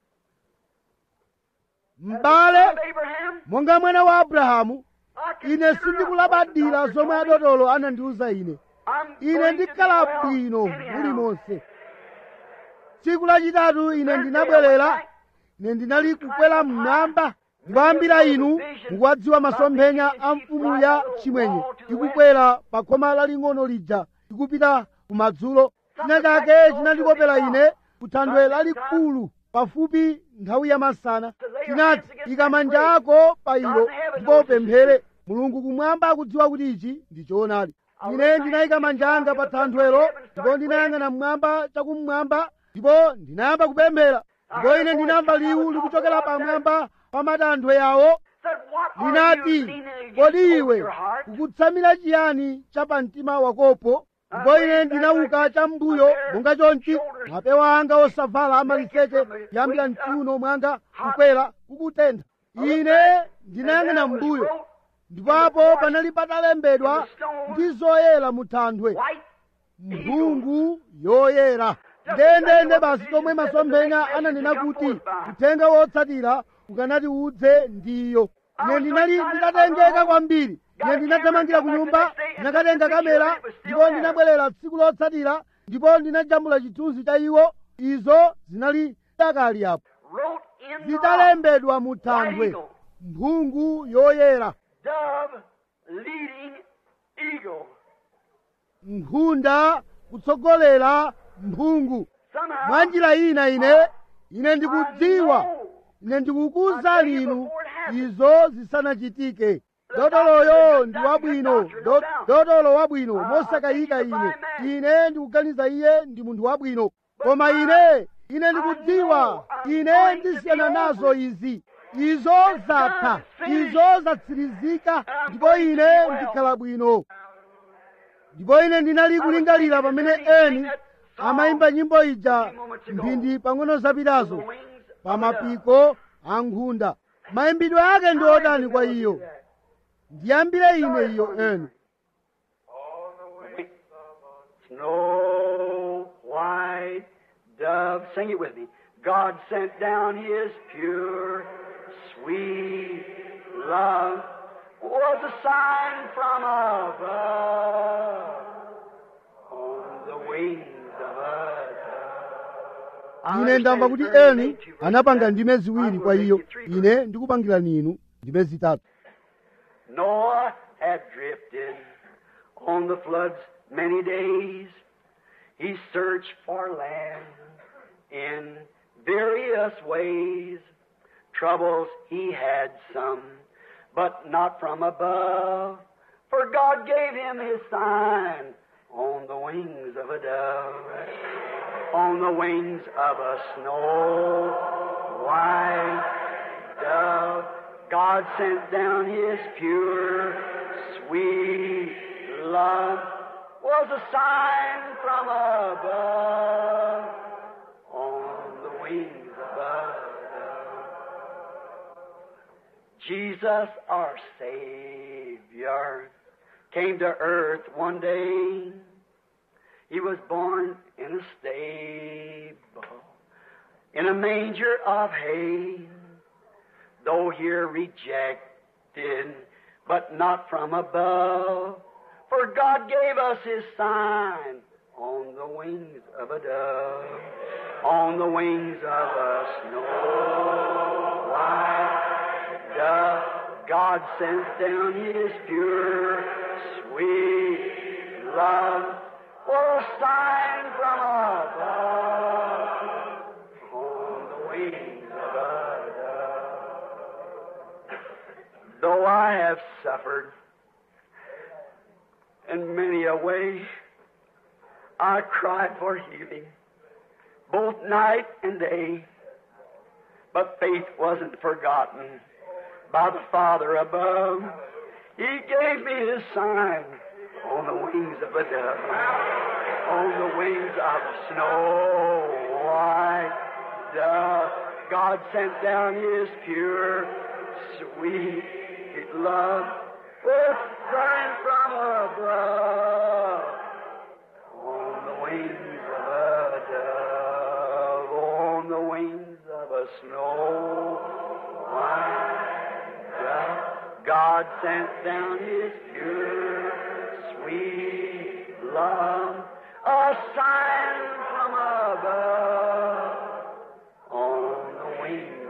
m'bale of Abraham, monga mwana wa abrahamu I can ine figure out sindikulabadira what the zomwe doctor told me. adotolo anandiwuza ine I'm ine going to ndikhala be well bwino anyhow. mulimonse tsiku lachitatu ine ndinabwerera ine ndinali kukwera mmwamba ndikuyambira inu mukuwadziwa masomphenya a mfumu ya chimwenye ikukwera pa khoma laling'ono lija ikupita kumadzulo china chake chinandikopera ine ku thanthwe lalikulu pafupi nthawi ya masana chinati ika manja ako pa ilo ndipo upemphere mulungu kumwamba akudziwa kuti ichi ndi choonadi ine ndinayika manja anga pa thanthwelo ndipo ndinayang'ana mmwamba chakumwamba ndipo ndinayamba kupemphera ndipo ine ndinamva liwu likuchokera pamwamba pa matanthwe yawo said, What are you linati leaning kodi against iwe your heart? ukutsamira chiyani cha pamtima wakopo ndipo ine ndinauka cham'mbuyo monga chonchi mapewa anga osavala amaliseche kuyambira mchiuno mwanga kukwera kukutentha ine ndinayang'ana m'mbuyo ndipapo panali patalembedwa ndi zoyera mu thanthwe White mphungu yoyera ndendende basi tomwe masomphenya ananena kuti uthenga wotsatira ukanati udze ndiyo ine ndinali nditatengeka kwambiri ine ndinathamangira ku nyumba ndinakatenga kamera ndipo ndinabwerera tsiku lotsatira ndipo ndinajambula chithunzi cha iwo izo zinali takali apo wrote in the rock, zitalembedwa mu thanthwe mphungu yoyera dove leading eagle. nkhunda kutsogolera mphungu Somehow, mwa njira ina ine ine ndikudziwa ine ndikukuwuzani inu izo zisanachitike dotoloyo ndi wabwino Do- dotolo wabwino mosakayika ine ine ndikuganiza iye ndi munthu wabwino koma ine ine ndikudziwa ine ndisiyana nazo izi izo zatha izo zatsirizika ndipo ine ndikhala bwino ndipo ine ndinali kulingalira pamene eni amayimba nyimbo ija mphindi pang'ono zapitazo pa mapiko a nkhunda mayimbidwe ake ndi otani kwa iyo ndiyambire ine iyo eni Snow white dove, sing it with me. God sent down his pure, sweet love, was a sign from above on the wings of a dove. ine ndamva kuti eni anapanga ndime ziwiri kwa iyo ine ndikupangirani inu ndime zitatu Noah had drifted on the flood's many days. He searched for land in various ways. Troubles he had some, but not from above. For God gave him his sign on the wings of a dove, on the wings of a snow white dove. God sent down his pure, sweet love was a sign from above on the wings of a dove. Jesus, our Savior, came to earth one day. He was born in a stable, in a manger of hay though here rejected, but not from above. For God gave us His sign on the wings of a dove, on the wings of a snow white dove. God sends down His pure, sweet love for a sign from above on the wings of a dove. Though I have suffered in many a way, I cried for healing, both night and day. But faith wasn't forgotten by the Father above. He gave me His sign on the wings of a dove, on the wings of a snow white dove. God sent down His pure, sweet love with sign from above on the wings of a dove, on the wings of a snow white dove. God sent down His pure, sweet love, a sign from above on the wings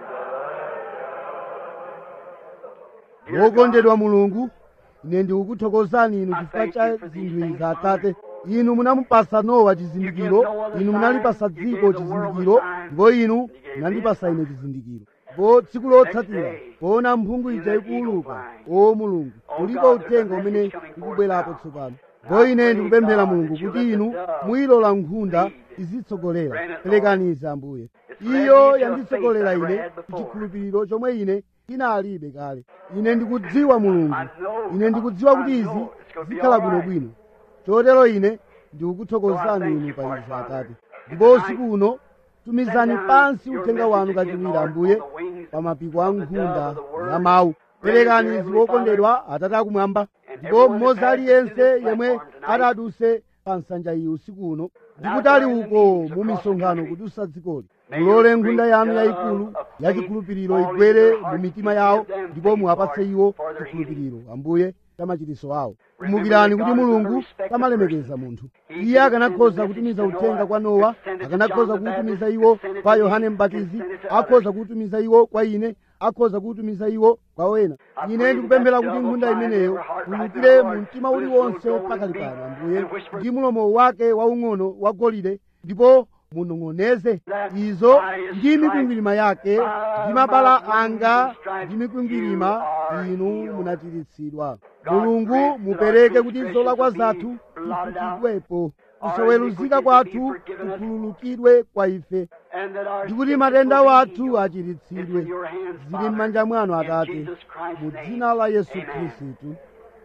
of a dove. wokondedwa mulungu ine ndikukuthokozani inu chifukwa cha zinthu izi atate inu munamupasa nowa chizindikiro inu munalipasa dziko chizindikiro ndipo inu munandipasa ine chizindikiro po tsiku lotsatira poona mphungu ija ikuuluka o mulungu ulipo uthenga umene ukubwerapo tsopano po ine ndikupemphera mulungu kuti inu muyilola nkhunda izitsogolera perekani izi ambuye iyo yanditsogolera ine chikhulupiriro chomwe ine ina alibe kale ine ndikudziwa mulungu ine ndikudziwa kuti izi zikhala bwinobwino chotero ine ndikukuthokozani inu pa izi atate ndipo usiku uno tumizani pansi uthenga wanu kachiwiri ambuye pa mapiko a nkhunda ya mawu perekani izi wokondedwa atate akumwamba ndipo mmodzi aliyense yemwe ataduse pa nsanja iyi usiku uno ndikutali uko mu misonkhano kudusa dzikoli mulole nkhunda yanu yayikulu yachikhulupiriro igwere mu mitima yawo ndipo muwapatse iwo chikhulupiriro ambuye cha machitiso awo kumbukirani kuti mulungu amalemekeza munthu iye akanakhoza kutumiza uthenga kwa nowa akanakhoza kuutumiza iwo kwa yohane mbatizi akhoza kuutumiza iwo kwa ine akhoza kuutumiza iwo kwa wena ine ndikupemphera kuti nkhunda imeneyo mulukire mu mtima uliwonse pakali pano ambuye ndi mulomo wake waung'ono wagolide ndipo munong'oneze izo ndi mikwingwirima yake ndi mabala anga ndi mikwingwirima inu munachiritsidwa mulungu mupereke kuti zolakwa zathu zifukidwepo kusaweruzika kwathu kukhululukidwe kwa ife ndikuti matenda wathu achiritsidwe zili m'manja mwanu atate mu dzina la yesu khristu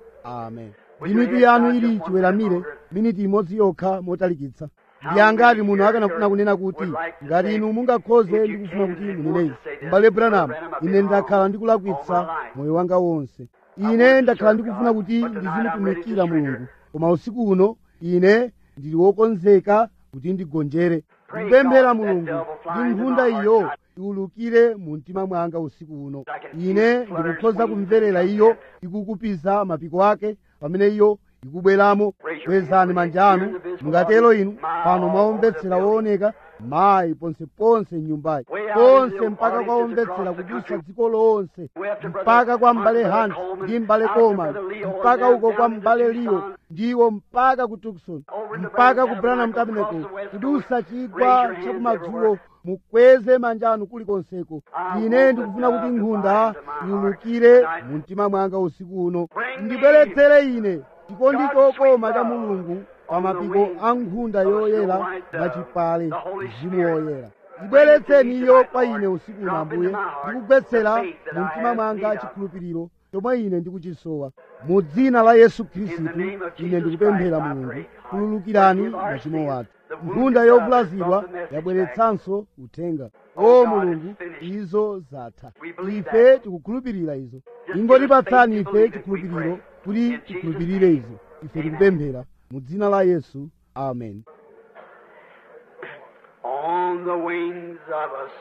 amen ndi mitu yanu ili chiweramire miniti imodzi yokha motalikitsa ndi angati munthu akanafuna kunena kuti ngati inu mungakhoze ndikufuna kuti munene izi m'bale branamu ine ndakhala ndikulakwitsa moyo wanga wonse ine ndakhala ndikufuna kuti ndizimutumikira mulungu koma usiku uno ine ndili wokonzeka kuti ndigonjere kupemphera mulungu ndi nkhunda iyo iwulukire mu mtima mwanga usiku uno ine ndikukhoza kumverera iyo ikukupiza mapiko ake pamene iyo ikubweramo kwezani manja anu mungatero inu pano mwaomvetsera wooneka mayi ponseponse m'nyumbayi ponse mpaka kwa omvetsera kudusa dziko lonse mpaka kwa m'bale hunt ndi m'bale coleman mpaka uko kwa m'bale leo ndiwo mpaka ku tucson mpaka ku branham tabernacle kudusa chigwa chakumadzulo mukweze manja anu kulikonseko ine ndikufuna kuti nkhunda iwulukire mu mtima mwanga usiku uno ndibweretsere ine chikondi chokoma cha mulungu pa mapiko a nkhunda yoyera mwachipale mzimu woyera ibweretseni iyo kwa ine usiku uno ambuye ndikugwetsera mu mtima mwanga chikhulupiriro chomwe ine ndikuchisowa mu dzina la yesu khristu ine ndikupemphera mulungu khululukirani machimo athu nkhunda yovulazidwa yabweretsanso uthenga o mulungu izo zatha ife tikukhulupirira izo ingotipatsani ife chikhulupiriro kuti tikhulupirire izo ife tikupemphera mu dzina la yesu amen On the wings of a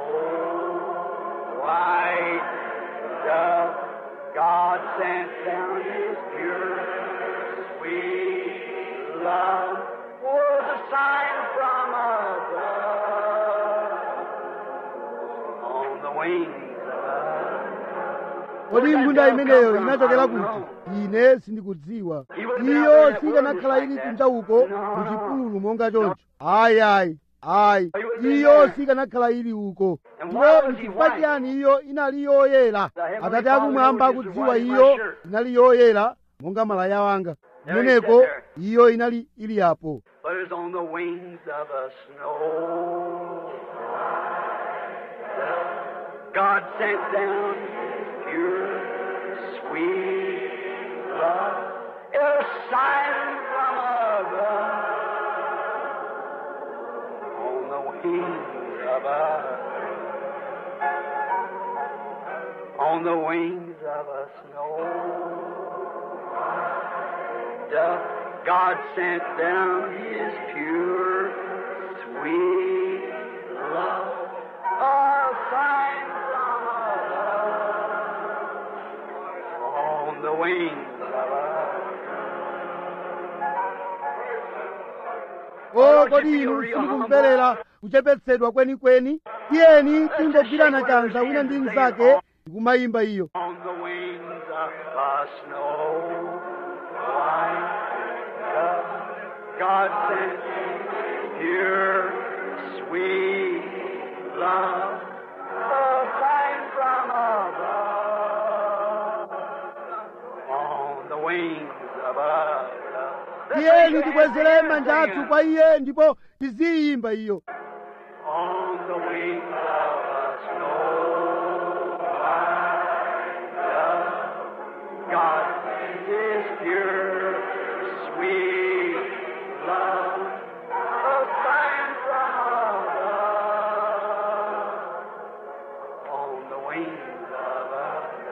snow white dove, God sent down His pure, sweet love. Was a sign from above. On the wings of kodi nkhunda imeneyo inachokera kuti ine sindikudziwa iyo sikanakhala ili kunja uko mu chipululu monga choncho ayi ayi ayi iyo sikanakhala ili uko ndipo nchifukwa chiyani iyo inali yoyera atate akumwamba akudziwa iyo inali yoyera monga malaya wanga kumeneko iyo inali ili apo but it was on the wings of a snow. God sent down His pure, sweet love, a sign from above. On the wings of a, on the wings of a snow. Doth God sent down His pure, sweet love, a sign from above, on the wings of a o kodi inu simukumverera kuchepetsedwa kwenikweni tiyeni tingogwirana chanza wina ndi mnzake ndikumayimba iyo on the wings of a snow white dove. God sent pure, sweet love, a sign from above, on the wings of a tiyeni tikwezere manja athu kwa iye ndipo tiziyimba iyo on the wings of a snow white wings of a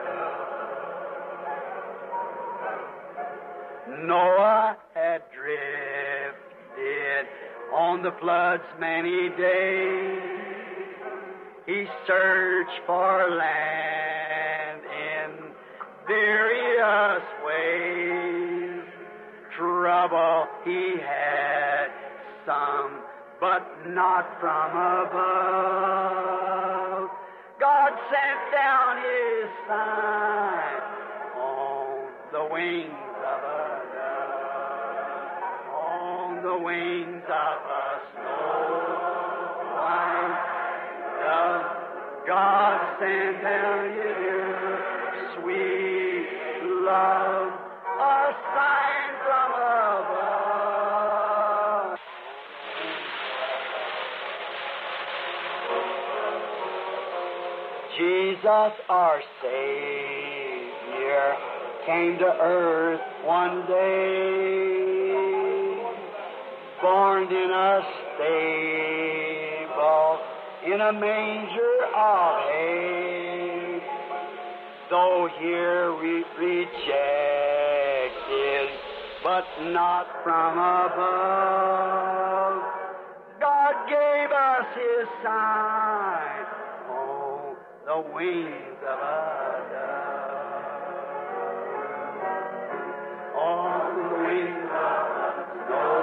dove. Noah had drifted on the flood's many days. He searched for land in various ways. Trouble he had some, but not from above. God sent down his sign on the wings of a dove, on the wings of a snow white dove. God sent down his sweet love, a sign from above. Jesus, our Savior, came to earth one day, born in a stable, in a manger of hay. Though here we rejected, but not from above, God gave us His sign on the wings of a dove. On the wings of a snow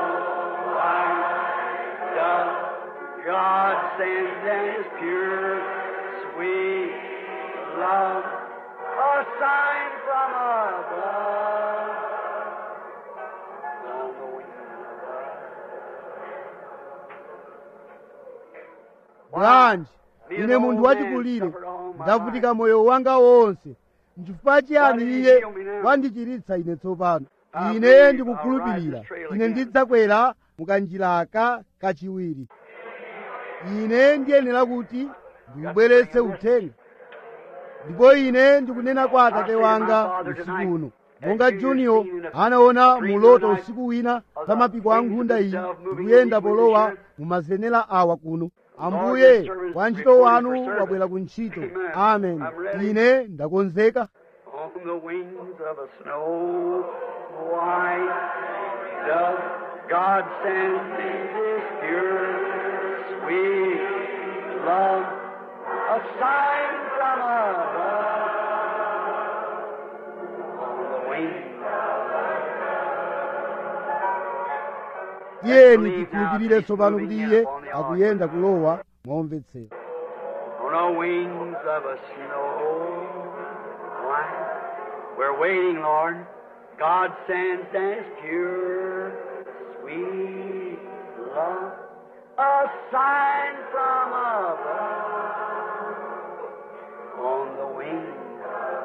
white dove, God sends His pure, sweet love, a sign from above. On the wings of a bwanji ine munthu wachikulire ndavutika moyo wanga wonse nchifukwa chiyani iye wandichiritsa ine tsopano ine ndikukhulupirira ine ndidzakwera mukanjiraka kachiwiri ine ndiyenera kuti ndikubweretse uthenga ndipo ine ndikunena kwa atate wanga usiku uno monga junior anaona muloto usiku wina za mapiko a nkhunda iyi ndikuyenda polowa mumazenera awa kuno ambuye wantchito wanu wabwera ku ntchito amen ine ndakonzeka on the wings of a snow white dove. God sends His pure, sweet love, a sign from above. On the wings tiyeni tikhulupirire tsopano kuti iye akuyenda kulowa momvetsera on the wings of a snow white. We're waiting, Lord. God sends His pure, sweet love, a sign from above. On the wings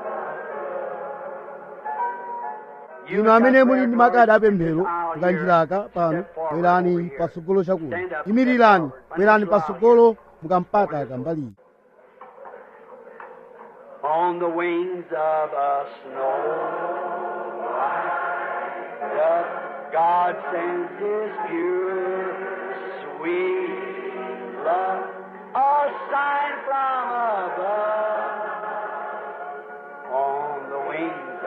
of inu amene muli ndi makadi apemphero mukanjiraka pano bwerani patsogolo chakuno imirirani bwerani patsogolo mukampata kambaliyi on the wings of a snow white dove. God sends His pure, sweet love, a sign from above. On the wings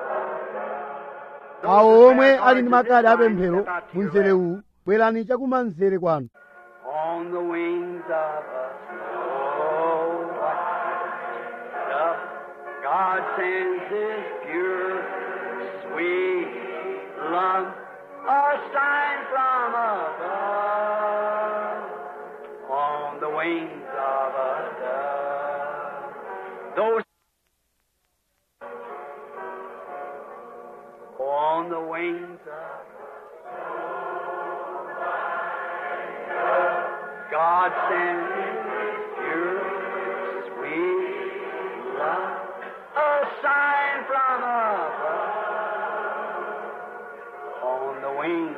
of awo omwe ali ndi makadi apemphero mu mzere uwu bwerani chakumanzere kwanu on the wings of a snow white dove. God sends His pure, sweet love, a sign from above. On the wings of a dove. Those on the wings of God sends His pure, sweet love, a sign from above. On the wings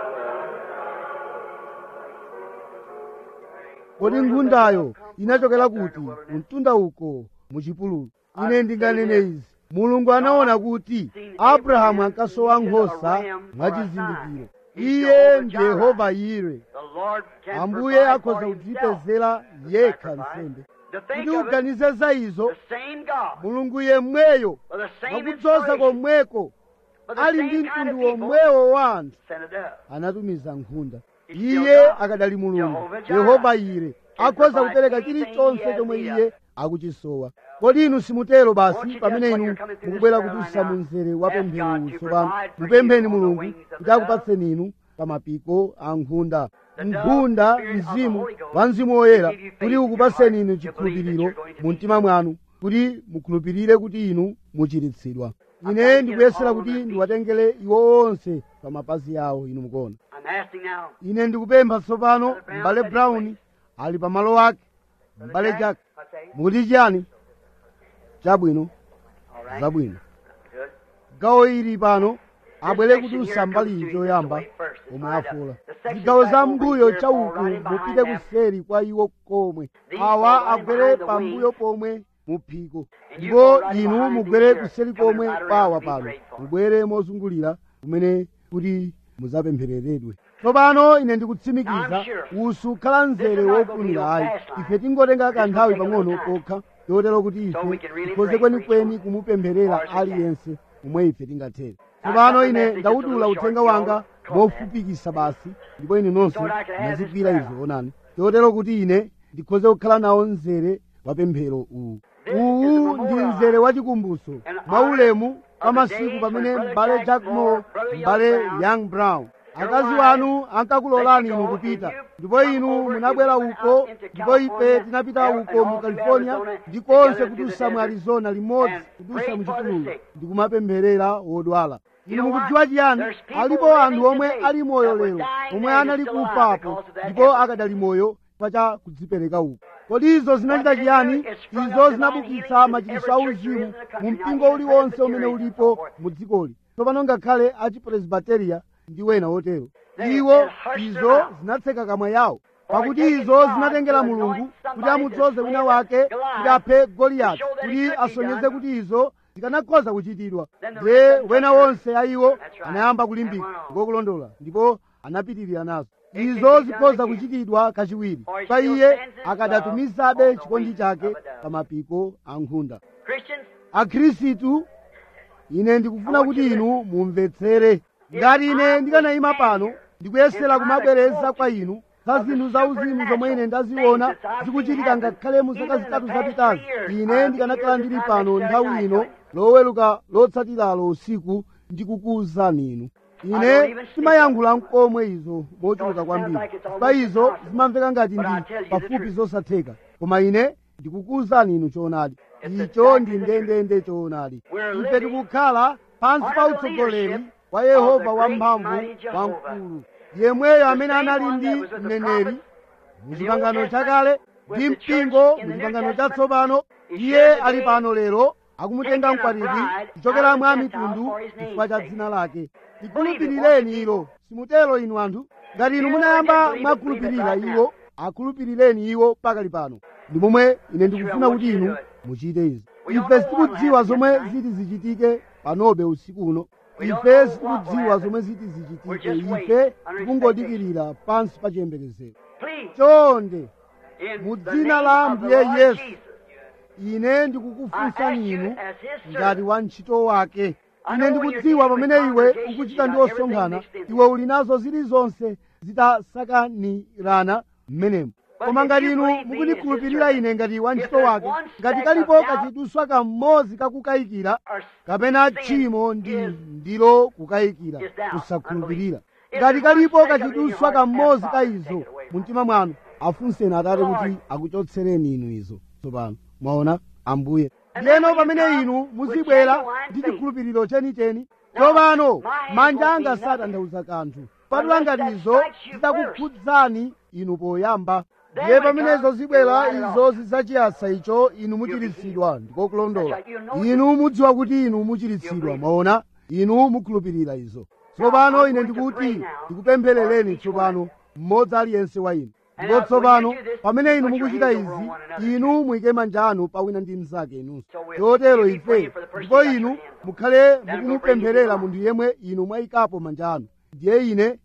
kodi nkhundayo inachokera kuti mtunda uko muchipululu ine ndinganene izi mulungu anaona kuti abrahamu ankasowa nkhosa mwachizindikiro iye ndi yehova yire the Lord can ambuye provide akhoza for himself kudzipezera yekha nsembe To kuti think of it, uganize za izo the same God, mulungu yemweyo with the same mwakudzoza inspiration, komweko with the ali same ndi kind of mtundu people, womwewo wa anthu sent a dove. anatumiza nkhunda He's still iye God. akadali mulungu Jehovah Jireh. yehova ire akhoza provide kupereka anything chilichonse he has chomwe need iye akuchisowa kodi inu simutero Won't basi you pamene just, when inu you're coming through mukubwera this prayer kudusa line mu now, mzere wa ask pemphero God to tsopano provide for mupempheni you on the mulungu wings of the kuti akupatseni inu pa mapiko a nkhunda The dove, nkhunda the spirit of the mzimu Holy Ghost, wa mzimu woyera will give you faith kuti in your ukupatseni heart inu to believe that chikhulupiriro you're going to mu be mtima mwanu kuti mukhulupirire kuti inu muchiritsidwa ine ndikuyesera kuti ndiwatengere iwo onse pa mapazi awo inu mukuona I'm asking now, ine ndikupempha tsopano m'bale brown ali pamalo ake Brother m'bale Jack, jack I say, mukuti chiyani chabwino all right, zabwino good. gawo ili pano abwere This kuti section here usambali comes to you choyamba this way first. omwe Right up. afula The section zigawo back za over mbuyo here, chauku fall right in behind mupite them. kuseri kwa iwo komwe These awa fall right agwere behind the pambuyo wings. pomwe muphiko And you ndipo fall right inu behind mugwere these kuseri here, coming komwe right around pawa to be pano prayed for. mubwere mozungulira kumene kuti muzapemphereredwe tsopano ine ndikutsimikiza Now, I'm sure usukhala mzere this is not gonna be wofunira no ayi fast line. ife tingotenga This will kanthawi take a pang'ono little time. kokha yotero kuti So ife we can really tikhoze pray kwenikweni for each kumupempherera As we can. aliyense omwe ife tingathere Now, tsopano got the ine message ndawutula just a uthenga little wanga short, short mofupikisa basi ndipo ine nonse So that I can have this mwazigwira prayer. izo onani yotero kuti ine ndikhoze kukhala nawo mzere wa pemphero uwu This is uwu the ndi memorial mzere wa chikumbuso And mwaulemu of pa the masiku days pamene when Brother m'bale Jack jack Moore, moore Brother Young m'bale Brown, young brown your akazi wives, wanu ankakulolani let inu you go kupita and you ndipo come inu over, munabwera you went uko out into ndipo ife California, tinapita and uko mu all through california Arizona, ndikonse together through the kudusa mu desert, arizona limodzi and kudusa pray mu for the chipululu sick. ndikumapempherera wodwala You inu know what? mukudziwa chiyani There's people alipo living anthu omwe today ali moyo that were lero dying omwe then anali still alive kufapo because of that ndipo effort. akadali moyo pacha kudzipereka uko kodi izo zinachita What did it chiyani do? It sprung izo up zinabukitsa divine machiritso healing a in every uzimu church there is in the country. mu Now, mpingo even uliwonse umene Presbyterian and ulipo so forth. mu dzikoli tsopano ngakhale a chipresbiteriya ndi wena wotero They- iwo they hushed izo their mouth. zinatseka kamwa yawo For pakuti taking izo God zinatengera to mulungu anoint kuti somebody amudzoze to wina slay wake Goliath, kuti aphe goliyati to show that it kuti could be asonyeze done. kuti izo zikanakhoza kuchitidwa Then the ndiye rest of them wena took wonse a iwo That's right. anayamba kulimbika And went on. ngokulondola ndipo anapitirira nazo It can izo be done zikhoza again. kuchitidwa kachiwiri For he pa still iye stands his akadatumizabe love on the chikondi wings chake of a dove. pa mapiko a nkhunda Christians, akhristu ine ndikufuna kuti inu mumvetsere ngati ine ndikanayima pano ndikuyesera kumabwereza kwa inu za zinthu za uzimu zomwe ine ndaziona zikuchitika ngakhale mu zaka zitatu zapitazi ine ndikanakhala ndili pano nthawi ino loweruka lotsatiralo usiku ndikukuwuzani inu ine simayankhula mkomwe izo mochuluka kwambiri pa izo zimamveka ngati ndi pafupi zosatheka koma ine ndikukuwuzani inu choonadi icho ndi ndendende choonadi ife tikukhala pansi pa utsogoleri wa yehova wamphamvu wamkulu yemweyo amene anali ndi mneneri muchipangano chakale ndi mpingo muchipangano chatsopano iye ali pano lero akumutenga mkwatibwi kuchokera mwa mitundu chifukwa cha dzina lake tikhulupirireni ilo simutero inu anthu ngati inu munayamba mwakhulupirira iwo akhulupirireni iwo pakali pano ndi momwe ine ndikufuna kuti inu muchite izi ife sitikudziwa zomwe ziti zichitike panobe usiku uno ife sitikudziwa zomwe ziti zichitike ife tikungodikirira pansi pa chiyembekezero please, chonde in mu the dzina name la of the Ambuye Lord Yesu, Jesus, ine I ask ndikukufunsani you inu as his ngati servant, wa ntchito wake I ine know ndikudziwa when you're pamene dealing with iwe congregations, ukuchita you ndi got everything osonkhana mixed in iwe uli nazo zilizonse zitasakanirana m'menemo But koma if ngati you inu believe me mukundikhulupirira as his ine ngati wa if ntchito there's wake one ngati speck kalipo of doubt, kachiduswa kamodzi kakukayikira or kapena sin tchimo ndi is- ndilo kukayikira is doubt, kusakhulupirira If ngati there's kalipo one speck of it in your kachiduswa heart, kamodzi ask ka God to izo take it away from mu mtima mwanu afunseni atate Lord. kuti akuchotsereni inu izo tsopano mwaona ambuye And ndiyeno then when you pamene come inu with muzibwera genuine ndi faith. chikhulupiriro chenicheni Now, tsopano my hands manja won't anga mean nothing. satanthauza kanthu patula Unless ngati that izo strikes you zitakukhudzani inu poyamba Then ndiye when it pamenezo comes, zibwera you write it izo off. zidzachiyasa icho inu muchiritsidwa ndiko kulondola That's right. You know inu mudziwa kuti inu You muchiritsidwa believe. mwaona inu mukhulupirira izo tsopano I'm ine going to ndikuti pray now ndikupempherereni for each tsopano mmodzi aliyense wa inu And ndipo now, tsopano when you do this, pamene inu put your mukuchita hands izi over one another. inu muyike manja anu pa wina ndi mnzake inunso So we'll- chotero you'll be ife praying for the person ndipo you got inu your hands on. mukhale Then we'll mukumupempherera bring you munthu yemwe inu mwayikapo manja anu ndiye ine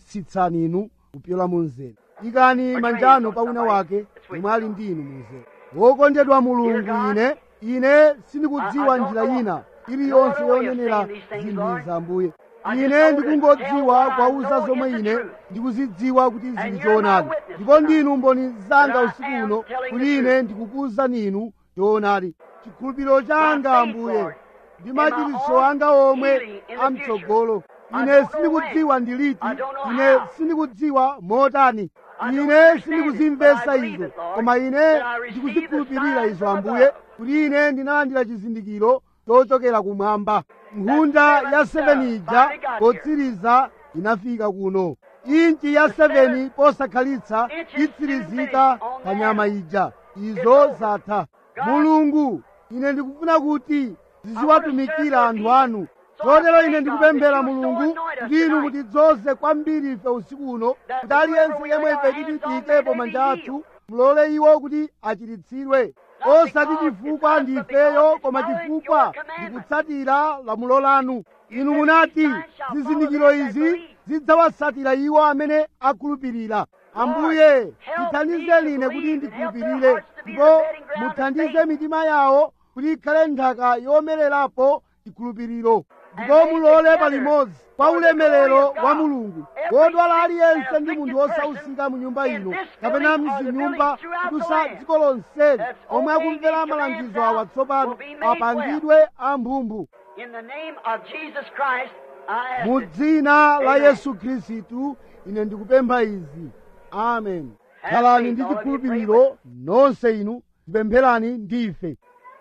ndikutsitsani inu kupyola mu mzere ikani your manja hands anu on pa wina somebody wake that's with yemwe ali you. ndi inu mu mzere wokondedwa mulungu ine ine sindikudziwa njira ina iliyonse yonenera zinthu za ambuye ine ndikungodziwa kwauza zomwe ine ndikuzidziwa kuti zili choonadi ndipo ndinu mboni zanga usiku uno kuti ine ndikukuwuzani inu choonadi chikhulupiriro changa ambuye ndi machiritso anga omwe amtsogolo ine sindikudziwa ndiliti ine sindikudziwa motani ine sindikuzimvetsa izo koma ine ndikuzikhulupirira izo ambuye kuti ine ndinalandira chizindikiro chochokera kumwamba nkhunda ya 7 ija potsiriza inafika kuno inchi ya 7 posakhalitsa itsirizika pa nyama ija izo zatha mulungu ine ndikufuna kuti ziziwatumikira anthu anu chotero ine ndikupemphera mulungu kuti inu mutidzoze kwambiri ife usiku uno kuti aliyense yemwe ife titi tiyikepo manja athu mulole iwo kuti achiritsidwe osati chifukwa ndi ifeyo koma chifukwa ndikutsatira lamulo lanu inu munati zizindikiro izi zidzawatsatira iwo amene akhulupirira ambuye tithandizeni ine kuti ndikhulupirire ndipo muthandize mitima yawo kuti ikhale nthaka yomererapo chikhulupiriro ndipo mulole palimodzi kwa ulemerero wa mulungu wodwala aliyense ndi munthu wosausika mu nyumba ino kapena mzinyumba kudusa dziko lonseli omwe akumvera malangizo awa tsopano apangidwe amphumphu In the name of Jesus Christ, I ask mu it. dzina la Amen. yesu khristu ine ndikupempha izi amen khalani ndi chikhulupiriro nonse inu tipempherani ndife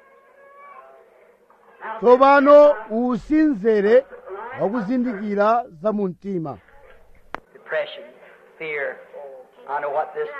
tsopano usinzere wakuzindikira za mu mtima Depression, fear. I know what this.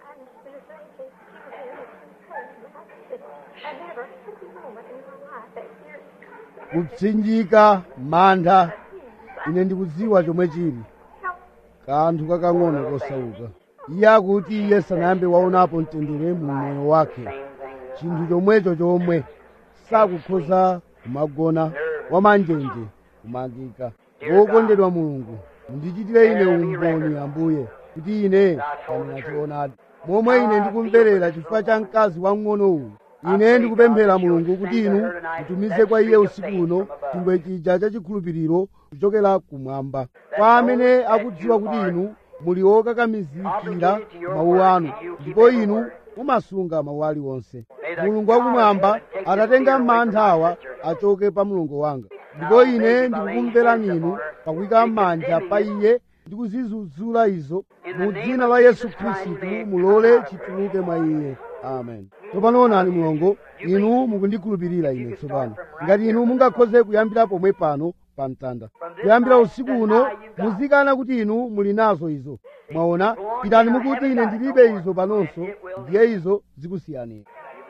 I never had a moment in my life that fear kupsinjika mantha ine ndikudziwa chomwe chili kanthu kakang'ono kosauka iye akuti iye sanayambe waonapo mtendere mu moyo wake chinthu chomwecho chomwe sakukhoza kumagona wamanjenje kumangika wokondedwa mulungu mundichitire ine umboni ambuye kuti ine ndinachoonadi momwe ine ndikumverera chifukwa cha mkazi wamng'ono uwu ine ndikupemphera mulungu kuti inu mutumize kwa iye usiku uno chingwe chija cha chikhulupiriro kuchokera kumwamba kwa amene akudziwa kuti inu muli okakamizikira mawu anu ndipo inu mumasunga mawu aliwonse mulungu wakumwamba atatenga mantha awa achoke pa mulungu wanga ndipo ine ndikukumverani inu pakuyika manja pa iye ndi kuzidzudzula izo mu dzina la yesu khristu mulole chituluke mwa iye amen tsopano onani mulongo inu mukundikhulupirira ine tsopano ngati inu mungakhoze kuyambira pomwe pano pa mtanda kuyambira usiku uno muzikana kuti inu muli nazo izo mwaona pitani mukuti ine ndilibe izo panonso ndiye izo zikusiyanira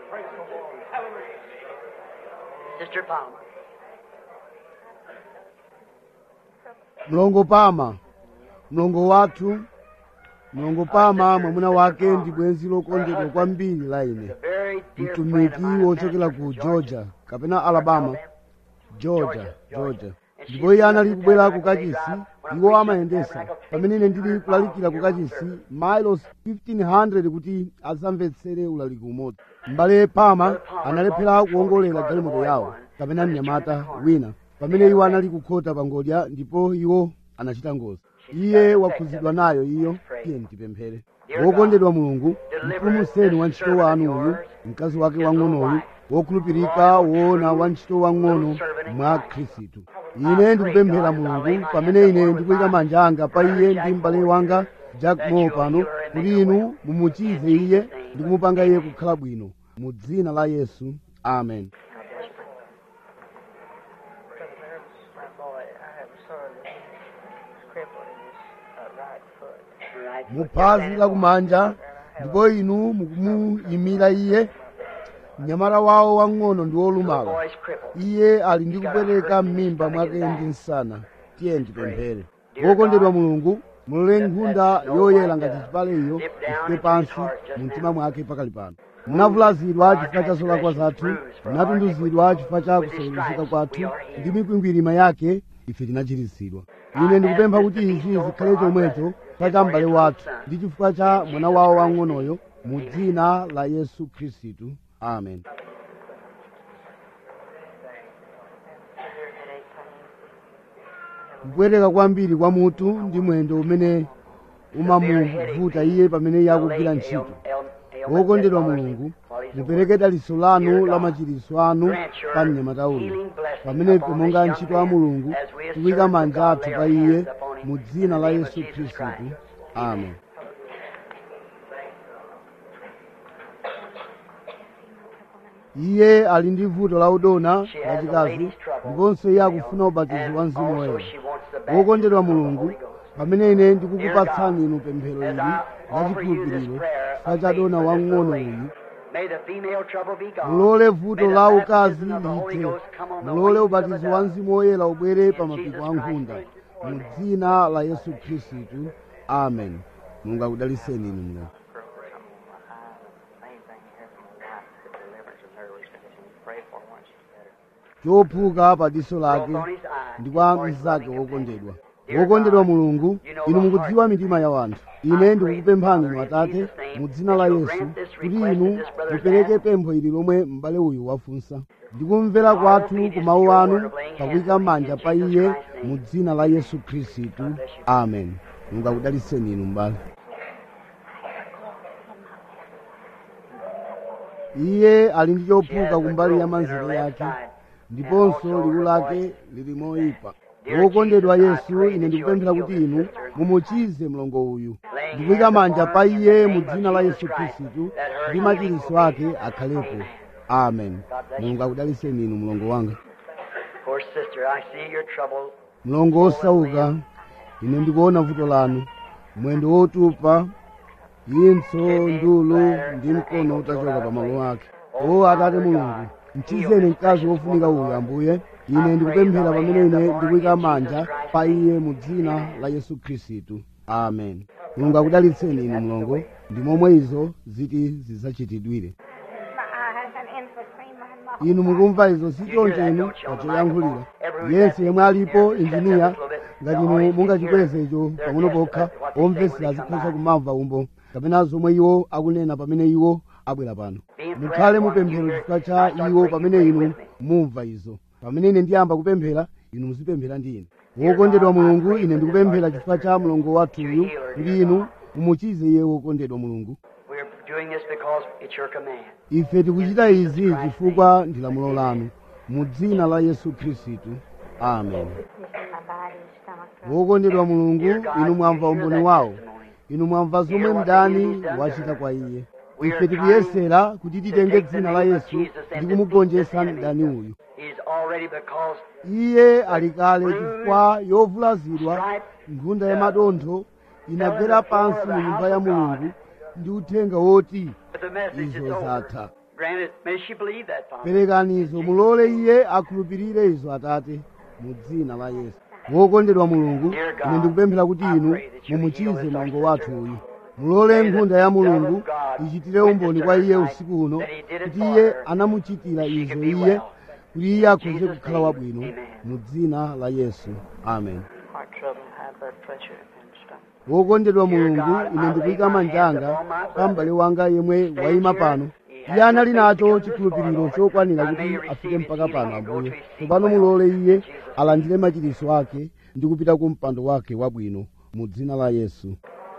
Sister Palmer. mlongo pama mlongo wathu mlongo pama mwamuna wake ndi bwenzi lokondedwa kwambiri la ine Very dear friend mtumiki of mine, wochokera ku Pastor georgia kapena alabama georgia Georgia. georgia ndipo iye anali kubwera ku kachisi iwo amayendesa pamene ine ndili kulalikira ku kachisi miles 1500 kuti adzamvetsere ulaliki umodzi m'bale pama analephera kuwongolera galimoto yawo kapena mnyamata wina pamene iwo anali kukhota pa ngodya ndipo iwo anachita ngozi iye wakhuzidwa nayo iyo tiye tipemphere wokondedwa mulungu mpulumutseni wa ntchito wanu uyu mkazi wake wang'onoyu wokhulupirika woona wa ntchito wang'ono mwa khristu ine ndikupemphera mulungu pamene ine ndikuyika manja anga pa iye ndi m'bale wanga jack moore pano kuti inu mumuchize iye ndi kumupanga iye kukhala bwino mu dzina la yesu amen My boy, I have a son that's crippled in his uh, right foot. Right. muphazi lakumanja ndipo inu mukumuyimira iye mnyamata wawo wang'ono ndi wolumala Boy's crippled. iye ali ndi kupereka m'mimba mwake ndi msana tiye ndipemphere wokondedwa mulungu mulole nkhunda yoyera ngati chipale iyo ifike pansi mu mtima mwake pakali pano munavulazidwa chifukwa cha zolakwa zathu munatunduzidwa chifukwa cha kusaweruzika kwathu ndi mikwingwirima yake ife tinachiritsidwa ine ndikupempha kuti izi zikhale chomwecho chifukwa cha m'bale wathu ndi chifukwa cha mwana wawo wang'onoyo mu dzina la yesu khristu amen Severe headache pain. kupweteka kwambiri kwa mutu ndi mwendo umene umamuvuta iye pamene iye akugwira ntchito wokondedwa mulungu mupereke dalitso lanu la machiritso anu pa mnyamata uyu pamenepo monga ntchito a mulungu tikuyika manja athu pa iye mu dzina la yesu khristu amen iye ali ndi vuto la udona lachikazi ndiponso iye akufuna ubatizo wa mzimu woyera wokondedwa mulungu pamene ine ndikukupatsani inu pemphero ili lachikhulupiriro sachadona wang'ono uyu mulole vuto la ukazi lithe mulole ubatizo wa mzimu woyera ubwere pa mapiko a nkhunda mu dzina la yesu khristu amen mulungu akudaliseni inu mulungu Main thing here from my wife, the deliverance of her, we should continue to pray for her once she's better. chophuka pa diso lake ndi kwa mnzake wokondedwa wokondedwa mulungu inu mukudziwa mitima ya wanthu ine ndikukupemphani inu atate mu dzina la yesu kuti inu mupereke pempho ili lomwe m'bale uyu wafunsa ndikumvera kwathu ku mawu anu pakuyika manja pa iye mu dzina la yesu khristu amen mulungu akudaliseni inu m'bale iye ali ndi chophuka kumbali ya manzere yake ndiponso liwu lake lili moyipa wokondedwa yesu ine ndikupemphera kuti inu mumuchize mlongo uyu ndikuyika manja pa iye mu dzina la yesu khristu kuti machiritso ake akhalepo amen mulungu akudaliseni inu mlongo wanga Poor sister, I see your trouble. mlongo osauka ine ndikuona vuto lanu mwendo wotupa impso ndulu ndi mkono utachoka pa malo ake o atate mulungu mchizeni mkazi wofunika uyu ambuye ine ndikupemphera pamene ine ndikuyika manja pa iye mu dzina la yesu khristu amen mulungu akudalitseni inu mlongo ndi momwe izo ziti zidzachitidwire My eye has an infiltrate my mouth. inu mukumva izo si choncho inu pachoyankhulira yense yemwe alipo injiniya ngati inu mungachikweze icho pang'ono pokha omvesera azikhoza kumamva umbo kapena zomwe iwo akunena pamene iwo abwera pano mukhale mupemphero chifukwa cha iwo pamene inu mumva izo pamene ine ndiyamba kupemphera inu muzipemphera ndi ine wokondedwa mulungu ine ndikupemphera chifukwa cha mlongo wathuyu kuti inu mumuchize iye wokondedwa mulungu We're doing this because it's your command. ife tikuchita izi chifukwa ndi lamulo lanu mu dzina la yesu khristu amen It's in my body, stomach. wokondedwa mulungu Dear God, inu mwamva you hear umboni that wawo testimony. inu mwamva zomwe Hear what the mdani enemy's done to wachita her. kwa iye We are ife tikuyesera kuti to titenge take the dzina la name of yesu Jesus and ndi defeat kumugonjetsa this enemy. mdani uyu He's already because iye ali kale chifukwa yovulazidwa nkhunda ya madontho inagwera pansi mu nyumba ya mulungu ndi uthenga woti the message is izo over. zatha Granted, may she believe that, Father. perekani izo mulole iye akhulupirire izo atate mu dzina la yesu wokondedwa mulungu ine ndikupemphera kuti inu mumuchize mlongo wathu uyu mulole nkhunda ya mulungu ichitire umboni kwa iye usiku uno kuti iye anamuchitira izo iye kuti iye akhoze kukhala wabwino mu dzina la yesu amen Heart trouble, high blood pressure, and stomach. wokondedwa mulungu ine ndikuyika manja anga pa m'bale wanga yemwe wayima pano iye anali nacho chikhulupiriro chokwanira kuti afike mpaka pano ambuye tsopano mulole iye alandire machiritso ake ndi kupita ku mpando wake wabwino mu dzina la yesu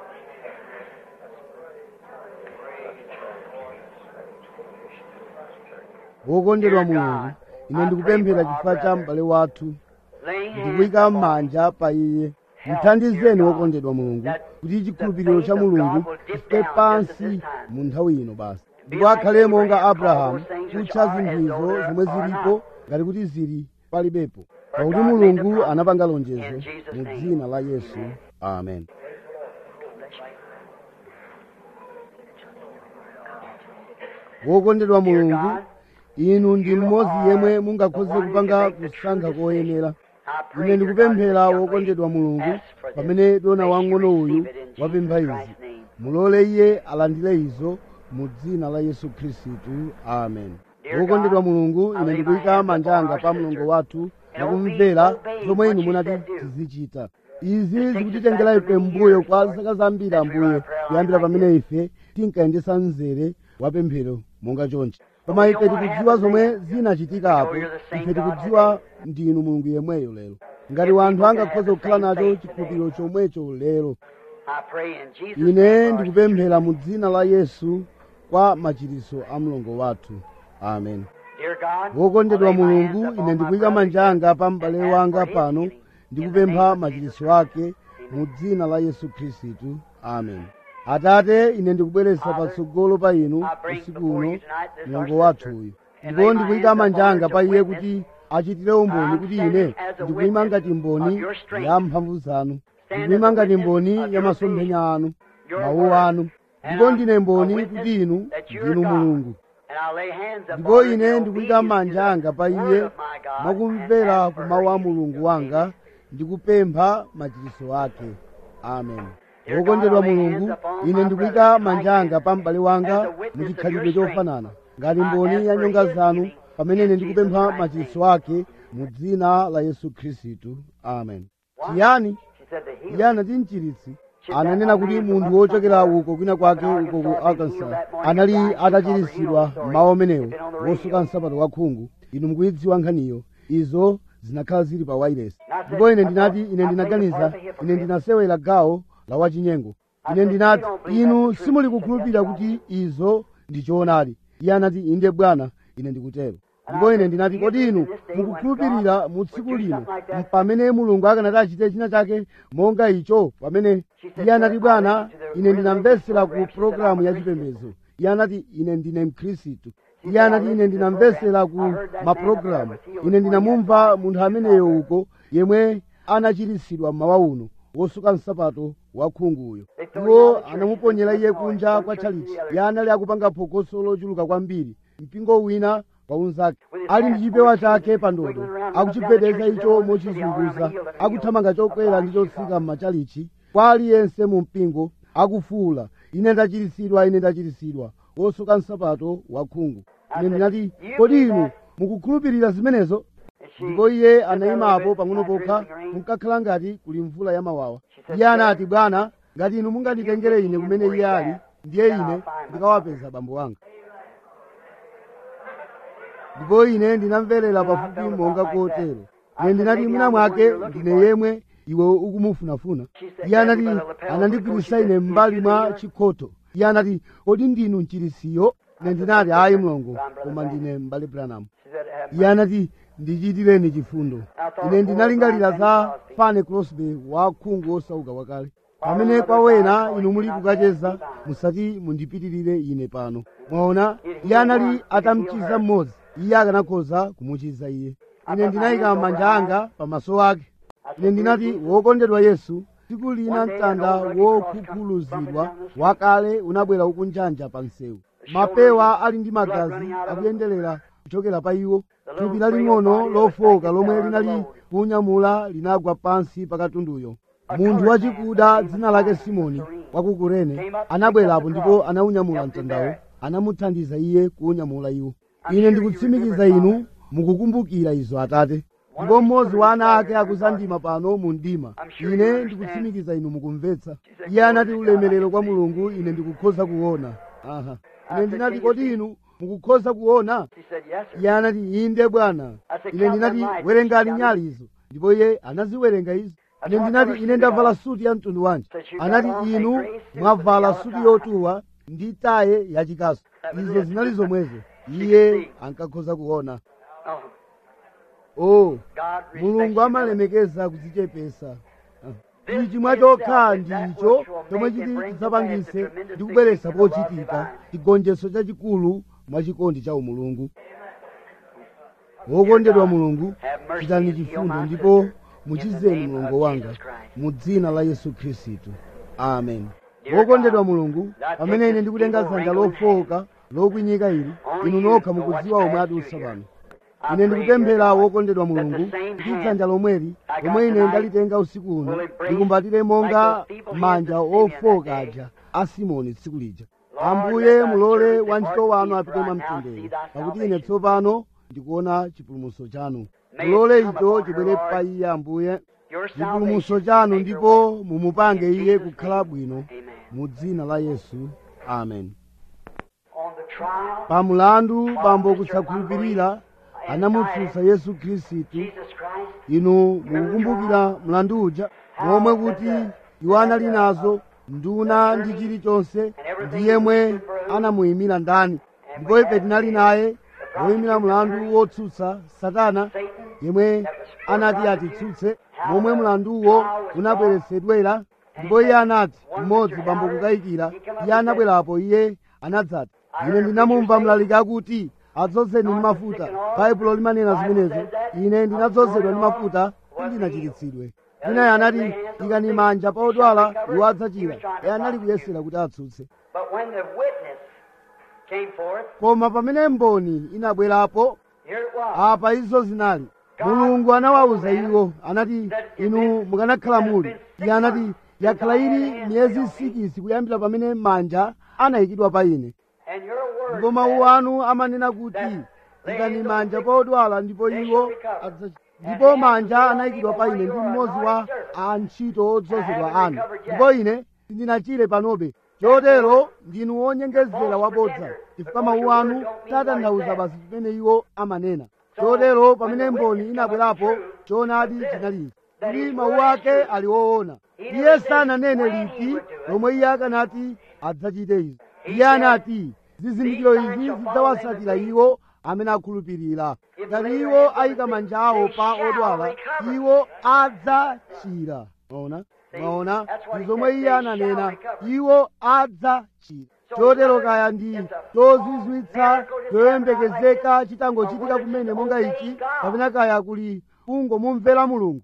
wokondedwa mulungu ine ndikupemphera chifukwa cha m'bale wathu Laying hands ndikuyika upon manja pa iye mthandizeni wokondedwa mulungu kuti chikhulupiriro cha mulungu chifike pansi mu nthawi ino basi ndipo akhale monga abrahamu kutcha zinthuizo zomwe zilipo ngati kuti zili palibepo pakuti mulungu anapanga lonjezo mu dzina la yesu amen wokondedwa mulungu inu ndi mmodzi yemwe mungakhoze kupanga kusankha koyenera ine ndikupemphera wokondedwa mulungu pamene dona wang'ono uyu wapempha izi mulole iye alandire izo mu dzina la yesu khristu amen wokondedwa mulungu ine ndikuyika manja anga pa mlongo wathu ndikumvera zomwe inu munati tizichita izi zikutitengera ife mbuyo kwa zaka zambiri ambuye kuyambira pamene ife tinkayendesa mzere wa pemphero monga chonchi koma ife tikudziwa zomwe zinachitika apo ife tikudziwa ndinu mulungu yemweyo lero ngati wanthu angakhoza kukhala nacho chikhulupiriro chomwecho lero I pray in Jesus' ine name, Lord, ndikupemphera mu dzina la yesu kwa machiritso a mlongo wathu amen Dear God, wokondedwa I lay my mulungu hands ine upon my ndikuyika brother manja anga pa m'bale and wanga ask for his pano healing. ndikupempha In the name of machiritso ake mu dzina la yesu khristu amen atate ine ndikubweretsa patsogolo pa inu I bring usiku before uno you tonight this mlongo our wathu sister, uyu and ndipo lay my ndikuyika hands manja upon anga her pa to iye witness. kuti achitire umboni I'm kuti standing ine as a ndikuyima witness ngati mboni of your strength. ya mphamvu zanu Stand ndikuyima as a ngati witness mboni of ya your masomphenya anu your mawu word. anu And ndipo I'm ndine a mboni witness kuti inu that you're ndinu God. mulungu And I lay hands upon ndipo her in ine ndikuyika obedience manja to anga pa the iye word of my God mwakumvera and ask ku for mawu a her mulungu healing. wanga ndikupempha machiritso ake amen Dear God, wokondedwa I lay mulungu hands upon ine my ndikuyika brother manja like anga pa m'bale wanga as a witness mu of chikhalidwe your strength. chofanana ngati I mboni ask ya for nyonga his zanu healing pamene ine in ndikupempha Jesus Christ's machiritso name. ake mu dzina la yesu khristu amen chiyani She said the healing. iye anati mchiritsi ananena kuti munthu wochokera uko kwina kwake uko ku arkansas anali atachiritsidwa mawu amenewo wosuka nsapato wakhungu inu mukuyidziwa nkhaniyo izo zinakhala zili pa wailesi ndipo ine ndinati ine ndinaganiza ine ndinasewera gawo la wachinyengo ine ndinati inu simuli kukhulupirira kuti izo ndi choonadi iye anati inde bwana ine ndikutero ndipo ine ndinati kodi inu mukukhulupirira mu tsiku lino pamene mulungu akanati achite china chake monga icho pamene iye anati bwana ine ndinamvesera ku pologalamu ya chipembedzo iye anati ine ndine mkhristu iye anati ine ndinamvesera ku mapulogalamu ine ndinamumva munthu ameneyo uko yemwe anachiritsidwa mmawa uno wosuka nsapato wakhunguyo iwo anamuponyera iye kunja kwa tchalichi iye anali akupanga phokoso lochuluka kwambiri mpingo wina pa unzake ali ndi chipewa chake pa ndodo akuchigwedeza icho mochizunguza akuthamanga chokwera ndi chotsika m'machalichi kwa aliyense mu mpingo akufuwula ine ndachiritsidwa ine ndachiritsidwa wosuka nsapato wakhungu ine ndinati kodi inu mukukhulupirira zimenezo ndipo iye anayimapo pang'ono pokha munkakhala ngati kuli mvula ya mawawa iye anati bwana ngati inu munganditengere ine kumene iye ali ndiye ine ndikawapeza bambo anga ndipo ine ndinamverera pafupi monga kotero ine ndinati mwina mwake ndine yemwe iwe ukumufunafuna iye anati anandigwirisa ine m'mbali mwa chikhoto iye anati kodi ndinu mchirisiyo ine ndinati ayi mlongo koma ndine m'bale branamu She said, have iye anati ndichitireni chifundo ine ndinalingalira za fane crosby wakhungu osauka wakale pamene kwawena inu muli kukacheza musati mundipitirire ine pano mwaona iye anali atamuchiza mmodzi iye akanakhoza kumuchiza iye ine ndinayika manja anga pamaso ake ine ndinati wokondedwa yesu tsiku lina mtanda wokhukhuluzidwa wakale unabwera ukunjanja pa msewu mapewa ali ndi magazi akuyenderera kuchokera pa iwo thupi laling'ono lofoka lomwe linali kunyamula linagwa pansi pa katunduyo munthu wachikuda dzina lake simoni wa ku kurene anabwerapo ndipo anaunyamula mtandawo anamuthandiza iye kuunyamula iwo ine ndikutsimikiza inu mukukumbukira izo atate ndipo mmodzi wa ana ake akuzandima pano mu mdima ine ndikutsimikiza inu mukumvetsa iye anati ulemerero kwa mulungu ine ndikukhoza kuona aha ine ndinati kodi inu mukukhoza kuona She said, yes, sir. iye anati inde bwana ine ndinati werengani nyali izo ndipo iye anaziwerenga izo ine ndinati ine ndavala suti ya mtundu wanji anati inu mwavala suti yotuwa ndi taye yachikasu izo zinali zomwezo iye ankakhoza kuona Oh, oh God respects mulungu humility. amalemekeza kudzichepesa Ah. ichi mwachokha ndi icho chomwe chiti chidzapangise ndi kubweretsa pochitika chigonjetso chachikulu mwachikondi cha umulungu wokondedwa mulungu chitani chifundo ndipo muchizeni mulungu wanga mu dzina la yesu khristu amen wokondedwa mulungu pamene ine ndikutenga dzanja lofowoka lokwinyika ili inu nokha mukudziwa omwe adutsa pano ine ndikupemphera wokondedwa mulungu kuti dzanja lomweli lomwe ine ndalitenga usiku uno likumbatire monga manja ofowoka aja a simoni tsiku lija ambuye mulole wantchito wanu apite mwamtendere pakuti ine tsopano ndikuona chipulumutso chanu mulole icho chibwere pa iye ambuye Your chipulumutso salvation chanu make ndipo your way. mumupange In iye Jesus' kukhala name. bwino Amen. mu dzina la yesu amen On the trial, pa mulandu bambo kusakhulupirira anamutsutsa yesu khristu Jesus Christ, inu mukukumbukira mlandu uja momwe kuti iwo anali nazo nduna ndi chilichonse ndi yemwe anamuyimira ndani ndipo ife tinali naye woyimira mlandu wotsutsa satana yemwe anati atitsutse momwe mlanduwo unabweretsedwera ndipo iye anati mmodzi bambo kukayikira iye anabwerapo iye anadzati ine ndinamumva mlaliki akuti adzozeni ndi mafuta baibulo limanena zimenezo ine ndinadzozedwa ndi mafuta kuti ndinachiritsidwe winayo anati ikani manja pa odwala iwo adzachira iye anali kuyesera kuti atsutse but when the witness came forth, koma pamene mboni inabwerapo here it was. apa izo zinali mulungu anawawuza iwo anati inu mukanakhala muli iye anati yakhala ili miyezi sikisi kuyambira pamene manja anayikidwa pa ine And your word ndipo mawu anu amanena kuti ikani manja pa odwala ndipo iwo adza- ndipo manja anayikidwa pa ine ndi mmodzi wa antchito odzozedwa anu ndipo ine sindinachire panobe chotero ndinu wonyengezera wabodza chifukwa mawu anu satanthauza basi chimene iwo amanena chotero pamene mboni inabwerapo choonadi chinali kuti mawu ake ali woona iye sananene liti lomwe iye akanati adzachite izi iye anati zizindikiro izi zidzawatsatira iwo amene akhulupirira ngati iwo ayika manja awo pa odwala iwo adzachira maona maona ndi zomwe iye ananena iwo adzachira chotero kaya ndi chozizwitsa choyembekezeka chitangochitika kumene monga ichi kapena kaya kuli kungomumvera mulungu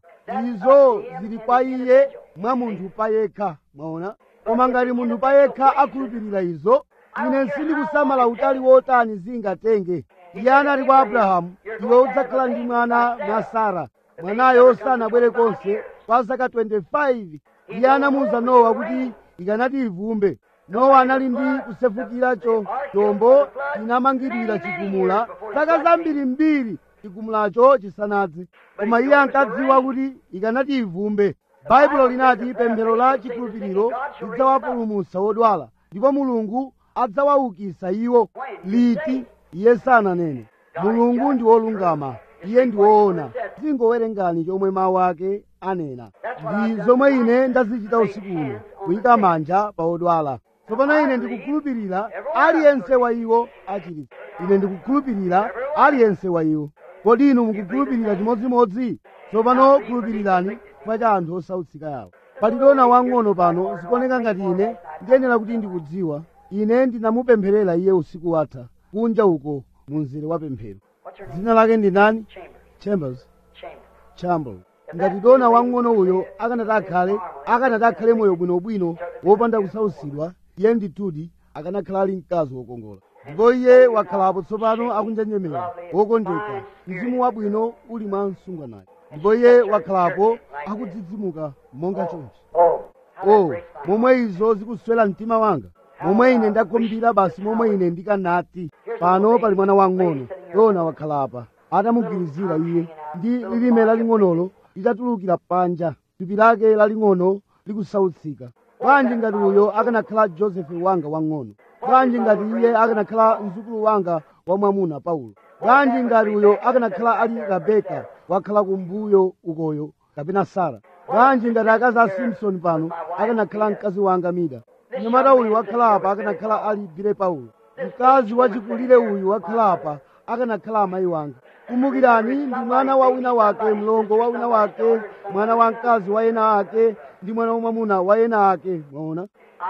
izo zili kwa iye mwa munthu payekha mwaona koma ngati munthu payekha akhulupirira izo ine sindikusamala utali wotani zingatenge iye anati kwa abrahamu iwe udzakhala ndi mwana mwa sara mwanayo sanabwere konse kwa zaka 25 iye anamuwuza nowa kuti ikanati ivumbe nowa anali ndi kusefukira cho chombo chinamangidwira chigumula zaka zambiri mbiri chigumulacho chisanadze koma iye ankadziwa kuti ikanati ivumbe baibulo linati pemphero la chikhulupiriro lidzawapulumutsa odwala ndipo mulungu adzawaukitsa iwo liti iye sananene mulungu ndi wolungama iye ndi woona zingowerengani chomwe mawu ake anena ndi zomwe ine ndazichita usiku uno kuyika manja pa odwala tsopano ine ndikukhulupirira aliyense wa iwo achiritsa ine ndikukhulupirira aliyense wa iwo kodi inu mukukhulupirira chimodzimodzi tsopano khulupirirani chifukwa cha anthu osautsika yawo palidona wang'ono pano zikuoneka ngati ine ndiyenera kuti ndikudziwa ine ndinamupempherera iye usiku watha kunja uko mu mzere wa pemphero What's her name? dzina lake ndi ndani Chamber. chambers Chamber. chamber ngati dona wang'ono uyo akanati akhale akanati akhale moyo bwinobwino wopanda kusautsidwa iye ndithudi akanakhala ali mkazi wokongola ndipo iye wakhalapo tsopano akunjenjemera wokondeka mzimu wabwino uli mwa msungwanayo ndipo iye wakhalapo akudzidzimuka monga chonchi Oh. How oh that breaks my momwe izo zikuswera mtima wanga momwe ine ndakumbira basi momwe ine ndikanati pano pali mwana wang'ono dona wakhalapa atamugwirizira iye ndi lilime laling'onolo litatulukira panja thupi lake laling'ono likusautsika bwanji ngati uyo akanakhala josefe wanga wang'ono bwanji ngati iye akanakhala mzukulu wanga wamwamuna paulo bwanji ngati uyo akanakhala ali rebeka wakhala kumbuyo ukoyo kapena sara bwanji ngati akazi a simpson pano akanakhala mkazi wanga mida mnyamata uyu wakhala apa akanakhala ali bile paulo mkazi wachikulire uyu wakhala apa akanakhala amayi wanga kumbukirani ndi mwana wa wina wake mlongo wa wina wake mwana wa mkazi wa ena ake ndi mwana wamwamuna wa ena ake mwaona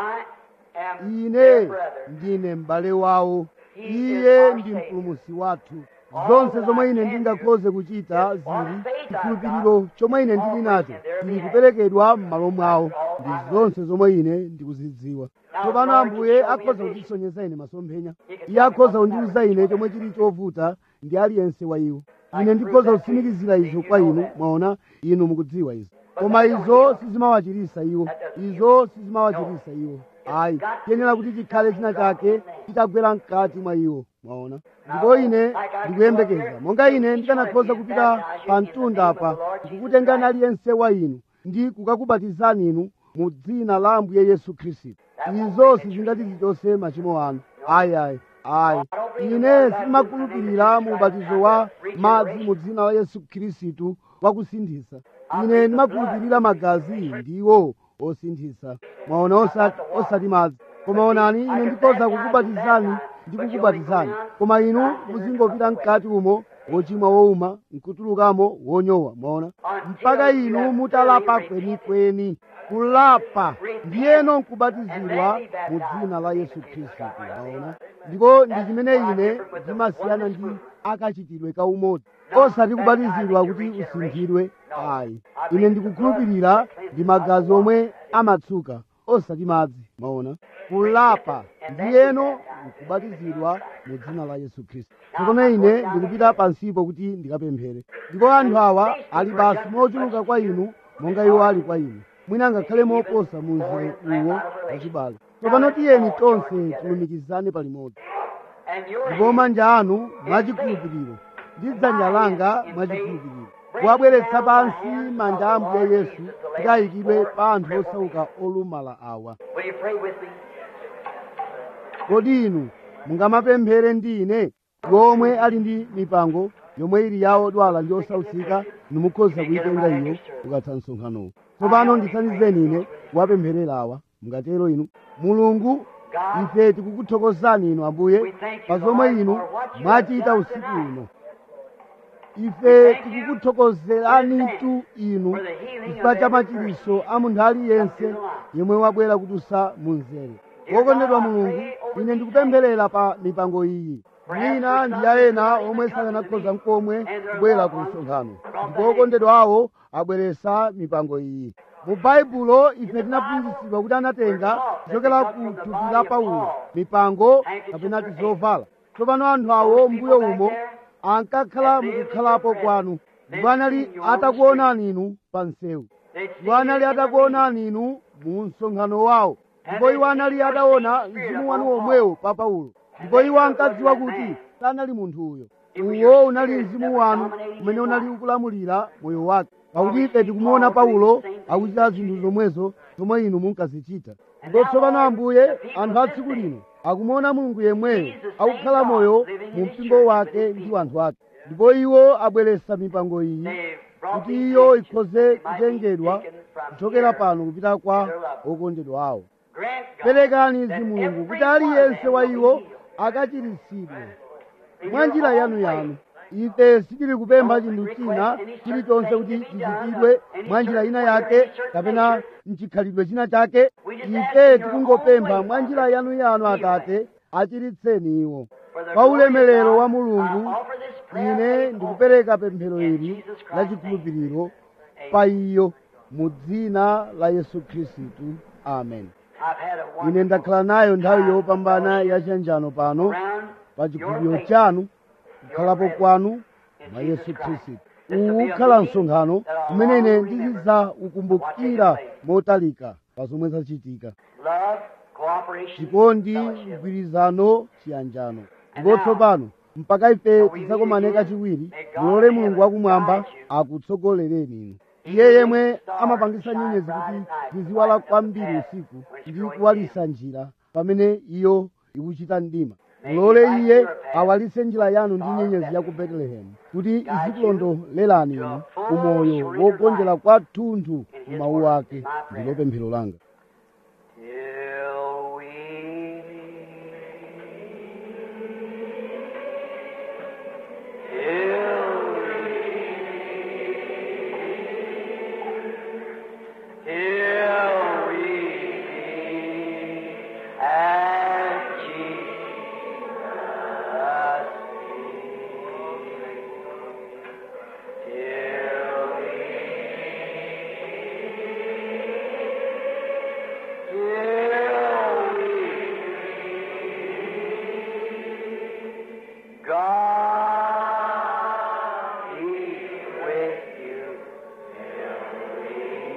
I am ine their brother. ndine m'bale wawo iye ndi mpulumutsi wathu zonse zomwe ine ndingakhoze kuchita zili chikhulupiriro chomwe ine ndili nacho chili kuperekedwa m'malo mwawo ndi zonse zomwe ine ndikuzidziwa tsopano ambuye akhoza kundisonyeza ine masomphenya iye akhoza kundiwuza ine chomwe chili chovuta ndi aliyense wa iwo ine ndikhoza kutsimikizira izo kwa inu mwaona inu mukudziwa izo koma izo sizimawachirisa iwo izo sizimawachirisa iwo ayi tiyenera kuti chikhale china chake chitagwera mkati mwa iwo mwaona ndipo ine ndikuyembekeza monga ine ndikanakhoza kupita pa mtunda apa ndikukutengani aliyense wa inu ndi kukakubatizani inu mu dzina la ambuye yesu khristu izo sizingati zichotse machimo anu ayi ayi ayi ine simakhulupirira mu ubatizo wa madzi mu dzina la yesu khristu wakusinthisa ine ndimakhulupirira magazi ndiwo osinthisa mwaona osati, osati madzi koma onani ine ndikhoza kukubatizani ndi kukubatizani koma inu muzingopita mkati umo wochimwa wowuma nkutulukamo wonyowa mwaona mpaka inu mutalapa kwenikweni kulapa ndiyeno nkubatizidwa mu dzina la yesu khristu mwaona ndipo ndi chimene ine ndimasiyana ndi akachitidwe ka umodzi osati kubatizidwa kuti usinthidwe ayi ine ndikukhulupirira ndi magazi omwe amatsuka osati madzi mwaona kulapa ndiyeno nkubatizidwa mu dzina la yesu khristu tsopano ine ndikupita pansipo kuti ndikapemphere ndipo anthu awa ali basi mochuluka kwa inu monga iwo ali kwa inu mwina ngakhale moposa mu mzere uwo wachibale tsopano tiyeni tonse tilumikizane palimodzi ndipo manja anu mwachikhulupiriro ndi dzanja langa mwachikhulupiriro kuwabweretsa pansi manja a ambuye yesu kuti ayikidwe pa anthu osauka olumala awa Will you pray with me? kodi inu mungamapemphere ndi ine yomwe ali ndi mipango yomwe ili yawo odwala ndi osautsika nimukhoza kuyitenga iyo ukatha msonkhanowo tsopano ndithandizeni ine kuwapempherera awa mungatero inu mulungu ife tikukuthokozani inu ambuye pa zomwe inu mwachita usiku uno ife tikukuthokozeranitu inu chifukwa cha machiritso a munthu aliyense yemwe wabwera kutusa mu mzere wokondedwa mulungu ine ndikupempherera pa mipango iyi mwina ndi ya ena omwe sakanakhoza nkomwe kubwera ku msonkhano ndipo okondedwa awo abweresa mipango iyi mu baibulo ife tinaphunzitsidwa kuti anatenga kuchokera ku thupi la paulo mipango kapena tizovala tsopano anthu awo mbuyo umo ankakhala mukukhalapo kwanu ndipo anali atakuonani inu pa msewu ndipo anali atakuonani inu mu msonkhano wawo ndipo iwo anali ataona mzimu wanu omwewo pa paulo ndipo iwo ankadziwa kuti sanali munthu uyo uwo unali mzimu wanu umene unali ukulamulira moyo wake pakuti ife tikumuona paulo akuchita zinthu zomwezo zomwe inu munkazichita ndipo tsopano ambuye anthu a tsiku lino akumuona mulungu yemweyo akukhala moyo mu mpingo wake ndi wanthu ake ndipo iwo abweresa mipango iyi kuti iyo ikhoze kutengedwa kuchokera pano kupita kwa okondedwa awo Grant God perekani izi mulungu kuti aliyense wa iwo akachiritsidwe mwa njira yanu yanu ife sitili kupempha chinthu china chilichonse kuti chichitidwe mwa njira ina yake kapena mchikhalidwe china chake ife tikungopempha mwa njira yanu yanu atate achiritseni iwo pa ulemerero wa mulungu ine ndikupereka pemphero ili la chikhulupiriro pa iyo mu dzina la yesu khristu amen I've had a ine wonderful ndakhala nayo nthawi yopambana yachiyanjano pano round pa chikhulupiriro chanu kukhalapo kwanu mwa yesu khristu uwu ukhala msonkhano umene ine ndizidzaukumbukira motalika pa zomwe zachitika love, cooperation, chikondi fellowship. mgwirizano chiyanjano ndipo tsopano mpaka ife tidzakomane kachiwiri mulole mulungu wakumwamba akutsogolereni inu iye yemwe amapangisa nyenyezi kuti ziziwala kwambiri usiku ndi kuwalisa njira pamene iyo ikuchita mdima mulole iye awalise njira yanu ndi nyenyezi ya ku betelehemu kuti izikulondolerani inu umoyo wogonjera kwathunthu mu mawu ake ndilo pemphero langa Till we till we till we at Jesus' feet. Till God be with you till we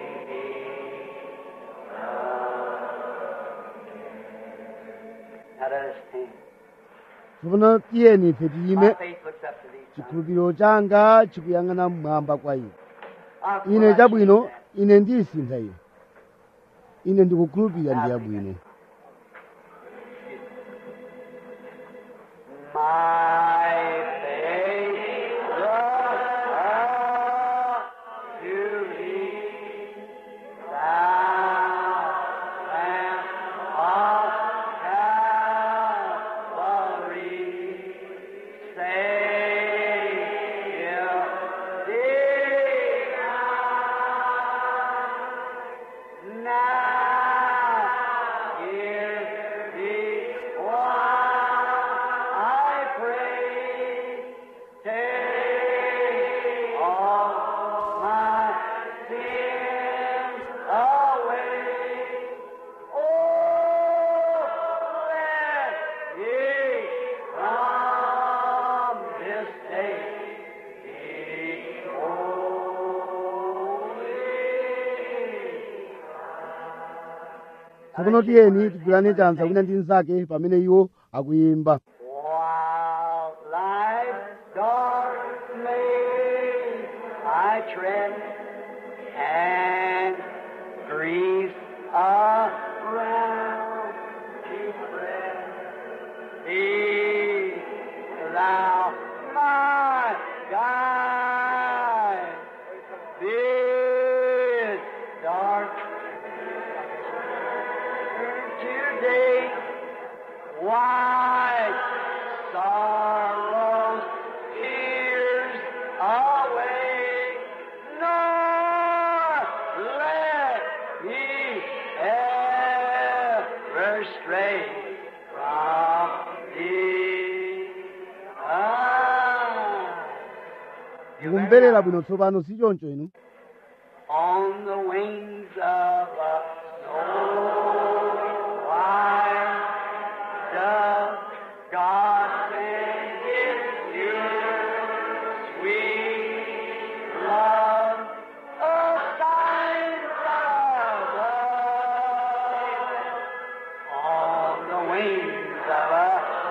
Now let us sing. tsopano tiyeni ife tiyime My faith looks up to thee. son. chikhulupiriro changa chikuyang'ana mmwamba kwa ine I'll ine put chabwino that. ine ndisintha ine ine ndikukhulupirira ndi yabwino tsopano tiyeni tigwirane chanza wina ndi mnzake pamene iwo akuyimba While life's dark maze I tread and grief around to spread, be thou my guide. This dark today Wipe sorrows, tears away, nor let me ever stray from thee. Ah. mukumverera bwino tsopano si choncho inu on the wings of a snow white dove, God sent His pure, sweet love, a sign from above. On the wings of a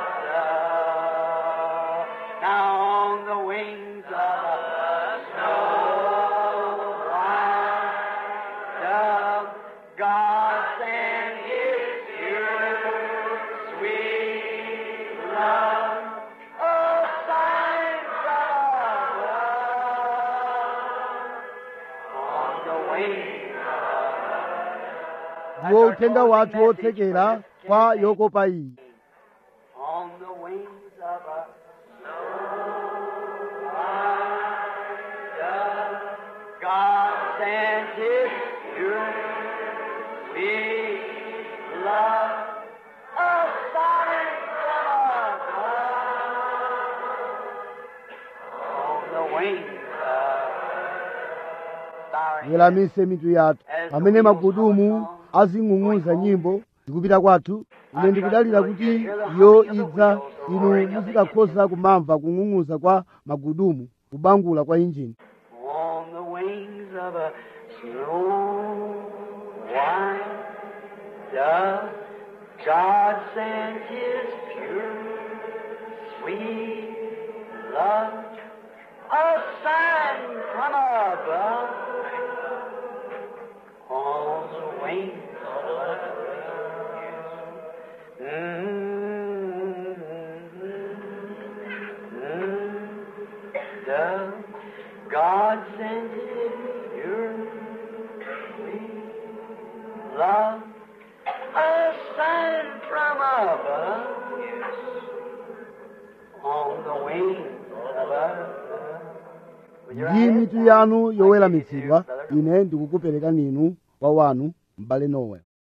dove, now on the wings of a snow white dove, God sent His pure, sweet love, a sign from above. On the wings ndiwo uthenga wathu wotsekera kwa yokopa iyi on the wings of a snow white dove, God sent His pure, sweet love, a sign from above. On the wings of weramise mitu yathu pamene magudumu azing'ung'uza nyimbo zikupita kwathu ine ndikudalira kuti iyo idza inu muzikakhoza kumamva kung'ung'uza kwa magudumu kubangula kwa injini on the wings of a snow white dove, God sent His pure, sweet love, a sign from above. On the wings of a dove, God sent His pure, sweet love, a sign from above. On the wings of a ndi mitu yanu yoweramitsidwa ine ndikukuperekani inu kwa wanu m'bale nowe